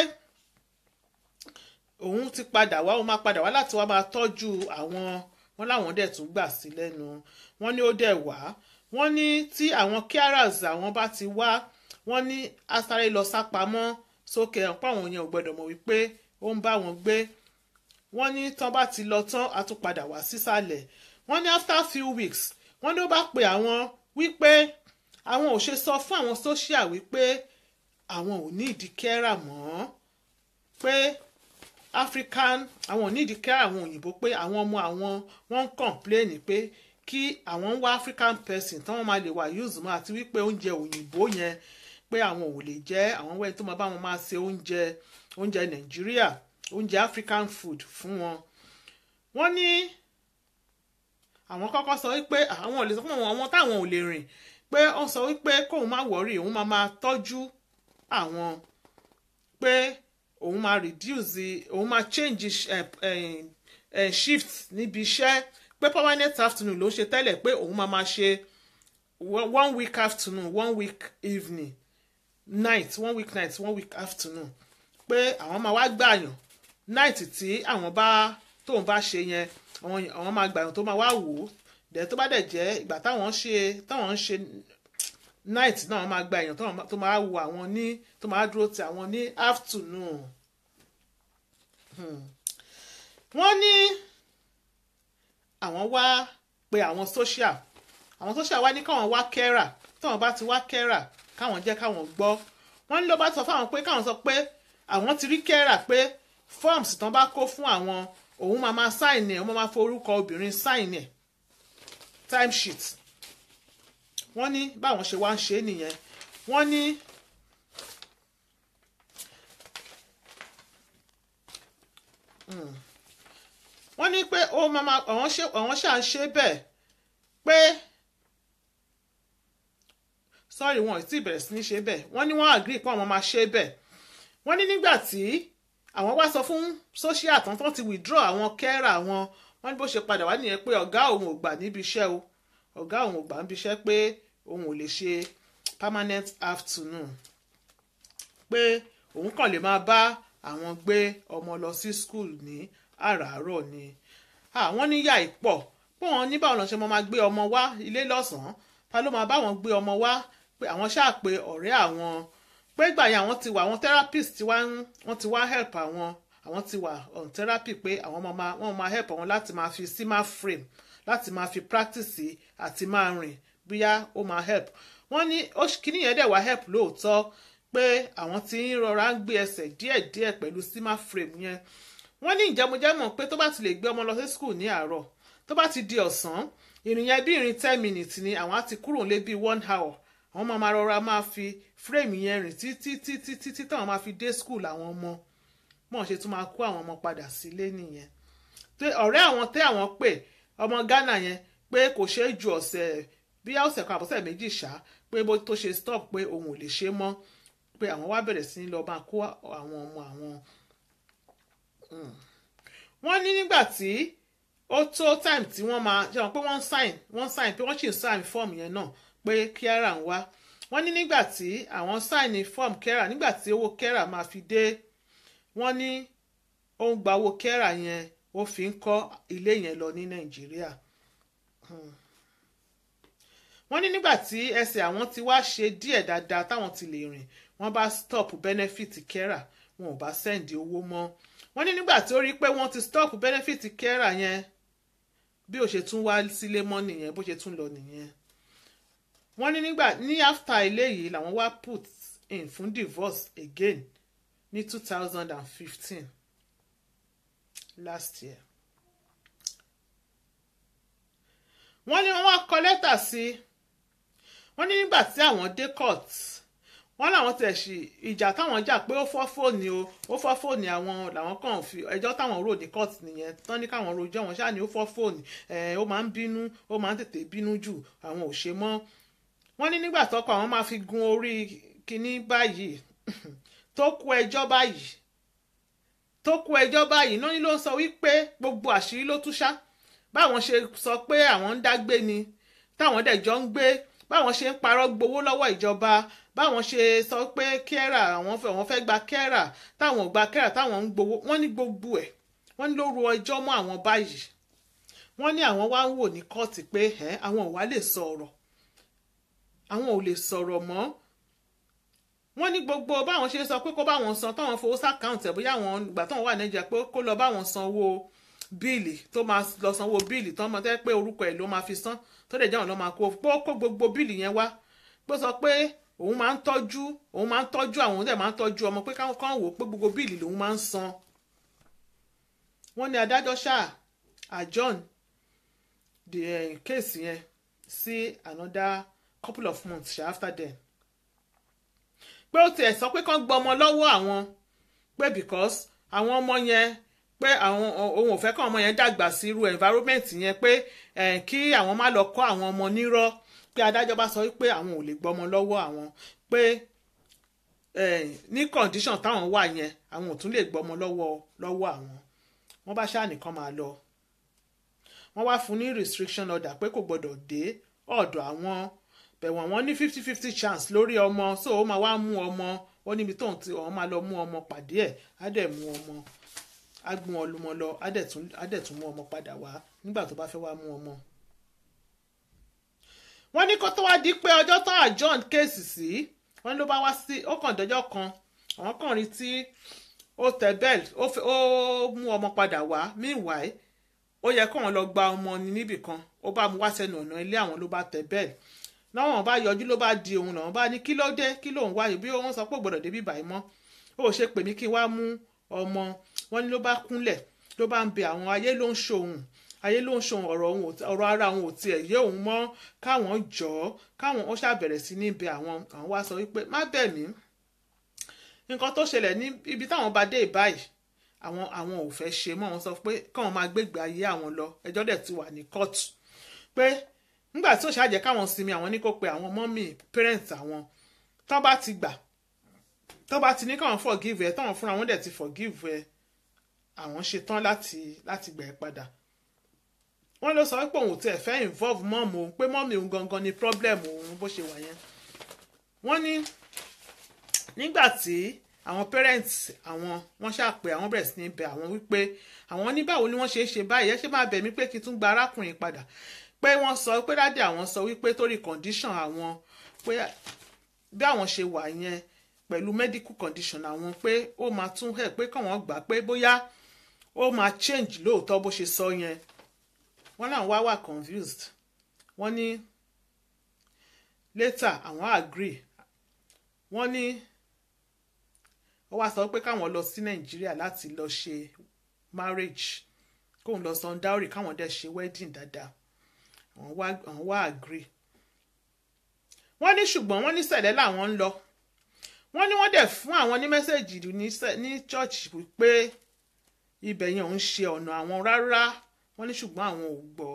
òun ti padà wá òun máa padà wá láti wá máa tọ́jú àwọn wọn láwọn dẹ̀ tún gbà sí lẹ́nu wọ́n ní ó dẹ̀ wá wọ́n ní tí àwọn carers àwọn bá ti wá wọ́n ní asáré lọ sápamọ́ sókè ọ̀pọ̀ àwọn yẹn ò gbọ́dọ̀ mọ̀ wípé ó ń bá wọn gbé wọ́n ní tán bá ti lọ tán a tún padà wá sísàlẹ̀ wọ́n ní after few weeks wọ́n ní ó bá pe àwọn wípé àwọn ò ṣe sọ fún àwọn social wípé àwọn ò ní ìdí kẹ́rà mọ́ pé african àwọn ò ní ìdí kẹ́rà àwọn òyìnbó pé àwọn ọmọ àwọn wọ́n ń complain pé kí àwọn ń wá african person táwọn máa lè wà use mọ́ àti wípé oúnjẹ òyìnbó yẹn pé àwọn ò lè jẹ àwọn wẹ́n tó máa bá wọn máa ṣe oúnjẹ oúnjẹ nàìjíríà oúnjẹ african food fún wọn wọ́n ní àwọn kọ́kọ́ sọ wípé àwọn ò lè sọ fún àwọn àwọn táwọn ò lè rìn pé ó sọ wípé kóun má wọrí òun máa máa tọ́jú àwọn pé òun máa reduce òun máa change eh, eh, eh, shift níbi iṣẹ́ pé permanent afternoon ló ń ṣe tẹ́lẹ̀ pé òun máa máa ṣe one one week afternoon one week evening night one week night one week afternoon pé àwọn máa wá gbàyàn night tí àwọn bá tóun bá ṣe yẹn àwọn àwọn máa gbàyàn tó máa wá wò ó dẹ̀ tó bá dẹ̀ jẹ́ ìgbà táwọn ń ṣe táwọn ń ṣe night náà wọ́n máa gba èèyàn tó máa- tó máa wo àwọn ní tó máa dúró ti àwọn ní afternoon Hmm. wọ́n ní àwọn wá pé àwọn social àwọn social wá ní káwọn wá kẹ́rà táwọn bá ti wá kẹ́rà káwọn jẹ́ káwọn gbọ́ wọ́n ní ló bá sọ fáwọn pé káwọn sọ pé àwọn ti rí kẹ́rà pé forms tán bá kó fún àwọn òun máa máa sign ẹ̀ wọ́n máa forúkọ obìnrin sign ẹ̀ timesheet wọ́n ní báwọn ṣe wá ń ṣe é nìyẹn wọ́n ní Mm. wọ́n ní pé ó máa máa àwọn ṣe àwọn ṣáà ń ṣe bẹ́ẹ̀ pé sorry wọn ò tí ì bẹ̀rẹ̀ sí ní ṣe bẹ́ẹ̀ wọ́n ní wọ́n agree pé àwọn máa ṣe bẹ́ẹ̀ wọ́n ní nígbà tí àwọn wá sọ fún social tán tán ti withdraw àwọn kẹ́rà wọn wọ́n ní bó ṣe padà wá nìyẹn pé ọ̀gá òun ò gbà níbi iṣẹ́ o ọ̀gá òun ò gbà níbi iṣẹ́ pé òun ò lè ṣe permanent afternoon pé òun kàn lè máa bá àwọn gbé ọmọ lọ sí school ní àràárọ̀ ni àwọn níyà ìpọ̀ pé wọ́n ní báwọn lọ ṣe máa gbé ọmọ wá ilé lọ́sàn-án ta ló máa bá wọn gbé ọmọ wá pé àwọn ṣáà pé ọ̀rẹ́ àwọn pé ìgbà yẹn àwọn ti wà àwọn therapist ti wá ń wọ́n ti wá help àwọn àwọn ti wà on therapy pé àwọn máa máa wọ́n máa help àwọn láti máa fi sima frame láti máa fi practice àti máa rìn bóyá ó máa help wọ́n ní ó ṣ- kíní yẹn dẹ̀ wá help lóòótọ́ pé àwọn ti ń rọra ń gbé ẹsẹ̀ díẹ̀díẹ̀ pẹ̀lú sima frame yẹn wọ́n ní ìjẹmújẹmọ̀ pé tó bá ti lè gbé ọmọ lọ sí school ní àárọ̀ tó bá ti di ọ̀sán ìrìn yẹn bí ìrìn ten minutes ni àwọn á ti kúrò lé bí one hour àwọn máa máa rọra máa fi frame yẹn rìn títí títí títí táwọn máa fi dé school àwọn ọmọ mọ̀ ṣe tún máa kó àwọn ọmọ padà sílé nìyẹn tó ọ̀rẹ́ àwọn tẹ́ àwọn pè ọmọ Ghana yẹn pé kò ṣeé ju ọ̀sẹ̀ bí ọ̀sẹ̀ kan àbọ̀sẹ̀ méjì ṣá pé bó tó ṣe stop pé òun ò lè ṣe mọ́ pé àwọn wá bẹ̀rẹ̀ sí ní lọ máa kó àwọn ọmọ àwọn wọ́n ní nígbà tí ó tó time tí wọ́n máa ṣe wọn pé wọ́n sign wọ́n sign pé wọ́n sì ń sign form yẹn náà pé kẹ́rà ń wá wọ́n ní nígbà tí àwọn sign form kẹ́rà nígbà tí owó kẹ́rà máa fi dé wọ́n ní ó ń gba owó kẹ́rà yẹn ó fi ń kọ́ ilé yẹn lọ ní nàìjíríà Hmm. wọ́n ní nígbà tí ẹsẹ̀ àwọn ti wá ṣe díẹ̀ dáadáa táwọn ti lè rìn wọ́n bá stop benefit kẹ́rà wọn ò bá sẹ́ǹdì owó mọ́ wọ́n ní nígbà tí ó rí pé wọ́n ti stop benefit kẹ́rà yẹn bí ó ṣe tún wá sílé mọ́ nìyẹn bó ṣe tún lọ nìyẹn wọ́n ní nígbà ní after eléyìí làwọn wá put in fún divorce again ní two thousand and fifteen last year wọ́n ní wọ́n wá kọ lẹ́tà sí wọ́n ní nígbà tí àwọn dé court wọ́n làwọn tẹ̀ sí ìjà táwọn jà pé ó fọ́ fóònù o ó fọ́ fóònù àwọn làwọn kàn fi ẹjọ́ táwọn rò ní court nìyẹn tán ní káwọn rojọ́ wọn ṣáà ní ó fọ́ fóònù ẹ̀ ó máa ń bínú ó máa ń tètè bínú jù àwọn ò ṣe mọ́ wọ́n ní nígbà tọ́kọ àwọn máa fi gun orí kinní báyìí tó kú ẹjọ́ báyìí tó kú ẹjọ́ báyìí náà ni ló ń sọ wípé gbogbo àṣírí ló tú ṣá báwọn ṣe sọ pé àwọn ń dágbé ni táwọn dẹ̀ jọ ń gbé báwọn ṣe ń parọ́ gbowó lọ́wọ́ ìjọba báwọn ṣe sọ pé kẹ́rà àwọn fẹ́ wọ́n fẹ́ gba kẹ́rà táwọn ò gba kẹ́rà táwọn ń gbowó wọ́n ní gbogbo ẹ̀ wọ́n ní ló ru ẹjọ́ mọ́ àwọn báyìí wọ́n ní àwọn wá ń wò ní kóòtù pé ẹ̀ àwọn ò wá lè sọ̀rọ̀ àwọn ò lè sọ̀rọ̀ mọ́ wọ́n ní gbogbo báwọn ṣe sọ pé kó báwọn san táwọn fowó sàkáǹtì ẹ̀ bóyá àwọn ìgbà táwọn wà nàìjíríà pé kó lọ báwọn sanwó bíìlì tó máa lọ sanwó bíìlì tó máa tẹ́ pé orúkọ ẹ̀ ló máa fi san tó dẹ̀ jẹ́ àwọn ló máa kó pé ó kó gbogbo bíìlì yẹn wá pé sọ pé òun máa ń tọ́jú òun máa ń tọ́jú àwọn òun dẹ̀ máa ń tọ́jú ọmọ pé káwọn kan wò ó pé gbogbo bíìlì lòun máa ń san wọ́n ní adájọ́ ṣáà adjourn the uh, case yẹn sí another couple of months ṣá after then pé ó tiẹ̀ sọ pé kán gbọ́ ọmọ lọ́wọ́ àwọn pé because àwọn ọmọ yẹn pé àwọn òun ò fẹ́ kán ọmọ yẹn dàgbà sí irú environment yẹn pé kí àwọn má lọ kọ́ àwọn ọmọ nírọ́ pé adájọ́ bá sọ pé àwọn ò lè gbọ́ ọmọ lọ́wọ́ àwọn pé ní condition táwọn wà yẹn àwọn ò tún lè gbọ́ ọmọ lọ́wọ́ lọ́wọ́ àwọn wọ́n bá ṣáà nìkan máa lọ wọ́n wá fún ní restriction order pé kò gbọ́dọ̀ dé ọ̀dọ̀ àwọn bẹ̀wọ̀n wọn ní fifty fifty chance lórí ọmọ so ó máa wá mú ọmọ ó níbi tóun ti ọ̀hún máa lọ mú ọmọ pàdé ẹ̀ á dẹ̀ mú ọmọ á gbọ́n ọlùmọ lọ á dẹ̀ tún mú ọmọ padà wá nígbà tó bá fẹ́ wá mú ọmọ. wọ́n ní kó tó wá di pé ọjọ́ tán àjọ́n kéèsì sí wọ́n ló bá wá sí ó kàn dọ́jọ́ kan àwọn kan rí tí ó tẹ bẹ́ẹ̀lì ó mú ọmọ padà wá meanwhile ó yẹ kóun lọ gba ọmọ ní níbì kan ó bá mú wá sẹ́nu ọ̀nà ilé àwọn ló bá tẹ bẹ́ẹ̀lì láwọn bá yọjú ló bá di òun làwọn bá ní kí ló dé kí lòun wáyé bí wọ́n sọ pé gbọ́dọ̀ débi báyìí mọ́ ó ṣe pè mí kí n wá mú ọmọ wọn ní ló bá kúnlẹ̀ ló bá ń bẹ àwọn ayé ló ń ṣòun ayé ló ń ṣòun ọ̀rọ̀ òun ọ̀rọ̀ ara òun ò tiẹ̀ yé òun mọ́ káwọn jọ ọ́ káwọn ó ṣàbẹ̀rẹ̀ sí ní bẹ àwọn àwọn wá sọ wípé má bẹ̀ mí nǹkan tó ṣẹlẹ̀ ní ibi táwọn bá dé ìbáyìí àwọn àwọn ò fẹ́ ṣe mọ́ wọn sọ pé káwọn máa gbégbé ayé àwọn lọ ẹjọ́ dẹ̀ ti wà ní kóòtù pé nígbà tí ó ṣàjẹ́ káwọn sinmi àwọn ní kó pe àwọn mọ́mì parents àwọn tán bá ti gbà tán bá ti ní káwọn forgive ẹ táwọn fúnra wọn dẹ̀ ti forgive ẹ àwọn ṣetán láti láti gbà ẹ padà wọ́n ló sọ pé òun ò tiẹ̀ fẹ́ involve mọ́mù òun pé mọ́mì òun gangan ni problem òun bó ṣe wà yẹn wọ́n ní nígbà tí àwọn parents àwọn wọ́n ṣàpè àwọn bẹ̀rẹ̀ sí ní bẹ̀ àwọn wípé àwọn ní báwo ni wọ́n ṣe é ṣe báyìí ẹ ṣe máa bẹ̀ mí pé kí n tún gba arákùnrin padà pé wọ́n sọ pé dáàdì àwọn sọ wípé torí condition àwọn pé bí àwọn ṣe wà yẹn pẹ̀lú medical condition àwọn pé ó máa tún hẹ̀ pé káwọn gbà pé bóyá ó máa change lóòótọ́ bó ṣe sọ yẹn wọ́n náà wá wà confused wọ́n ní later àwọn agree wọ́n ní ó wá sọ pé káwọn lọ sí nàìjíríà láti lọ ṣe marriage kóun lọ san dowry káwọn dẹ̀ ṣe wedding dáadáa àwọn wá àwọn wá agree wọ́n ní ṣùgbọ́n wọ́n ní sẹ̀lẹ̀ làwọn ń lọ wọ́n ní wọ́n dẹ̀ fún àwọn ní mẹ́sẹ̀gì ní church pé ibẹ̀ yẹn ò ń ṣe ọ̀nà àwọn rárá wọ́n ní ṣùgbọ́n àwọn ò gbọ́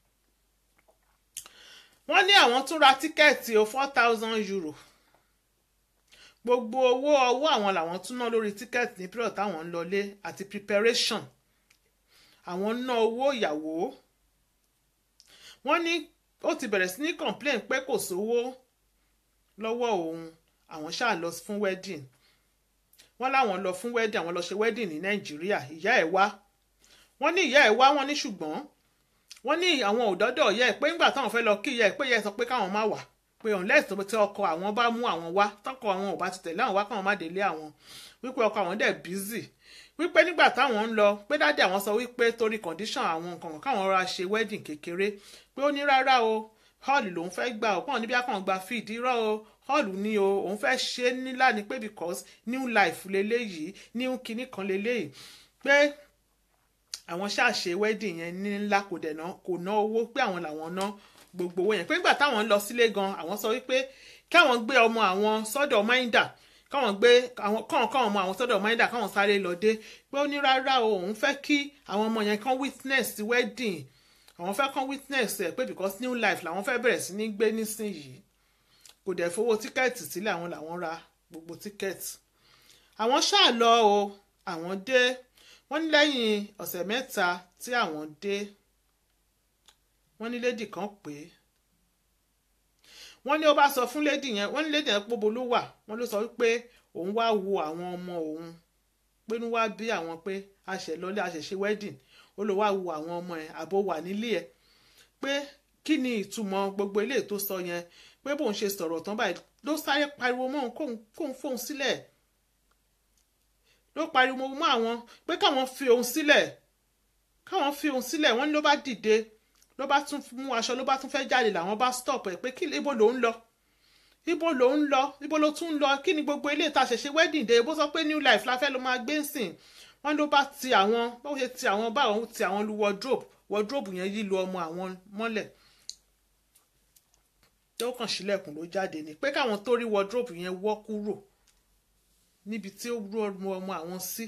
wọ́n ní àwọn tún ra tíkẹ́ẹ̀tì o four thousand euro gbogbo owó ọwọ́ àwọn làwọn tún ná lórí tíkẹ́ẹ̀tì ní pírọ̀ táwọn ń lọlé àti preparation àwọn ná owó ìyàwó wọ́n ní ó ti bẹ̀rẹ̀ sí ní complain pé kò sówó lọ́wọ́ òun àwọn ṣáà lọ fún wedding wọ́n láwọn lọ fún wedding àwọn lọ ṣe wedding ní nàìjíríà ìyá ẹ̀ wá wọ́n ní ìyá ẹ̀ wá wọ́n ní ṣùgbọ́n wọ́n ní àwọn òdọ́dọ̀ ìyá ẹ̀ pé ńgbà táwọn fẹ́ lọ kí ìyá ẹ̀ pé ìyá ẹ̀ sọ pé káwọn má wà pé unless tó tí ọkọ àwọn bá mú àwọn wá tọkọ àwọn ò bá ti tẹ̀lé àwọn wá káwọn má délé àwọn wípé ọkọ àwọn dẹ̀ busy wípé nígbà táwọn ń lọ pé dáàdì àwọn sọ wípé torí condition àwọn nǹkan kan káwọn rọra ṣe wedding kékeré pé ó ní rárá o hall lòun fẹ́ gbà ó pọ̀ níbi àkàn gba feed irọ́ o hall ní o òun fẹ́ ṣe nílá ni pé because new life leléyìí new kinní kan leléyìí pé àwọn ṣàṣe wedding yẹn ní ńlá kò dẹ̀ ná kò ná owó pé àwọn làwọn ná gbogbo owó yẹn pé nígbà táwọn ń lọ sílé gan àwọn sọ wípé kí àwọn gbé ọmọ àwọn sọ́dọ̀ máìndà káwọn gbé àwọn kàn kàn ọmọ àwọn sọ́dọ̀ máìndà káwọn sáré lọ dé pé ó ní rárá o òun fẹ́ kí àwọn ọmọ yẹn kàn witness wedding àwọn fẹ́ kàn witness ẹ̀ pé because new life làwọn fẹ́ bẹ̀rẹ̀ sí ní gbé nísìnyìí kò dẹ̀ fowó tíkẹ́ẹ̀tì sílẹ̀ àwọn làwọn ra gbogbo tíkẹ́ẹ̀tì àwọn ṣáà lọ o àwọn dé wọ́n ní lẹ́yìn ọ̀sẹ̀ mẹ́ta tí àwọn dé wọ́n ní lédì kan pé wọ́n ní ó bá sọ fún lédì yẹn wọ́n ní lédì yẹn póbo ló wà wọ́n ló sọ wípé òun wá wo àwọn ọmọ òun pé ní wá bí àwọn pé a ṣẹ̀ lọlé a ṣẹ̀ ṣe wedding ó lọ wá wo àwọn ọmọ ẹ̀ àbó wà nílé ẹ̀ pé kí ni ìtumọ̀ gbogbo eléyìí tó sọ yẹn pé bóun ṣe sọ̀rọ̀ tán báyìí ló sáré pariwo mọ́ òun kóun kóun fóun sílẹ̀ ló pariwo mọ́ àwọn pé káwọn fi òun sílẹ̀ káwọn fi òun sílẹ̀ wọ́n ní ló bá dìde ló bá tún mú aṣọ ló bá tún fẹ́ jáde làwọn bá stop ẹ̀ pé kí ibo ló ń lọ ibo ló ń lọ ibo ló tún ń lọ kí ni gbogbo ilé ìta ṣẹ̀ṣẹ̀ wedding day bó sọ pé new life la fẹ́ ló máa gbé sìn wọ́n ló bá ti àwọn báwo ṣe ti àwọn báwọn ti àwọn lu wardrobe wardrobe yẹn yí lu ọmọ àwọn mọ́lẹ̀ tó kàn sílẹ̀kùn ló jáde ni pé káwọn tó rí wardrobe yẹn wọ́ kúrò níbi tí ó rú ọmọ ọmọ àwọn sí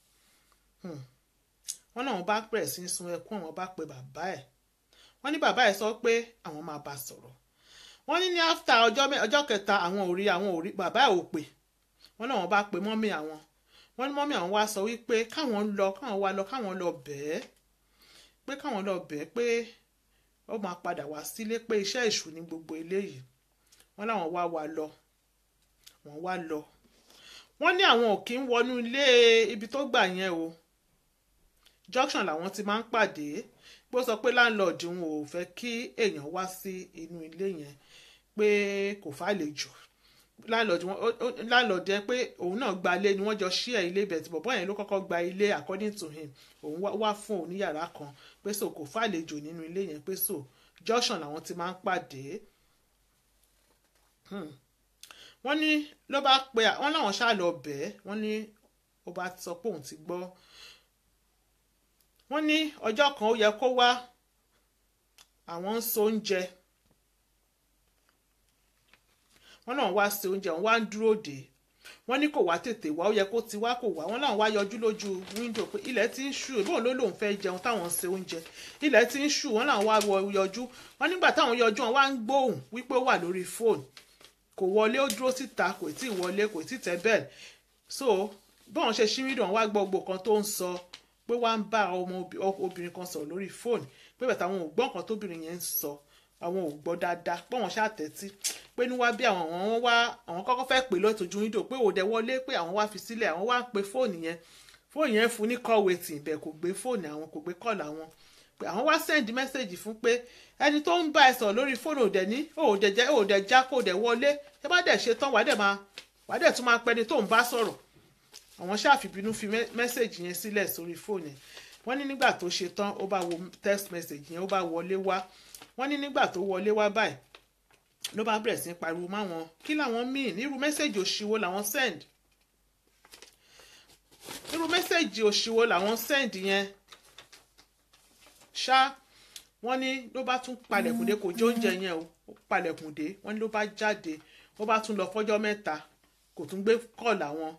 wọ́n náà wọ́n bá bẹ̀rẹ̀ sí í sun ẹkún àwọn bá pe bàbá ẹ̀ wọ́n ní bàbá ẹ̀ sọ pé àwọn máa bá sọ̀rọ̀ wọ́n ní ní after ọjọ́ ọjọ́ kẹta àwọn ò rí àwọn ò rí bàbá ẹ̀ ò pè wọ́n náà wọ́n bá pe mọ́mì àwọn wọ́n ní mọ́mì àwọn wá sọ wípé káwọn lọ káwọn wá lọ káwọn lọ bẹ̀ẹ́ pé káwọn lọ bẹ̀ẹ́ pé ó máa padà wá sílé pé iṣẹ́ èṣù ní gbogbo eléyìí wọ́n láwọn wá wá lọ wọ́n wá lọ wọ́n ní àwọn ò kí ń wọnú ilé ibi tó gbà yẹn o junction làwọn ti máa ń pàdé bó sọ pé láńlọ́ọ̀dù òun ò fẹ́ kí èèyàn wá sí inú ilé yẹn pé kò fàlejò láńlọ́ọ̀dù yẹn pé òun náà gba ilé ni wọ́n jọ ṣí ẹ̀ ilé bẹ̀tì bọ̀bọ́ yẹn ló kọ́kọ́ gba ilé according to him òun wá fún òun ní yàrá kan pé so kò fàlejò nínú ilé yẹn pé so junction làwọn ti máa ń pàdé wọ́n ní ló bá pe wọ́n láwọn ṣáà lọ bẹ́ẹ̀ wọ́n ní ó bá sọ pé òun ti gbọ́ wọ́n ní ọjọ́ kan ó yẹ kó wá àwọn ń so oúnjẹ wọ́n náà wá se oúnjẹ wọ́n wá ń dúró dè wọ́n ní kò wá tètè wá ó yẹ kó ti wá kò wá wọ́n náà wá yọjú lójú wíńdò pé ilẹ̀ ti ń ṣú bóun ló lóun fẹ́ jẹun táwọn ń se oúnjẹ ilẹ̀ ti ń ṣú wọ́n náà wá yọjú wọ́n nígbà táwọn yọjú wọn wá ń gbóhùn wípé ó wà lórí fóònù kò wọlé ó dúró síta kò tí ì wọlé kò tí ì tẹ bẹ́ẹ̀ so bọ́n ṣe ṣí wíńdò wọn wá gbọ́ gbogbo kan tó ń sọ pé wá ń bá ọmọ obìnrin kan sọ̀rọ̀ lórí fóònù pé bàtà àwọn ò gbọ́ nǹkan tóbìnrin yẹn ń sọ àwọn ò gbọ́ dáadáa pé wọ́n ṣàtẹ́tí pé ní wá bí àwọn wọn wá àwọn kọ́kọ́ fẹ́ pè lọ́tọ̀jú wíńdò pé òde wọlé pé àwọn wá fi sílẹ̀ àwọn wá ń pe fóònù yẹn fóònù yẹn fún ní call waiting bẹ́ẹ̀ kò gbé fóònù àwọn kò gbé kọ́ọ̀lù àwọn pé àwọn wá send message fún pé ẹni tó ń bá ẹ sọ̀rọ̀ lórí fóònù òde ní òde jẹ́ òde já kó òde wọlé ẹ bá dẹ̀ ṣe tán wàá dẹ̀ máa wàá dẹ̀ tún máa pẹ́ni tó ń bá sọ̀rọ̀ àwọn ṣàfibínú fi mẹ́sẹ̀gì yẹn sílẹ̀ sórí fóònù ẹ̀ wọ́n ní nígbà tó ṣe tán ó bá wo text message yẹn ó bá wọlé wá wọ́n ní nígbà tó wọlé wá báyìí ló bá bẹ̀rẹ̀ sí pariwo máwọn kí làwọn míì nírú mẹ́sẹ̀gì òṣìwò làwọn send nírú mẹ́sẹ̀gì òṣìwò làwọn send yẹn ṣá wọ́n ní ló bá tún palẹ̀kùndé kò jẹ oúnjẹ yẹn o ó palẹ̀kùndé wọ́n ní ló bá jáde ó bá tún lọ fọ́jọ́ mẹ́ta kò tún gbé kọ́ọ̀lù àwọn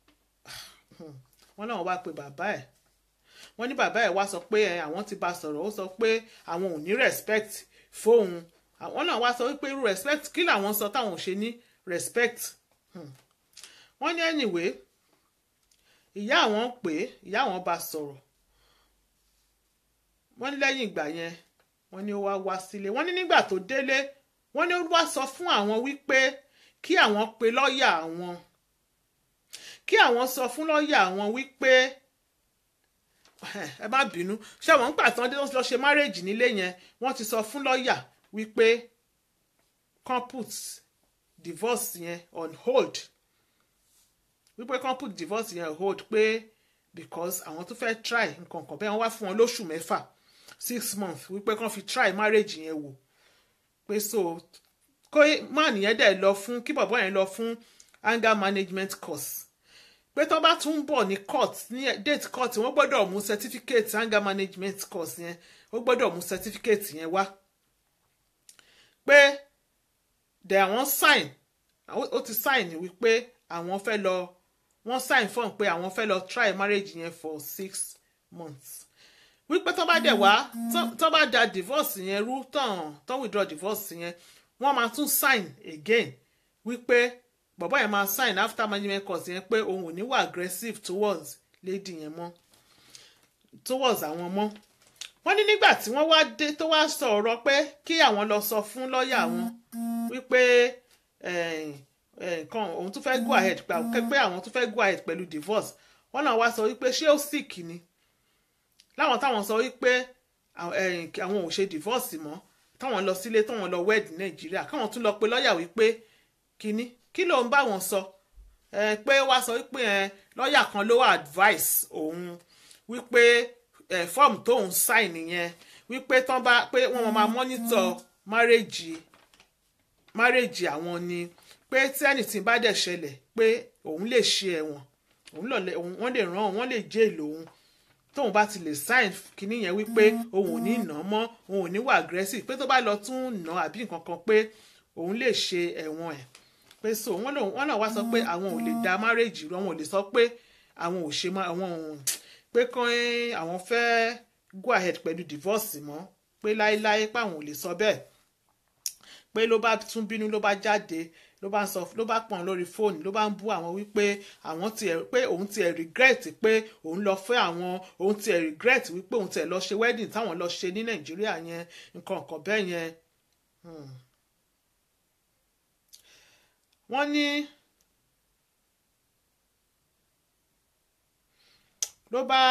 wọ́n náà wá pe bàbá ẹ̀ wọ́n ní bàbá ẹ̀ wá sọ pé àwọn ti bá sọ̀rọ̀ ó sọ pé àwọn ò ní respect fóun àwọn náà wá sọ wípé irú respect kí làwọn sọ táwọn ò ṣe ní respect wọ́n ní anyway ìyá àwọn pè é ìyá àwọn bá sọ̀rọ̀ wọ́n ní lẹ́yìn ìgbà yẹn wọ́n ní ó wá wá sílé wọ́n ní nígbà tó délé wọ́n ní ó wá sọ fún àwọn wípé kí àwọn pe lọ́ọ̀yà àwọn kí àwọn sọ fún lọ́ọ̀yà àwọn wípé ẹ má bínú ṣé àwọn ń gbà tán dé lọ ṣe márèjì nílé yẹn wọ́n ti sọ fún lọ́ọ̀yà wípé kan put divorce yẹn on hold wípé kan put divorce yẹn on hold pé because àwọn tó fẹ́ try nǹkan kan bẹ́ẹ̀ wọ́n wá fún wọn lóṣù mẹ́fà six months wípé kan fi try marriage yẹn wò pé so kó man yẹn dẹ̀ lọ fún kí bọ̀bọ̀ yẹn lọ fún anger management course pé tó bá tún bọ̀ ní court ní date court wọ́n gbọ́dọ̀ mú certificate anger management course yẹn ó gbọ́dọ̀ mú certificate yẹn wá pé dẹ̀ àwọn sign ó ó ti sign wípé àwọn fẹ́ lọ wọ́n sign form pé àwọn fẹ́ lọ try marriage yẹn for six months wípé tó bá dẹ̀ wá tó- tó bá da divorce yẹn rú tán tó withdraw divorce yẹn wọ́n máa tún sign again wípé bọ̀bọ́ yẹn máa sign after management course yẹn pé òun ò ní wà aggressive towards lady yẹn mọ́ towards àwọn mọ́ wọ́n ní nígbà tí wọ́n wá dé tó wá sọ ọ̀rọ̀ pé kí àwọn lọ sọ fún lọ́ọ̀yà wọn wípé eh, eh, nǹkan òun tún fẹ́ go ahead pé pé àwọn tún fẹ́ go ahead pẹ̀lú divorce wọ́n náà wá sọ wípé ṣé ó sick ni láwọn táwọn sọ wípé àwọn eh, àwọn ò ṣe divorce mọ́ táwọn lọ sílé táwọn lọ wed ní nàìjíríà káwọn tún lọ pe lọ́ọ̀yà wípé kíní kí ló ń bá wọn sọ ẹ pé wá sọ wípé ẹ lọ́ọ̀yà kan ló wà advice òun wípé ẹ fọ́ọ̀mù tóun sign yẹn wípé tán bá pé wọ́n máa monitor marriage marriage àwọn ni pé tí anything bá dẹ̀ ṣẹlẹ̀ pé òun lè ṣe ẹ̀wọ̀n òun lọ lẹ òun wọ́n lè ràn wọ́n lè jail òun tóun bá ti lè sign kinní yẹn wípé òun ò ní nà án mọ́ òun ò ní wà aggressive pé tó bá lọ tún nà àbí nǹkan kan pé òun lè ṣe ẹ̀wọ̀n ẹ̀ pé so wọ́n lòun wọ́n náà wá sọ pé àwọn ò lè da marriage rú àwọn ò lè sọ pé àwọn ò ṣe mọ́ àwọn ò pé kán àwọn fẹ́ go ahead pẹ̀lú divorce mọ́ pé láéláé pé àwọn ò lè sọ bẹ́ẹ̀ pé ló bá tún bínú ló bá jáde ló bá ń sọ ló bá pọ̀n lórí fóònù ló bá ń bú àwọn wípé àwọn tiẹ̀ pé òun tiẹ̀ regret pé òun lọ fẹ́ àwọn òun tiẹ̀ regret wípé òun tiẹ̀ lọ ṣe wedding táwọn lọ ṣe ní nàìjíríà yẹn nǹkan kan bẹ́ẹ̀ yẹn. Hmm. wọ́n ní ló bá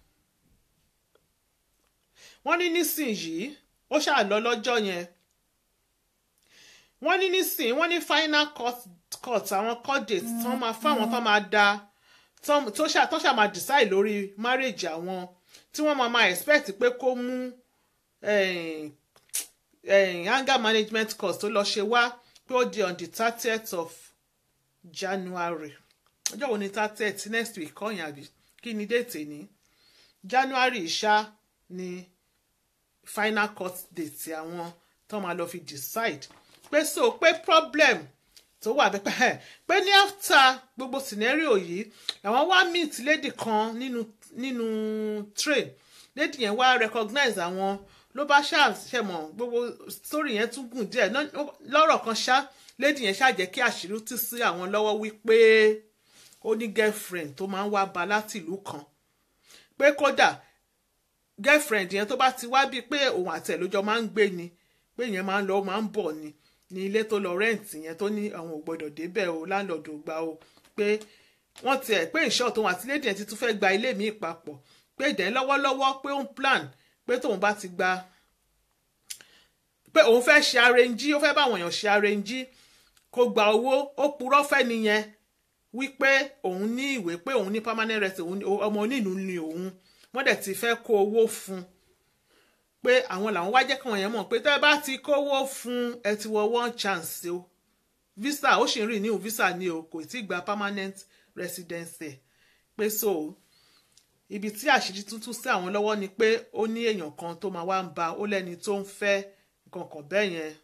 wọ́n ní nísìnyìí ó ṣáà lọ lọ́jọ́ yẹn wọ́n ní nísìnyí wọ́n ní final court court àwọn court date tí wọ́n máa fáwọn tó máa da tó tó ṣáà tó ṣáà máa decide lórí marriage àwọn tí wọ́n máa máa expect pé kó mú eh, eh, anger management course tó lọ ṣe wá pé ó di on the thirtieth of January ọjọ́ wo ni thirtieth next week kọ́yìn àbí kí ni déètì ní January ṣá ni final court date àwọn tó máa lọ fi decide pé so pé problem tó wà bẹ́ẹ̀ pé ní after gbogbo scenario yìí làwọn wá meet lady kan nínú nínú train lady yẹn wá recognize àwọn ló bá ṣàṣẹmọ gbogbo story yẹn tún gùn díẹ̀ Ná- lọ́rọ̀ kan ṣá lady yẹn ṣàjẹ́ kí àṣírí tú sí àwọn lọ́wọ́ wípé ó ní girlfriend tó máa ń wá ba láti ìlú kan pé kódà girlfriend yẹn tó bá ti wá bíi pé òun àti ẹ̀ lójọ́ máa ń gbé ni pé yẹn máa ń lọ máa ń bọ̀ ni ní ilé tó lọ rẹ́ǹtì yẹn tó ní àwọn ò gbọ́dọ̀ débẹ̀ o láńlọ́ọ̀dù ò gbà o pé wọ́n tiẹ̀ pé ìṣọ́ tóun àti lédè yẹn ti tún fẹ́ gba ilé mi papọ̀ pé ìdẹ́ lọ́wọ́lọ́wọ́ pé ó ń plan pé tóun bá ti gba pé òun fẹ́ ṣe arẹ́njí ó fẹ́ báwọn èèyàn ṣe arẹ́njí kó gba owó ó purọ́ fẹ́ nìyẹn wípé òun ní ìwé pé òun ní permanent resident òun ní- ọmọ onílù ni òun wọ́n dẹ̀ ti fẹ́ kó owó fún un pé àwọn làwọn wá jẹ́ káwọn yẹn mọ̀ pé tẹ́ ẹ bá ti kówó fún ẹ ti wọ one chance o visa ó sì ń rìn ní o visa ni o kò tí ì gba permanent residency pé so ibi tí àṣírí tuntun sí àwọn lọ́wọ́ ni pé ó ní èèyàn kan tó máa wá ń ba ó lẹ́ni tó ń fẹ́ nǹkan kan bẹ́ẹ̀ yẹn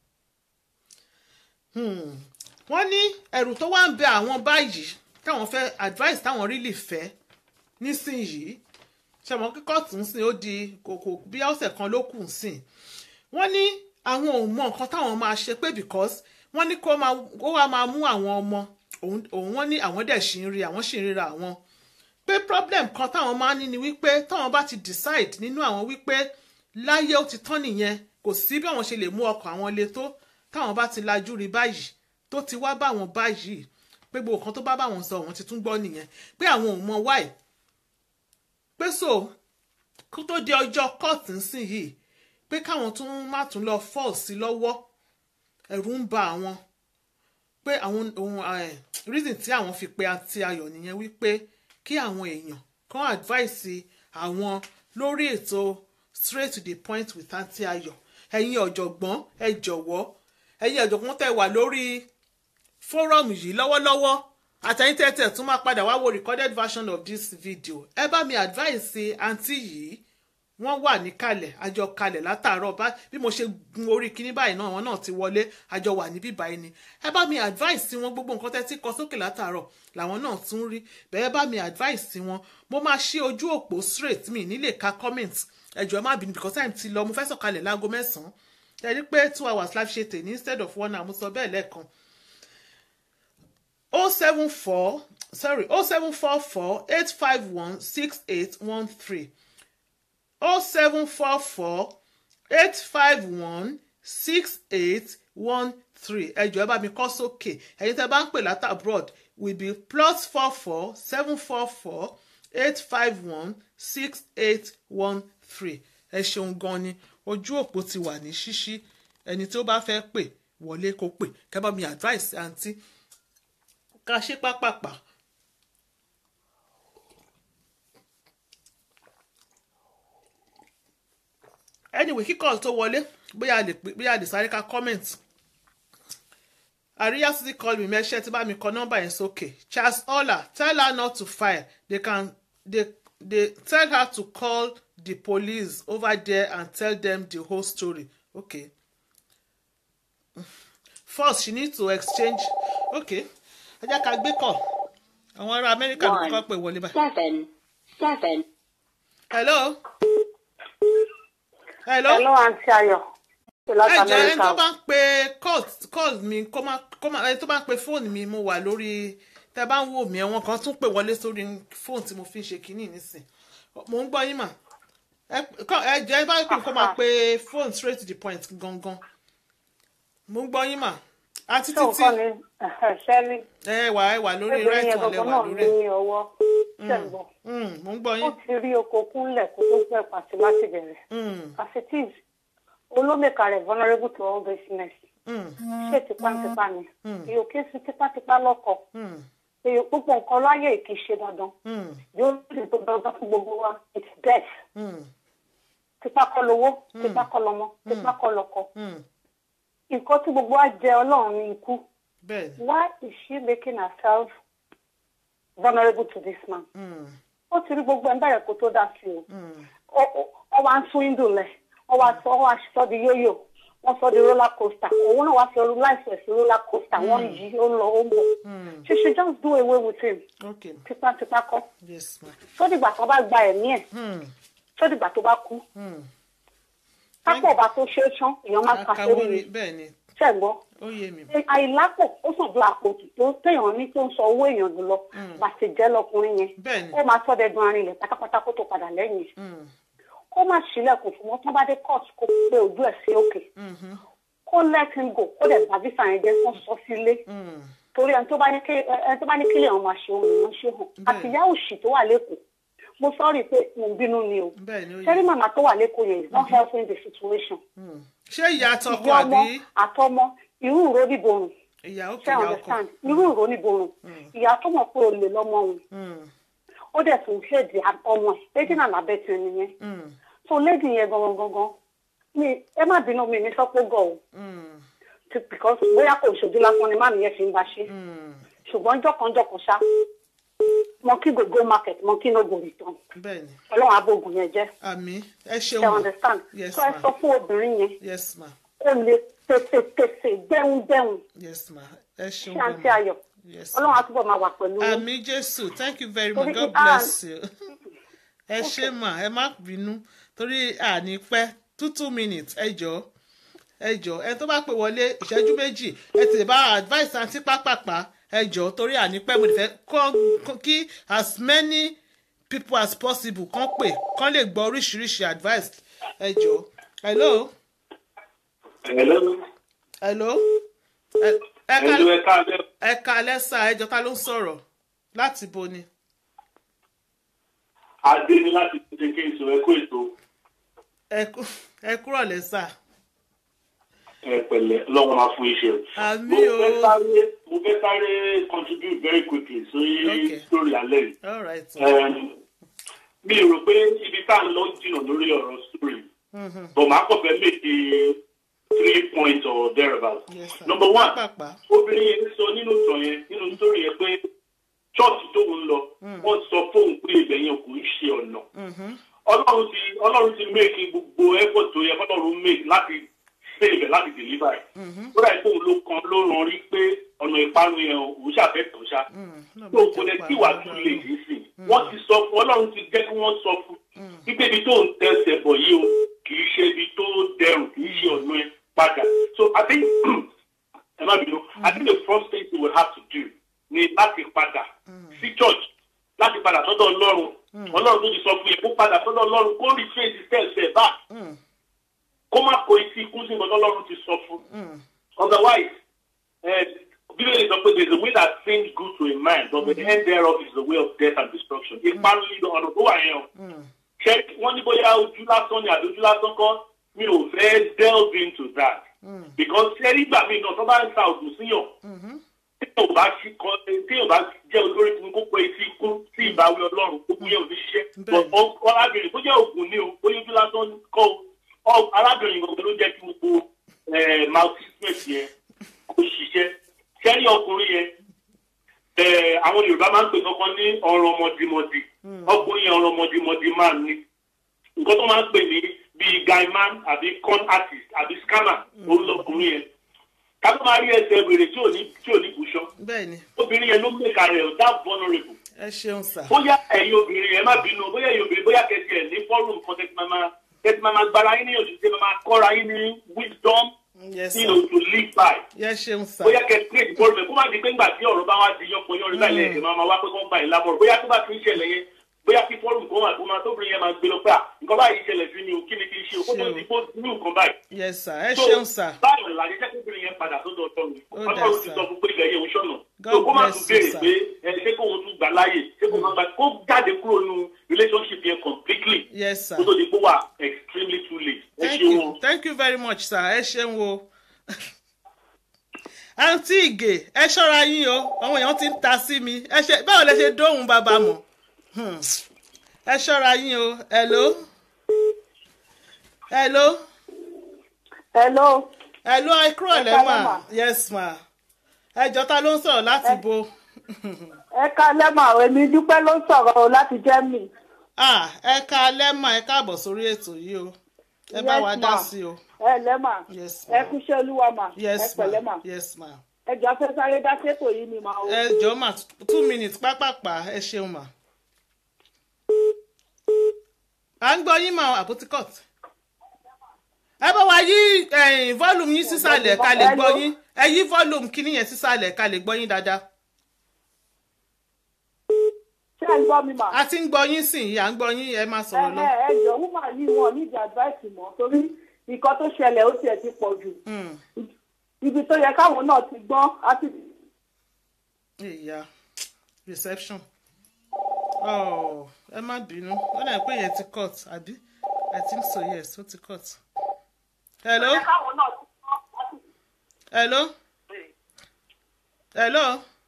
Hmm. wọ́n ní ẹ̀rù tó wá ń bẹ àwọn báyìí táwọn fẹ́ advice táwọn rí lè fẹ́ nísìnyìí ṣẹ̀mọ́ kíkọ́ tún ń sìn ó di kòkò bí ọ̀sẹ̀ kan ló kù ń sìn wọ́n ní àwọn ò mọ nǹkan táwọn máa ṣe pé because wọ́n ní kó máa kó wá máa mú àwọn ọmọ òun òun wọ́n ní àwọn dẹ̀ ṣì ń rí àwọn ṣì ń ríra àwọn pé problem kan táwọn máa ń ní ni wípé táwọn bá ti decide nínú àwọn wípé láyé ó ti tán nìyẹn kò sí bí àwọn ṣe lè mú ọkọ̀ àwọn le tó táwọn bá ti lajú rí báyìí tó ti wá bá wọn báyìí pé gbogbo nǹkan tó bá bá wọn sọ wọn ti tún gbọ́ nìyẹn pé àwọn ò mọ why pé so kó tó di ọjọ́ court nsìn yìí pé káwọn tún má tún lọ fall sí lọ́wọ́ ẹ̀rù ń ba àwọn pé àwọn ohun eh, reason tí àwọn fi pe àti ayọ̀ nìyẹn wípé kí àwọn èèyàn kan advice àwọn lórí ètò straight to the point with àǹtí ayọ̀ ẹ̀yin ọ̀jọ̀gbọ́n ẹ jọ̀wọ́ ẹ̀yin ọ̀jọ̀gbọ́n tẹ́ wà lórí forum yìí lọ́wọ́lọ́wọ́ àtẹ̀yìn tẹ́tẹ̀ tún máa padà wá wo recorded version of this video ẹ bá mi advice àǹtí yìí wọ́n wà níkàlẹ̀ àjọ kalẹ̀ látàárọ̀ bá bí mo ṣe gun orí kinní báyìí náà wọn náà ti wọlé àjọ wà níbí báyìí ni ẹ bá mi advice sí wọn gbogbo nǹkan tẹ́ ti kọ sókè látàárọ̀ làwọn náà tún rí bẹ́ẹ̀ bá mi advice sí wọn mo máa ṣí ojú òpó straight mi nílé ka comment ẹjọ́ ẹ má bínú because time ti lọ mo fẹ́ sọ̀kalẹ̀ láago mẹ́sàn-án ẹ rí pé two hours live ṣe tèmi instead of one hour mo sọ bẹ́ẹ̀ lẹ́ẹ̀kan o seven four sorry o seven four four eight five one six eight one three o seven four four eight five one six eight one three ẹ jọ̀ọ́ ẹ bá mi kọ sókè ẹ̀yin tẹ́ bá ń pè láti abroad will be plus four four seven four four eight five one six eight one three ẹ ṣeun gan ni ojú òpó ti wà ní ṣíṣí ẹni tí ó bá fẹ́ pè wọlé kó pè kẹ́ bá mi advice àǹtí ká ṣe pápápá. anyway kíkọ́ tó wọlé bóyá a lè pè bóyá a lè sáré ká comment àríyá títí call me mẹ́ṣẹ́ tí bá mi kọ nọ́mbà yẹn sókè charles ola tell her not to file they can they they tell her to call the police over there and tell them the whole story okay first she need to exchange okay ẹ jẹ́ ká gbé kọ̀ àwọn ará amẹ́ríkà ló kọ́ pé wọlé báyìí. seven seven. hello. hello. Hello, Aunty Ayọ̀. Láti ẹ jẹ́ ẹni tó Amẹ́ríkà. bá ń pe call call mi kó má kó má ẹni tó bá ń pe fóònù mi mo wà lórí tẹ bá ń wò mí ẹ̀wọ̀n kan tún pè wọlé sórí fóònù tí mo fi ń ṣe kínní nísìn mo ń gbọ́ yín mà ẹ kọ́- ẹ jẹ́ ẹ bá pè kó máa pe fóònù straight to the point gangan mo ń gbọ́ yín mà àti Ṣé títí òkan ni ṣẹ́rí? ẹ wà ẹ wà lórí Obìnrin right yẹn one lẹ gbọ̀ngàn wà náà lórí ẹ ní ọwọ́. Ṣé ń gbọ́? Mm, mo ń gbọ́ Ó yín ti rí oko kúnlẹ̀ kó tó gbẹ̀ pàṣẹ láti bẹ̀rẹ̀. Mm, As it is, olómìnira rẹ̀ vulnerable to all business. mm, Ṣé tipátipá ni? Èyí ò kí ń fi tipátipá lọ́kọ̀. mm, Èyí púpọ̀ nǹkan láyé kì í ṣe dandan. mm, Yóò sì tó dandan fún gbogbo wa. It's death. mm, Tipá kọ́ lowó, tipá kọ́ lọmọ, tipá kọ́ lọ́kọ. mm. Nǹkan tí gbogbo wa jẹ Ọlọ́run ní ikú. bẹ́ẹ̀ ni Why is she making herself vulnerable to this man? Mm, Ó ti rí gbogbo ẹ̀ ń bẹ̀rẹ̀ kó tó dá sí o. mm, Ó- ó- Ó wá ń tún ìdùnlẹ̀, ó wá sọ ó wá sọ di yóyò, wọ́n sọ di roller coaster. Òun náà wá fi ọdún láìsẹ̀ sí roller coaster, wọ́n ń yí, ó ń lọ, ó ń bọ̀. mm. She should just do away with him. okay Tipátipá kọ́. yes ma Sódìgbà tó bá gba ẹ̀mí ẹ̀, mm, sódìgbà tó bá kú. mm. Pápọ̀ ọba tó ṣe é tán, èèyàn máa ń ka sórí akawórí ni. bẹ́ẹ̀ ni Ṣẹ̀gbọ́n. ó yé mi àìlápò ó sàn bí àpòtù tó téèyàn ní tó ń sọ owó èèyàn jù lọ bàtì jẹ́ lọkùnrin yẹn bẹ́ẹ̀ ni ó máa sọ dẹdun arinlẹ̀ pátápátá kó tó padà lẹ́yìn Mm, kó má sílẹ̀kùn fún wọn tó bá dé court kó pé ojú ẹ̀ sí òkè mhm, kó let him go kó dẹ̀ bá visa yẹn jẹ́ kó sọ sílé mm, torí ẹni tó bá ní kí ẹni tó bá ní kílẹ̀ ọ̀hún máa ṣe òun lòún ṣe hàn Bẹ́ẹ̀. àti ìyá òṣì tó wà lẹ́kọ̀ọ́ mo sọ́ọ̀rì pé mo ń bínú ni o bẹ́ẹ̀ ni ó yé sẹ́rí mi màmá tó wà lẹ́kọ̀ọ́ yẹn is not helping the situation Mm. ṣé ìyá àtọkọ ìyá ọmọ àbí àtọmọ irú ìró níborùn ìyá òkè ṣé ìyá ọkọ understand irú ìró níborùn ìyá tó mọ̀ pé olè lọ́mọ òun Mm, ó dẹ̀ tún ṣèdí ọmọ ẹ̀ lady náà lábẹ́ tí ẹni yẹn mm, so lady yẹn gangan gangan mi ẹ má bínú mi ní sọ́pọ̀ gọ̀ o mm, ti- because bóyá kò ṣojú lásán ni máàmì yẹn fi ń bá ṣe mm. ṣùgbọ́n jọ̀kanjọ̀kan ṣá monkey go go market monkey no go return bẹ́ẹ̀ ni ọlọ́run abóògùn yẹn jẹ́ àmì ẹ ṣe ṣeun understand Yes, so ẹ ma'am. sọ fún obìnrin yẹn yes ma ó lè pèsèpèsè dẹ́hùndẹ́hùn yes ma ẹ ṣeun ṣé àǹtí gan-an. ayọ̀ yes ọlọ́run ma. àtúbọ̀ máa wà pẹ̀lú yín. àmì jésù thank you very much Torí god pé- bless you ẹ ṣe mà ẹ má bínú torí àní pẹ́ two two minutes ẹ jọ ẹ jọ ẹ tó bá pè wọlé ìṣẹ́jú méjì ẹ tètè bá advice àǹtí pápápá ẹ jọ torí àní pẹ́ mo lè fẹ́ kọ́- kọ́- kí as many people as possible kàn pè kàn lè gbọ́ oríṣiríṣi advice ẹ jọ hello Hello. hello ẹ ẹ ká Hello, ẹ káàbẹ̀. ẹ ká lẹ́sà ẹ jọ ta ló ń sọ̀rọ̀ láti bo ni. Adé ní láti ṣe kí n sọ ẹ kó ètò ẹ kú- ẹ kúrọ̀ lẹ́sà ẹ pẹ̀lẹ́ lọ́wọ́ máa fún iṣẹ́. Àmì Mo o. fẹ́ sáré mo fẹ́ sáré contribute very quickly sórí Okay. story alẹ́ yìí. all right Um, Mi rò pé ibi tá à ń lọ jìnnà lórí ọ̀rọ̀ story. But màá kọ̀ fẹ́ méjì three points or thereabout. yes sir Number one. pàpà obìnrin yẹn sọ nínú ìtàn yẹn nínú sórí yẹn pé chọ́ọ̀tì tóun lọ wọ́n sọ fóun pé ibẹ̀ yẹn kò ń ṣe ọ̀nà ọlọ́run ti ọlọ́run ti make gbogbo effort tó yẹ kọ́lọ́run make láti save ẹ̀ láti deliver ẹ̀. ó dà pé òun ló kan ló ràn rí pé ọ̀nà ìparun yẹn o, òun ṣàfẹ́ tó ṣá. tó kò lè tí wàá tún lè yìí sí wọ́n ti sọ fún ọlọ́run ti jẹ́ kí wọ́n sọ fún wípé ibi tó ń tẹsẹ̀ bọ̀ yìí o kì í ṣe ibi tó dẹrùn kì í ṣe ọ̀nà ẹ̀ padà. so I think ẹ má bínú I think the first thing we will have to do ni láti padà sí church láti padà sọ́dọ̀ ọlọ́run ọlọ́run tó ti sọ fún yẹn kó padà sọ́dọ̀ ọlọ́run kó retrace steps ẹ̀ back kó má kó etí ikú sí nǹkan ọlọ́run ti sọ fún otherwise eh, bíbélì sọ pé there is a way that seems good to a man but the end thereof is the way of death and destruction ìparun yìí ọ̀nà tó wà yẹn o ṣé wọ́n ní bóyá ojú lásán ni àbí ojú lásán kọ́ mi ò fẹ́ delve into that because ṣé nígbà míì náà tó bá ń ta ògùn síyàn téèyàn bá ṣí kọ téèyàn bá jẹ́ olórí fún kókó etí ikú sí ìbáwí ọlọ́run gbogbo yẹn ò ní ṣiṣẹ́ Bẹ́ẹ̀ni. but ọ- arábìnrin bó jẹ́ ògùn ni o bóyá ojú lásán kọ́ o ọ- arábìnrin gbogbo ló jẹ́ kí gbogbo eh, maltreatment yẹn kó ṣiṣẹ́ sẹ́rí ọkùnrin yẹn eh, àwọn yorùbá máa ń pè kankan ní ọ̀rọ̀ ọmọdémọdé ọkùnrin yẹn ọ̀rọ̀ ọmọdémọdé máa ní nǹkan tó máa ń pè ní bíi guy man àbí con artist àbí scammer òun lọkùnrin yẹn ká tó máa rí ẹsẹ̀ wèrè tí ò ní tí ò ní bùṣọ bẹ́ẹ̀ ni obìnrin yẹn ló mẹ́ka rẹ̀ that vulnerable ẹ ṣeun sà bóyá ẹ̀yin obìnrin yẹn má bínú bóyá ẹ̀yin obìnrin bóyá kẹsì ẹ̀ ní fọ́ọ̀rùn kan tẹ́tí máa máa tẹ́tí máa máa gbára yín níyànjú tẹ́tí máa máa kọ́ra yín ní wisdom yes you sà know to live by yẹ ṣeun sà bóyá kẹ create bọ́ọ̀lù mẹ́ kó má di pé ńgbà tí ọ̀rọ̀ bá wá di yánpọ̀ yánrin báyìí lẹ́yìn máa máa wá pé kó ń gbà yín lábọ̀rọ̀ bóyá tó bá ti ń ṣẹlẹ̀ yẹn bóyá kí fọ́ọ̀rùn kan wà tó máa tóbìnrin yẹn máa gbé lọ pé à nǹkan báyìí ṣẹlẹ̀ sí mi ò kí ni kí n ṣe o kó tó di kó ní nǹkan báyìí. yes sà ẹ So, ṣeun sà báyìí ọ̀la jẹ́ kóbìnrin yẹn padà sọ́dọ̀ ọ̀tọ̀ mi Ó dà, ọlọ́run ti sir. sọ fún pé ilẹ̀ yẹn ń ṣọ̀nà God so kó má bless tún béèrè you, pé ẹ ṣé kóun tún gbà láàyè ṣé kóun máa gbà kó jáde kúrò nínú relationship yẹn completely yes sà kó tó di pé wà extremely too late ẹ thank ṣe you wọn. thank you very much sir ẹ ṣeun o àǹtí ìgè ẹ ṣọ́ra yín o àwọn èèyàn ti ń ta sí mi ẹ ṣe báwo lẹ ṣe dóhùn bàbá mọ̀ Hmm. ẹ ṣọ́ra yín o hello hello hello hello ẹ kúrò Ẹ lẹ́mà káalẹ́ mà. yes ma ẹjọ́ ta ló ń sọ̀rọ̀ láti bo ẹ ká lẹ́mọ̀ àwọn èmi dúpẹ́ ló ń sọ̀rọ̀ o láti Germany ah ẹ ká lẹ́mà ẹ káàbọ̀ sórí ètò yìí o ẹ bá Yes, wa dá ma. sí o ẹ lẹ́mà yes ẹ ma kúṣẹ́ olúwa mà ẹ yes pẹ̀lẹ́ ma mà yes ma ẹ jọ fẹ́ sáré dá sétò yìí ni mà o. ẹ jọ̀ọ́ mà two minutes pápápá ẹ ṣeun mà. à ń gbọ́ yín mà àbótíkọ̀t. ẹ bá wa yí eh, volume yín sísàlẹ̀ ká lè gbọ́ yín ẹ yí volume kíní yẹn sísàlẹ̀ ká lè gbọ́ yín dáadáa. ṣé ẹ ń gbọ́ mi mà. a ti ń gbọ́ yín sìn yìí à ń gbọ́ yín ẹ máa ẹ sọ̀rọ̀ lọ. ẹ ẹ jọ woman yìí wọn ní ìdí advice mọ́ torí nǹkan tó ṣẹlẹ̀ ó tiẹ̀ ti pọ̀ jù Hmm, ibi tó yẹ káwọn náà ti gbọ́n á ti ìyá reception. Oh, ẹ má bínú ó dà pé yẹn ti cut àbí i think so yes ó ti cut. hello káwọn náà ti gbọ́n á ti. hello hello.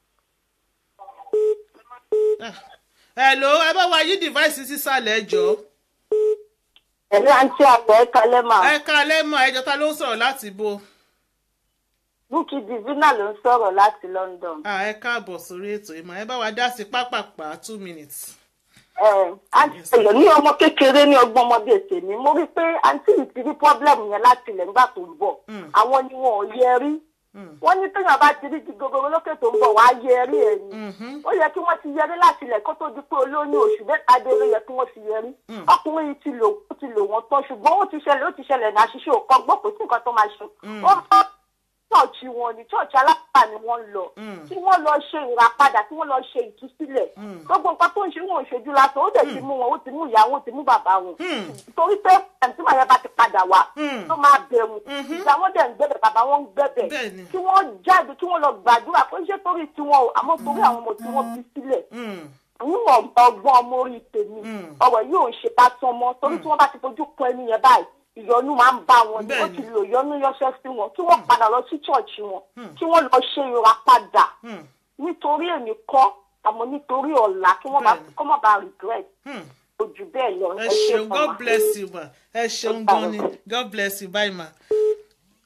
Ah, hello ẹ bá wa yí device sísàlẹ̀ ẹ jọ̀ọ́. ẹ̀rí àǹtí àgbẹ̀ ẹ kalẹ́ mà ẹ ká lẹ́mọ̀ ẹjọ́ ta ló ń sọ̀rọ̀ láti bo. búkì divina ló ń sọ̀rọ̀ láti London. Ah, ẹ káàbọ̀ sórí ètò ìmọ̀ ẹ bá wa dá sí pápápá two minutes. ẹ àǹtí ẹ̀yọ̀ ní ọmọ kékeré ní ọgbọ́n ọmọdé tèmi mo rí i pé àǹtí yìí ti rí pọ́blẹ́mù yẹn láti ilẹ̀ nígbà tó ń bọ̀ Mm. àwọn ni wọn ò yẹ rí Mm. wọ́n ní téèyàn bá ti rí ti gogoro lókè tó ń bọ̀ wá yẹ rí ẹ̀ ni Mhm. ó yẹ kí wọ́n ti yẹrí láti ilẹ̀ kó tó di pé olóyún oṣù mẹ́ta dé ló yẹ kí wọ́n ti yẹrí Mm. ọkùnrin yìí ti lò ó ti lò wọ́n tán ṣùgbọ́n ó ti ṣẹlẹ̀ ó ti ṣẹlẹ̀ ní àṣìṣe òkan gbọ́ kò sí nǹkan tó máa ṣe Mm. ó bá ṣọ́ọ̀ṣì wọn ní ṣọ́ọ̀ṣì alápá ni wọ́n ń lọ Mm. tí wọ́n lọ ṣe ìràpadà tí wọ́n lọ ṣe ìtúsílẹ̀ Mm. gbogbo nǹkan tó ń ṣe wọn ò ṣojú lásán ó dẹ̀ ti mú wọn ó ti mú ìyá wọn ó ti mú bàbá wọn Mm. torí pé ẹ̀ǹtí màá yẹn bá ti padà wá Mm. tó máa bẹ̀rù Mhm. ìyá wọn dẹ̀ ń gbẹ̀bẹ̀ bàbá wọn ń gbẹ̀bẹ̀ Bẹ́ẹ̀ni. kí wọ́n jáde kí wọ́n lọ gbàdúrà kó ṣe torí tiwọn o àmọ́ torí àwọn ọmọ tí wọ́n bí sílẹ̀ Mm. níwọ̀n ọgbọ́n ọmọ orí tèmi Mm. ọ̀rọ̀ yóò ṣe lásán mọ́ torí tí wọ́n bá ti fojú kan ẹni yẹn báyìí ìyọnu máa ń bá wọn ni wọ́n Bẹ́ẹ̀ni. ti lo ìyọnu yọṣẹ́ sí wọn kí wọ́n padà lọ sí ṣọ́ọ̀ṣì wọn Mm. kí wọ́n lọ ṣe ìràpadà Mm. nítorí èmi kọ́ àmọ́ nítorí ọ̀la kí wọ́n bá Bẹ́ẹ̀ni. kọ́ mọ́ bá regret Mm. ojú bẹ́ẹ̀ lọ ẹ ẹ ṣe ṣeun god bless you ma ẹ ṣeun gan ni god bless you bye ma.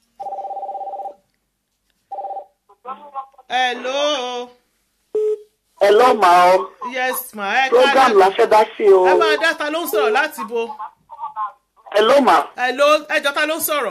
hello ẹ lọ́ màá ọ yes ma ẹ program la fẹ́ dá sí o ẹ máa dá ta ló ń sọ̀rọ̀ láti bo ẹ lọ́ màá ẹ ló ẹjọ́ ta ló ń sọ̀rọ̀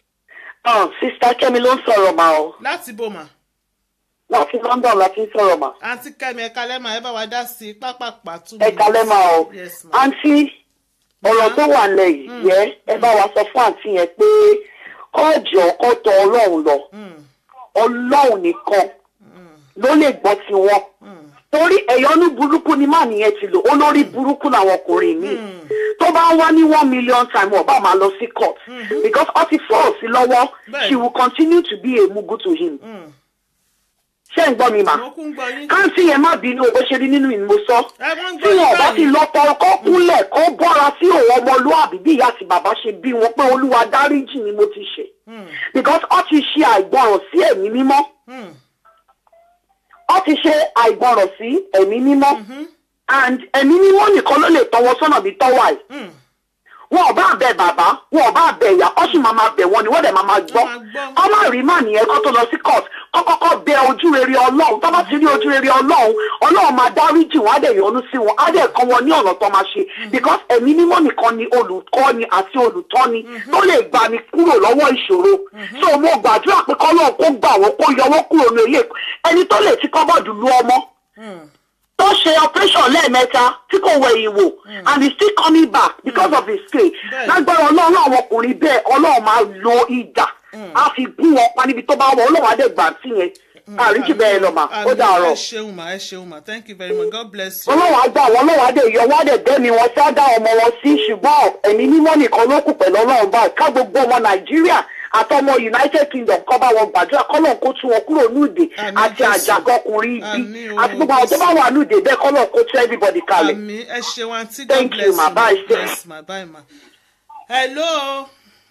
ọ sista kẹ́mi ló ń sọ̀rọ̀ màá ọ láti bo mà láti London la fi ń sọ̀rọ̀ màá àǹtí kẹ́mi ẹ̀ka lẹ́mà ẹ bá wa dá sí i pápápá two ẹ kalẹ́ màá ọ yes ma àǹtí ọ̀rọ̀ tó wà nílẹ̀ yìí yẹ ẹ bá wa sọ fún àǹtí yẹn pé kọ́ọ̀jọ̀ kọ́ tọ ọlọ́run lọ Mm, ọlọ́run nìkan mm, ló lè gbọ́ tiwọn mm, torí ẹ̀yọ́nú burúkú ni má nìyẹn ti lò olórí burúkú làwọn ọkùnrin míì mm. tó bá ń wá ní one million time ọba máa lọ sí court because ó ti fọ́ sí lọ́wọ́ Bẹ́ẹ̀ni. she will continue to be a mugu to him mm. ṣé ń gbọ́ mi mà mo kún gbọ́ yín káńtì yẹn má bínú o bó ṣe rí nínú ìmọ̀ sọ ẹ wọ́n ń tí gbọ́ yín wọn bá ti báyìí lọ tọrọ kó kúnlẹ̀ kó bọ́ra sí òun ọmọlúàbí bí ìyá àti bàbá ṣe bí wọn pé olúwa dáríjì ni mo ti ṣe Mm, because ó ti ṣe àìgbọràn sí ẹ̀mí mímọ́ mm, ó ti ṣe àìgbọràn sí ẹ̀mí mímọ́ mhm, and ẹ̀mí mímọ́ nìkan ló lè tọwọ́ sọ́nà bí tọ́wà yìí mm. wọn ò bá bẹ bàbá wọn ò bá bẹ ìyá ọ sì máa máa bẹ wọn ni wọn dẹ̀ máa máa gbọ́ máa gbọ́. ọmọ rí mà nìyẹn kó tó lọ sí court kó kọ́kọ́ bẹ ojú rere ọlọ́run tó bá ti rí ojú rere ọlọ́run ọlọ́run máa dáríjì wọn á dẹ̀ yọ́nú sí wọn á dẹ̀ kọ́ wọn ní ọ̀nà tó máa ṣe because ẹ̀mí mímọ́ nìkan ni olùkọ́ni àti olùtọ́ni tó lè gbà ní kúrò lọ́wọ́ ìṣòro so mo gbàdúrà pé kọ́lọ́run kó gbà wọ́n kó yọ wọ́n kúrò ní ilé ẹni tó lè ti kọ́bọ̀dù lu ọmọ Mm, tó ṣe operation lẹ́ẹ̀mẹ́ta tí kò wẹ̀ ìwò and he still coming back because of his faith Bẹ́ẹ̀ni. lágbára ọlọ́run àwọn ọkùnrin bẹ́ẹ̀ ọlọ́run máa lo ìdà á fi gún wọn pa níbi tó bá wọ ọlọ́run á dẹ̀ gbà sí yẹn àríjì bẹ́ẹ̀ lọ mà ó àmì, dàárọ̀ ẹ ṣeun mà ẹ ṣeun mà thank you very much god bless you. ọlọ́run á gbà wọn ọlọ́run á dẹ̀ yọ wọn á dẹ̀ dẹ́mi wọn sí á dá ọmọ wọn sí ṣùgbọ́n ẹ̀mí mímọ́ nìkan ló kù pẹ̀lú ọlọ́run báyìí ká gbogbo ọmọ nàìjíríà àtọmọ united kingdom kọ́ bá wọn gbàdúrà kọ́lọ̀ kó tú wọn kúrò núùdè Àmín, àti Jésù. àjàgọkùnrin Àmín, ibi o, àti gbogbo àwọn tó bá Jésù. wà núùdè bẹ́ẹ̀ kọ́lọ̀ kó tú everybody kalẹ̀. àmì ẹ ṣeun àǹtí god Thank you, bless ma. Bye, sis. yes ma bye ma. hello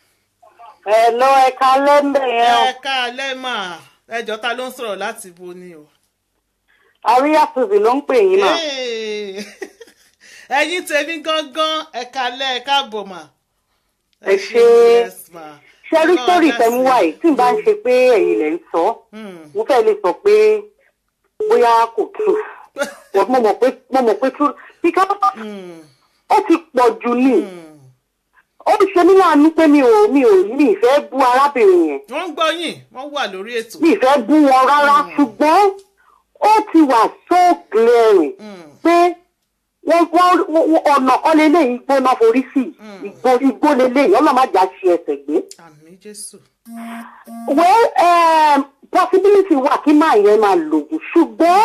ẹ lọ ẹka lẹ́ńbẹ̀ yẹn o ẹ káalẹ́ mà ẹjọ́ ta ló ń sọ̀rọ̀ láti bo ni o. àríyá suzy ló ń pè yín mà Hey. ẹ̀yin tèmi gangan ẹ káalẹ́ ẹ káàbọ̀ mà. Ẹ ṣé. yes ma. ṣé rí Ọlọ́run sórí dá sí. ìtẹ̀múwá yìí tí n bá ń ṣe pé ẹ̀yin lẹ̀ ń sọ Hmm. mo fẹ́ lè sọ pé bóyá kò tú mo mọ̀ pé mo mọ̀ pé tú because Hmm. ó ti pọ̀ jù ní Hmm. ó ń ṣe mí láàánú pé mi ò mi ò mi ìfẹ́ bú arábìnrin yẹn wọ́n ń gbọ́ yín wọ́n wà lórí ètò. mi ìfẹ́ bú wọn rárá ṣùgbọ́n ó ti wà so glaring Hmm. pé wọ́n wọ́n wọ́n- ọ̀nà kan lélẹ́yìn gbóná forí sí igbó igbó lélẹ́yìn ọlọ́màjà ṣe ẹsẹ̀ gbé. àmì jésù. well um, possibility wà kí máa yẹn máa lògùn ṣùgbọ́n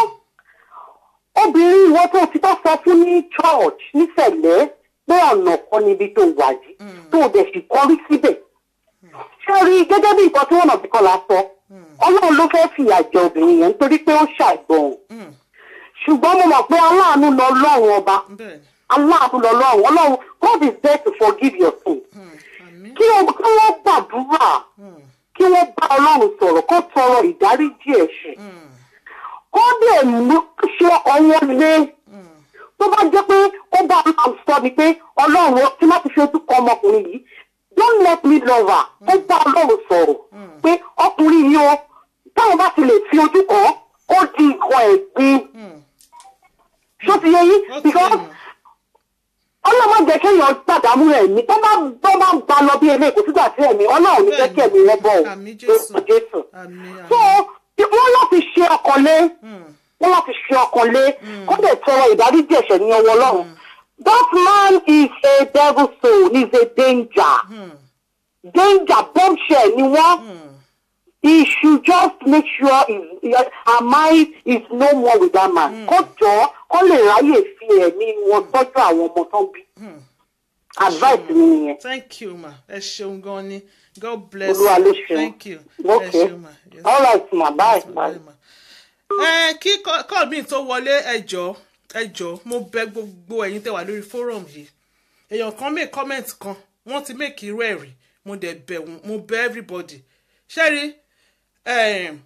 obìnrin ìwọ tó ti bá sọ fún ní church nísẹ̀lẹ̀ pé ọ̀nà kan níbi tó wà yìí tó o dẹ̀ sì kọrí síbẹ̀ ṣé rí gẹ́gẹ́ bí nǹkan tí wọ́n nà bí kọ́lá sọ ọlọ́run ló fẹ́ fìyà jẹ obìnrin yẹn nítorí pé ó ṣàìgbọràn Hmm. ṣùgbọ́n mo mọ̀ pé aláàánú lọ lọ́run ọba bẹ́ẹ̀ ni. aláàánú lọ lọ́run ọlọ́run God is there to forgive your sin Hmm. àmì. kí wọ́n kí wọ́n gbàdúrà Hmm. kí wọ́n bá ọlọ́run sọ̀rọ̀ kó tọrọ ìdáríjì ẹ̀ṣẹ̀ Hmm. kó dẹ̀ mú ṣe ọwọ́ lé Hmm. tó bá jẹ́ pé ó bá máa sọ ni pé ọlọ́run tí má ti fi ojú kọ ọmọkùnrin yìí don't let me love her ó bá ọlọ́run sọ̀rọ̀ pé ọkùnrin yìí o táwọn bá ti lè fi ojú kàn án ó di nǹkan ẹ̀gbin Hmm. ṣó ti yẹ yín ó ti because yé mi. ọlọ́mọ jẹ́ kéèyàn gbàdámú ẹ̀mí tó bá tó bá ń ba lọ bí eléyìí kò sígbà tí ẹ̀mí ọlọ́run ní jẹ́ kí ẹ̀mí wọn bọ̀ ọ́ Àmín Jésù. lórúkọ Jésù. àmì so àmì. wọ́n láti ṣe ọkàn lé Hmm. wọ́n láti ṣe ọkàn lé kó dẹ̀ tọrọ ìdáríjì ẹ̀ṣẹ̀ ní ọwọ́ ọlọ́run that man is a devil soul he is a danger Hmm. danger bombshell ni wọ́n Hmm. he should just make sure his, his, her mind is no more with that man kó jọ kó lè ráyè fi ẹ̀mí wọn tọ́jú àwọn ọmọ tó ń bí Hmm. advice mi nìyẹn. thank you ma ẹ ṣeun gan ni god bless Olúwa ló you ṣeun. thank you ẹ Okay. ṣeun ma yes. all right ma bye bye. Bye, ma. ẹ kí kọ́ mi tó wọlé ẹjọ́ ẹjọ́ mo bẹ gbogbo ẹ̀yin tẹ́ wà lórí fórum yìí èèyàn kan make comment kan wọ́n ti make irú ẹ̀ rí mo dẹ̀ bẹ̀ wọ́n mo bẹ̀ everybody ṣẹ́rí em,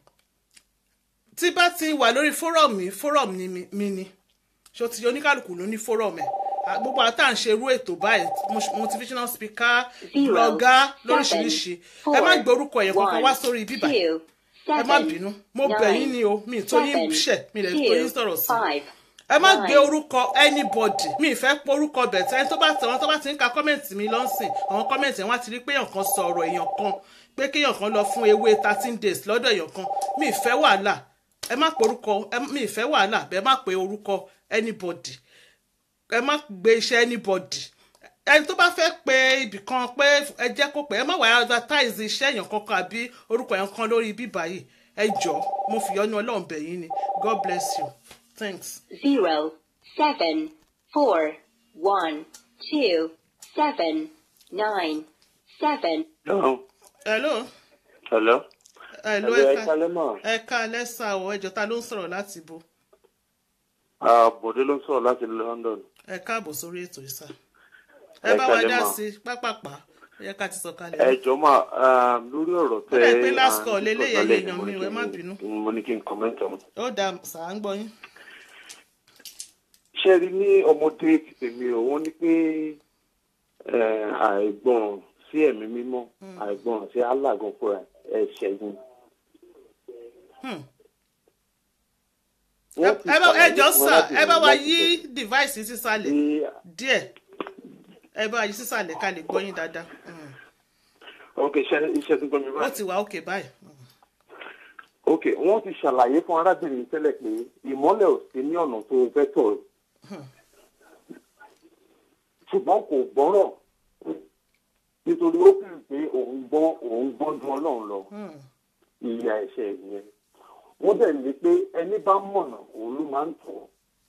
tí bá ti wà lórí fórum mi fórum ni mi mi ni ṣó ti oníkálukú ló ní fórum ẹ̀ À, gbogbo àtà ń ṣe irú ètò báyìí mo- motivational speaker Zero, blogger seven, lóríṣiríṣi ẹ four, má gbórúkọ ẹ̀yẹ kankan wá one, sórí bíbá two, ẹ má seven, bínú mo bẹ̀ yín ni o mi tó yín ṣẹ̀ mi lè tó yín sọ̀rọ̀ sí five, ẹ má gbé nine. orúkọ anybody mi ìfẹ́ pé orúkọ bẹ̀tẹ̀ ẹni tó bá tẹ̀ wọ́n tó bá ti ń ka kọ́mẹ̀ntì mi lọ́sìn àwọn kọ́mẹ̀ntì wọn á ti rí pé èèyàn kan sọ ọ̀rọ̀ èèyàn kan pé kéèyàn kan lọ fún ewé thirteen days lọ́dọ̀ èèyàn kan mi ìfẹ́ wàhálà ẹ má pe orúkọ ẹ- mi ìfẹ́ wàhálà bẹ́ẹ̀ má pe orúkọ anybody ẹ má gbé iṣẹ́ anybody ẹni tó bá fẹ́ pe ibì kan pé ẹ jẹ́ kó pẹ́ ẹ má wàá advertise iṣẹ́ èèyàn kankan àbí orúkọ èèyàn kan lórí bíbá yìí ẹ jọ mo fi yọ́nú ọlọ́run bẹ̀ yín ni god bless you thanks. zero, seven, four, one, two, seven, nine, seven. Hello. hello Hello. hello Hello, ẹ ẹ̀ka kálẹ́ mà. ẹ̀ka lẹ́sà ọ̀ ẹjọ́ ta ló ń sọ̀rọ̀ láti bo Ah, Bọ̀dé ló ń sọ̀rọ̀ láti London. ẹ káàbọ̀ sórí ètò ìsà Ẹ ẹ bá wa kálẹ́ dá mà. sí i pápápá ẹ yẹ ká ti sọ kalẹ̀. Ẹ jọ mà ah, lórí ọ̀rọ̀ tẹ. Ó dà pé last à ń call sọ leléyìí, lálẹ́ èèyàn mo ní mi, kí ẹ má n- bínú. Mo ní kí n comment on. ó dà sà ń gbọ́ yín. Ṣé ẹ rí ní ọmọdé tèmi ò wọ́n ní pé eh, àìgbọràn sí ẹ̀mí mímọ́ àìgbọràn sí alágan fúnra ẹ̀ṣẹ̀ ni. Hmm. Wọ́n ti ẹ bá ẹ ṣàlàyé jọ fún wa sà láti ẹ bá wa láti yí device sísàlẹ̀ bí díẹ̀ ẹ bá wa yí sísàlẹ̀ ká lè gbọ́ yín dáadáa. Hmm. ok iṣẹ́ iṣẹ́ tó gbọ́ mi ó báyìí. ti wà òkè báyìí. Hmm. ok wọ́n ti ṣàlàyé fún arábìnrin tẹ́lẹ̀ pé ìmọ́lẹ̀ ò sí ní ọ̀nà tó fẹ́ tọ̀ ẹ́. ṣùgbọ́n kò gbọ́rọ̀ nítorí ó fi pé òun gbọ́ òun gbọ́ ju ọlọ́run lọ Hmm. ìyà ẹ̀ṣẹ̀ yẹn wọ́n dẹ̀ ní pé ẹni bá mọ̀nà òun ló máa ń tọ̀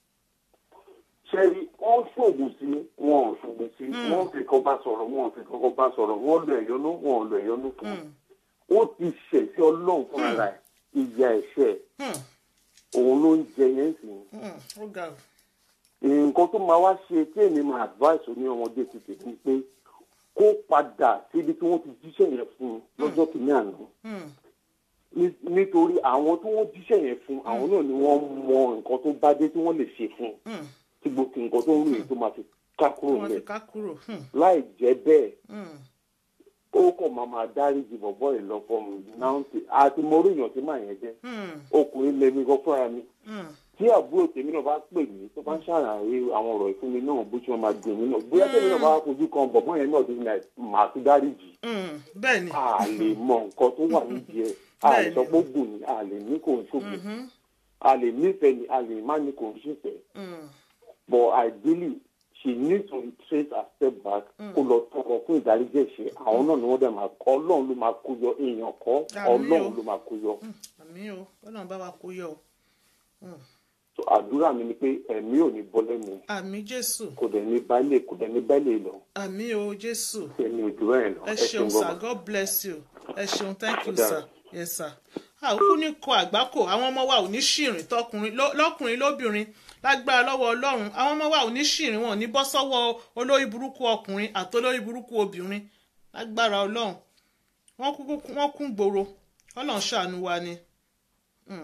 ṣẹ́rí wọ́n ṣògùn sí wọn ò ṣògùn sí wọ́n fi kan bá sọ̀rọ̀ wọn ò fi kankan bá sọ̀rọ̀ wọ́n lo ẹ̀yọ́nú wọn ò lo ẹ̀yọ́nú fún un ó ti ṣẹ̀ sí ọlọ́run fúnra rẹ̀ ìyà ẹ̀ṣẹ̀ Hmm. òun ló ń jẹ yẹn sí i Hmm. ó ga o. nǹkan tó máa wá ṣe tí èmi máa advice ní ọmọdé ti tèmi pé kó padà síbi tí wọ́n ti jíṣẹ́ yẹn fún un lọ́jọ́ kìíní àná Hmm. Ní- nítorí àwọn tí wọ́n jíṣẹ́ yẹn fún àwọn náà ni wọ́n mọ nǹkan tó bá dé tí wọ́n lè ṣe fún un Hmm. tí gbogbo nǹkan tó ń rìn tó máa fi ká kúrò wọ́n ti lẹ̀ ká kúrò. Hmm. láì jẹ́ bẹ́ẹ̀ Hmm. ó kàn máa máa dáríjì bọ̀bọ́ ẹ̀ lọ́pọ̀ náà ti àti mo rí èèyàn tí màá yẹn jẹ́ Hmm. ọkùnrin lèmi gan fúnra mi Hmm. tí àbúrò tèmi náà bá pè mí tó bá ń ṣàlàyé àwọn ọ̀rọ̀ ìfún mi náà bó ṣe máa dùn mí náà bóyá tèmi náà bá fojú kan bọ̀bọ́ yẹn náà dín náà màá tún dáríjì Hmm. bẹ́ẹ̀ ni. a lè mọ nǹkan tó wà nídìí ẹ̀ a lè Bẹ́ẹ̀ni. sọ pé ó gùn ní a lè ní kò ń ṣògùn Mhm. a lè nífẹ̀ẹ́ ni a lè má ní kò ń ṣèfẹ́ Hmm. but ideally she needs to trace her step back kó lọ tọrọ fún ìdáríjì ẹ̀ṣẹ̀ àwọn náà ni wọ́n dẹ̀ máa kọ́ ọlọ́run ló máa kó yọ èèyàn kọ́ Àmín o. ọlọ́run ló máa kó yọ àmì o ọlọ́run bá wa kó yọ o. So, àdúrà mi ni pé ẹ̀mí ò ní bọ́ lẹ́nu àmì jésù kò dẹ̀ ní báyìí kò dẹ̀ ní báyìí lọ àmì o jésù. ẹ̀mí ìdúró ẹ̀ lọ ẹ ẹ ṣeun ṣeun sir gbọ́dọ̀. god bless you ẹ ṣeun thank you Ó dára. sir yes sir. àkókò ní kọ àgbákò àwọn ọmọ wa ò ní ṣìrìn tọkùnrin lọ- lọkùnrin lóbìnrin lágbára lọ́wọ́ ọlọ́run àwọn ọmọ wa ò ní ṣìrìn wọn ò ní bọ́ sọ́wọ́ olórí burúkú ọkùnrin àti olórí burúkú obìnrin lágbára ọlọ́run wọ́n kú wọ́n kún gbòòrò ọlọ́run ṣàánú wa ni. Mm.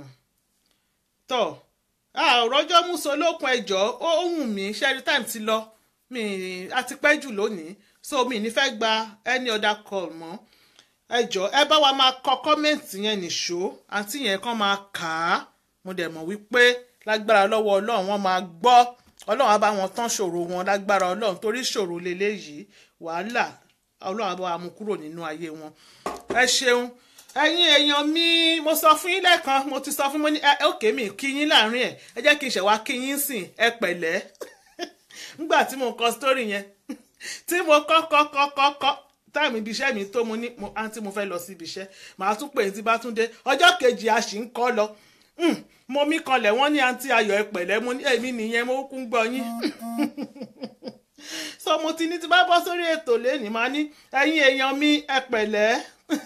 tọ́ àròjọ́ musolókun ẹjọ́ ó ó wù mí ṣẹ́rí time ti lọ mi a ti pẹ́ jù lónìí so mi ní fẹ́ gba any other call mọ́ ẹjọ́ ẹ bá wa máa kọ kọ́mẹ̀ntì yẹn nìṣó àǹtí yẹn kàn máa kà á mo dẹ̀ mọ̀ wípé lágbára lọ́wọ́ ọlọ́run wọ́n máa gbọ́ ọlọ́run á bá wọn tán ṣòro wọn lágbára ọlọ́run torí ṣòro leléyìí wàhálà ọlọ́run á bá wa mú kúrò nínú ayé wọn ẹ ṣeun ẹ̀yin èèyàn mi mo sọ fún yín lẹ́ẹ̀kan mo ti sọ fún mo ní ẹ òkè mi kí yín láàrin ẹ̀ ẹ jẹ́ kí n ṣẹ̀wá kí yín sìn ẹ pẹ̀lẹ́ nígbà tí mo kọ sítórì yẹn tí mo kọ́ kọ́ kọ́ kọ́ kọ́ táìmù ibi iṣẹ́ mi tó mo ní mo àǹtí mo fẹ́ lọ sí ibi iṣẹ́ màá tún pè ní tí bá tún dé ọjọ́ kejì a sì ń kọ́ lọ Hmm, mo mí kanlẹ̀ wọ́n ní àǹtí ayọ̀ ẹ pẹ̀lẹ́ mo ní èmi nìyẹn mo kún gbọ́ yín so mo ti ní tí bá bọ́ sórí ètò lẹ́nìí máa ní ẹ̀yin èèyàn mi ẹ pẹ̀lẹ́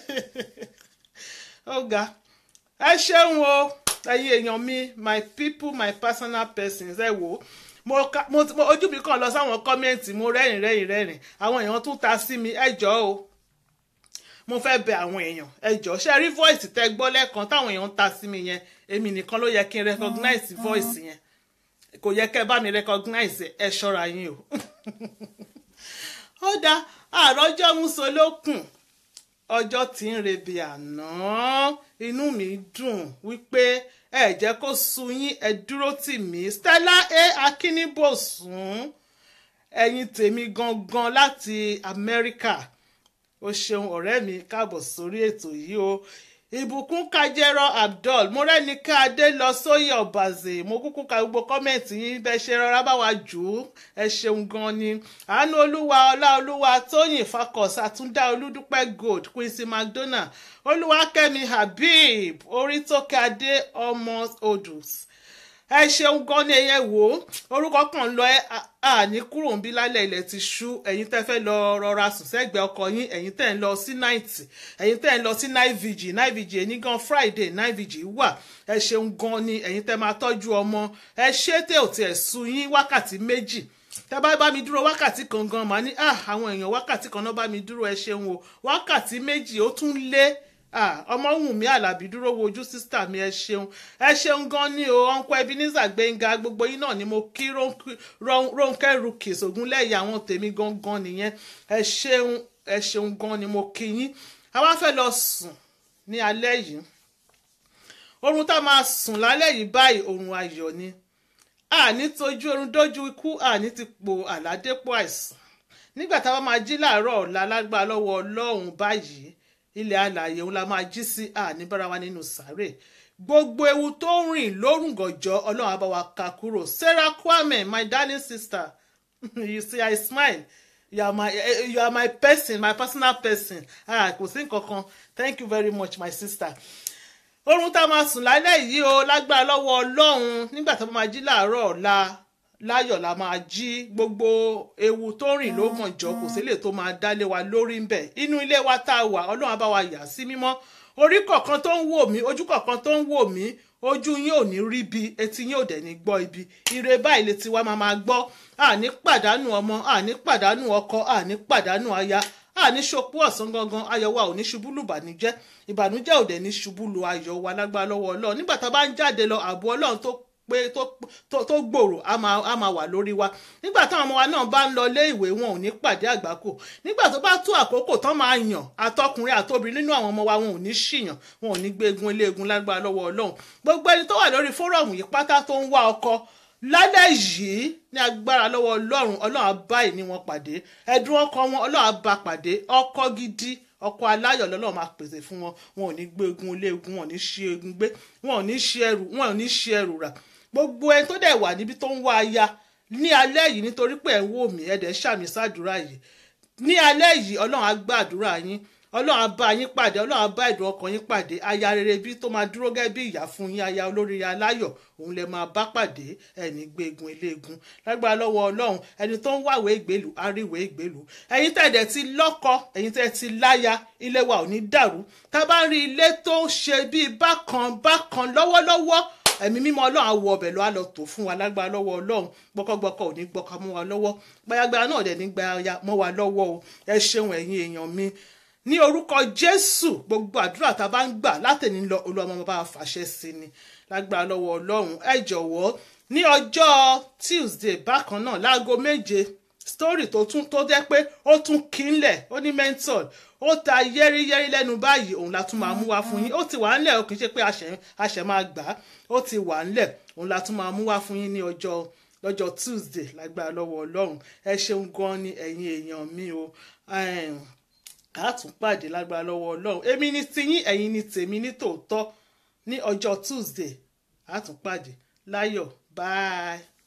ó ga ẹ ṣeun o ẹ̀yin èèyàn mi my people my personal persons ẹ wò ó mo ka mo mo ojú mi kàn lọ sáwọn kọ́mẹ́ǹtì mo rẹ́rìn rẹ́rìn rẹ́rìn àwọn èèyàn tún ta sí mi ẹ jọ̀ọ́ o mo fẹ́ bẹ àwọn èèyàn ẹ jọ̀ọ́ ṣe rí voice tẹ gbọ́ lẹ́ẹ̀kan táwọn èèyàn ń ta sí mi yẹn èmi nìkan ló yẹ kí n recognize voice yẹn kò yẹ kẹ́ ẹ bá mi recognize ẹ ṣọ́ra yín o ó dá àròjọ́ musolókun ọjọ́ tí ń rebi àná inú mi dùn wípé ẹ jẹ́ kó sú yín ẹ dúró tì mí Stella a Akínníbòsùn ẹ̀yin tèmi gangan láti Amẹ́ríkà o ṣeun ọ̀rẹ́ mi káàbọ̀ sórí ètò yìí o ìbùkún kájẹ́rọ́ abdul mo rẹ́ni ká adé lọ sóyè ọ̀bàzè mo kúkú ka gbogbo kọ́mẹ̀ntì yín bẹ́ẹ̀ ṣe rọra bá wa jù ú ẹ ṣeun gan ni àánú olúwa ọlá olúwa tóyìn fakọs àtúndá olúdúpẹ́ gold quincy mcdonald olúwakẹ́mi habib orítókè adé ọmọ odus ẹ ṣeun gan ni ẹyẹ wò ó orúkọ kan lọ ẹ àní kúrò ń bí lálẹ́ ilẹ̀ ti ṣú ẹ̀yin tẹ́ fẹ́ lọ rọra sùn sẹ́gbẹ̀ẹ́ ọkọ yín ẹ̀yin tẹ́ ń lọ sí night ẹ̀yin tẹ́ ń lọ sí night vigil night vigil ẹni gan friday night vigil wà ẹ ṣeun gan ni ẹ̀yin tẹ́ máa tọ́jú ọmọ ẹ ṣé tẹ́ ò tiẹ̀ sú yín wákàtí méjì tẹ́ bá bá mi dúró wákàtí kan gan màá ní ah àwọn èèyàn wákàtí kan náà bá mi dúró ẹ ṣeun o wákàtí méjì ó tún lé ọmọwùnmí alábí dúró wojú sísítà mi ẹ ṣeun ẹ ṣeun gan ni o ọ̀nkọ́ ebenezer gbẹ̀ngà gbogbo yín náà ni mo kí rónkẹ́ rukis ògúnlẹ̀yà àwọn tèmi gangan nìyẹn ẹ ṣeun ẹ ṣeun gan ni mo kí yín a wá fẹ́ lọ sùn ní alẹ́ yìí oorun tá a máa sùn lálẹ́ yìí báyìí oorun ayọ̀ ni àní tójú oorun dójú ikú àní ti po àládépò àìsàn nígbà táwa máa jí láàárọ̀ ọ̀la lágbára lọ́wọ́ ọlọ́run báyìí ilẹ̀ alààyè òun la máa jí sí àní bára wa nínú sàárè gbogbo ewu tó ń rìn lórúngànjọ́ ọlọ́run á bá wa ká kúrò sarah kwame my darling sister you see i smile you are my you are my person my personal person ah kò sí nǹkan kan thank you very much my sister oorun tá a máa sùn lálẹ́ yìí o lágbára lọ́wọ́ ọlọ́run nígbà tó máa jí láàárọ̀ ọ̀la láyọ̀ la máa jí gbogbo ewu tó rìn ló mọ̀jọ́ kò sílè tó máa dálé wa lórí ń bẹ̀ inú ilé wa tá a wà ọlọ́run á bá wa yà sí mímọ́ orí kọ̀ọ̀kan tó ń wò mí ojú kọ̀ọ̀kan tó ń wò mí ojú yín ò ní rí bi etí yín ò dẹ̀ ní gbọ́ ibi ire báyìí létí wa máa máa gbọ́ àní pàdánù ọmọ àní pàdánù ọkọ àní pàdánù aya àní ṣopó ọ̀sán gangan ayọ̀ wa ò ní ṣubú lù bànújẹ́ ìbànújẹ́ ò dẹ̀ ní ṣubú lu ayọ̀ wa lágbára lọ́wọ́ ọlọ́run nígbà tá a bá ń jáde lọ ààbò ọlọ́run tó pé tó gbòòrò á máa wà lórí wa nígbà táwọn ọmọ wa náà bá ń lọ ilé ìwé wọn ò ní pàdé àgbákò nígbà tó bá tó àkókò tán máa yàn àtọkùnrin àtobìnrin nínú àwọn ọmọ wa wọn ò ní ṣìyàn wọn ò ní gbé egun eléegun lágbára lọ́wọ́ ọlọ́run gbogbo ẹni tó wà lórí fórọ̀mù yìí pátá tó ń wá ọkọ lálẹ́ yìí ní agbára lọ́wọ́ ọlọ́run ọlọ́run á bá ìní wọn pàdé ẹ̀dùn ọkọ wọn ọlọ́run á bá pàdé ọkọ gidi ọkọ aláyọ̀ lọ́lọ́run máa pèsè fún wọn wọn ò ní gbé egun eléegun wọn ò ní ṣe egun gbé wọn ò ní ṣe ẹrù wọn ò ní ṣe ẹrù rà gbogbo ẹni tó dẹ̀ wà níbi tó ń wá aya ní alẹ́ yìí nítorí pé ẹ̀ ń wò mí ẹ̀ dẹ̀ ṣàmì sádùúrà yìí ní alẹ́ yìí ọlọ́run á gbàdúrà yín ọlọ́run á bá yín pàdé ọlọ́run á bá ìdùn ọkàn yín pàdé aya rere bí tó máa dúró gẹ́gẹ́ bí ìyá fún yín aya olóríire aláyọ̀ òun lè máa bá pàdé ẹni gbégun eléegun lágbára lọ́wọ́ ọlọ́run ẹni tó ń wàwé ìgbèlú àríwé ìgbèlú ẹ̀yin tẹ̀dẹ̀ ti lọ́kọ ẹ̀yin tẹ̀ ti láya ilé wa ò ní dàrú tá a bá ń rí ilé tó ṣe bíi bákan bákan lọ́wọ́lọ́wọ́ ẹ̀mí mímọ́ ọlọ́run á wọ ọbẹ̀ lọ á lọ tò fún wa lágbára lọ́wọ́ ọlọ́run gbọ́kọ́gbọ́kọ́ ò ní gbọ́ka mọ́ wa lọ́wọ́ gbayagbaya náà dẹ̀ ní gbaya mọ́ wa lọ́wọ́ o ẹ ṣeun ẹ̀yin èèyàn mi ní orúkọ jésù gbogbo àdúrà tá a bá ń gbà látẹ̀ní lọ olúwa máa bá a fàṣẹ sí ni lágbára lọ́wọ́ ọlọ́run ẹ jọ̀wọ́ ní ọjọ́ tuesday bákan náà láago méje story tó tún tó jẹ́ pé ó tún kínlẹ̀ ó ní mentor ó ta yẹ́rìyẹ́rì lẹ́nu báyìí òun la tún máa mú wá fún yín ó ti wà ńlẹ̀ ó kì í ṣe pé àṣẹ máa gbà á ó ti wà ńlẹ̀ òun la tún máa mú wá fún yín ní ọjọ́ lọ́jọ́ tuesday lágbára lọ́wọ́ ọlọ́run ẹ ṣeun gan ni ẹ̀yin èèyàn mi o a tún pàdé lágbára lọ́wọ́ ọlọ́run èmi ni tiyín ẹ̀yin ni tèmi ní tòótọ́ ní ọjọ́ tuesday a tún pàdé láyọ̀ bye.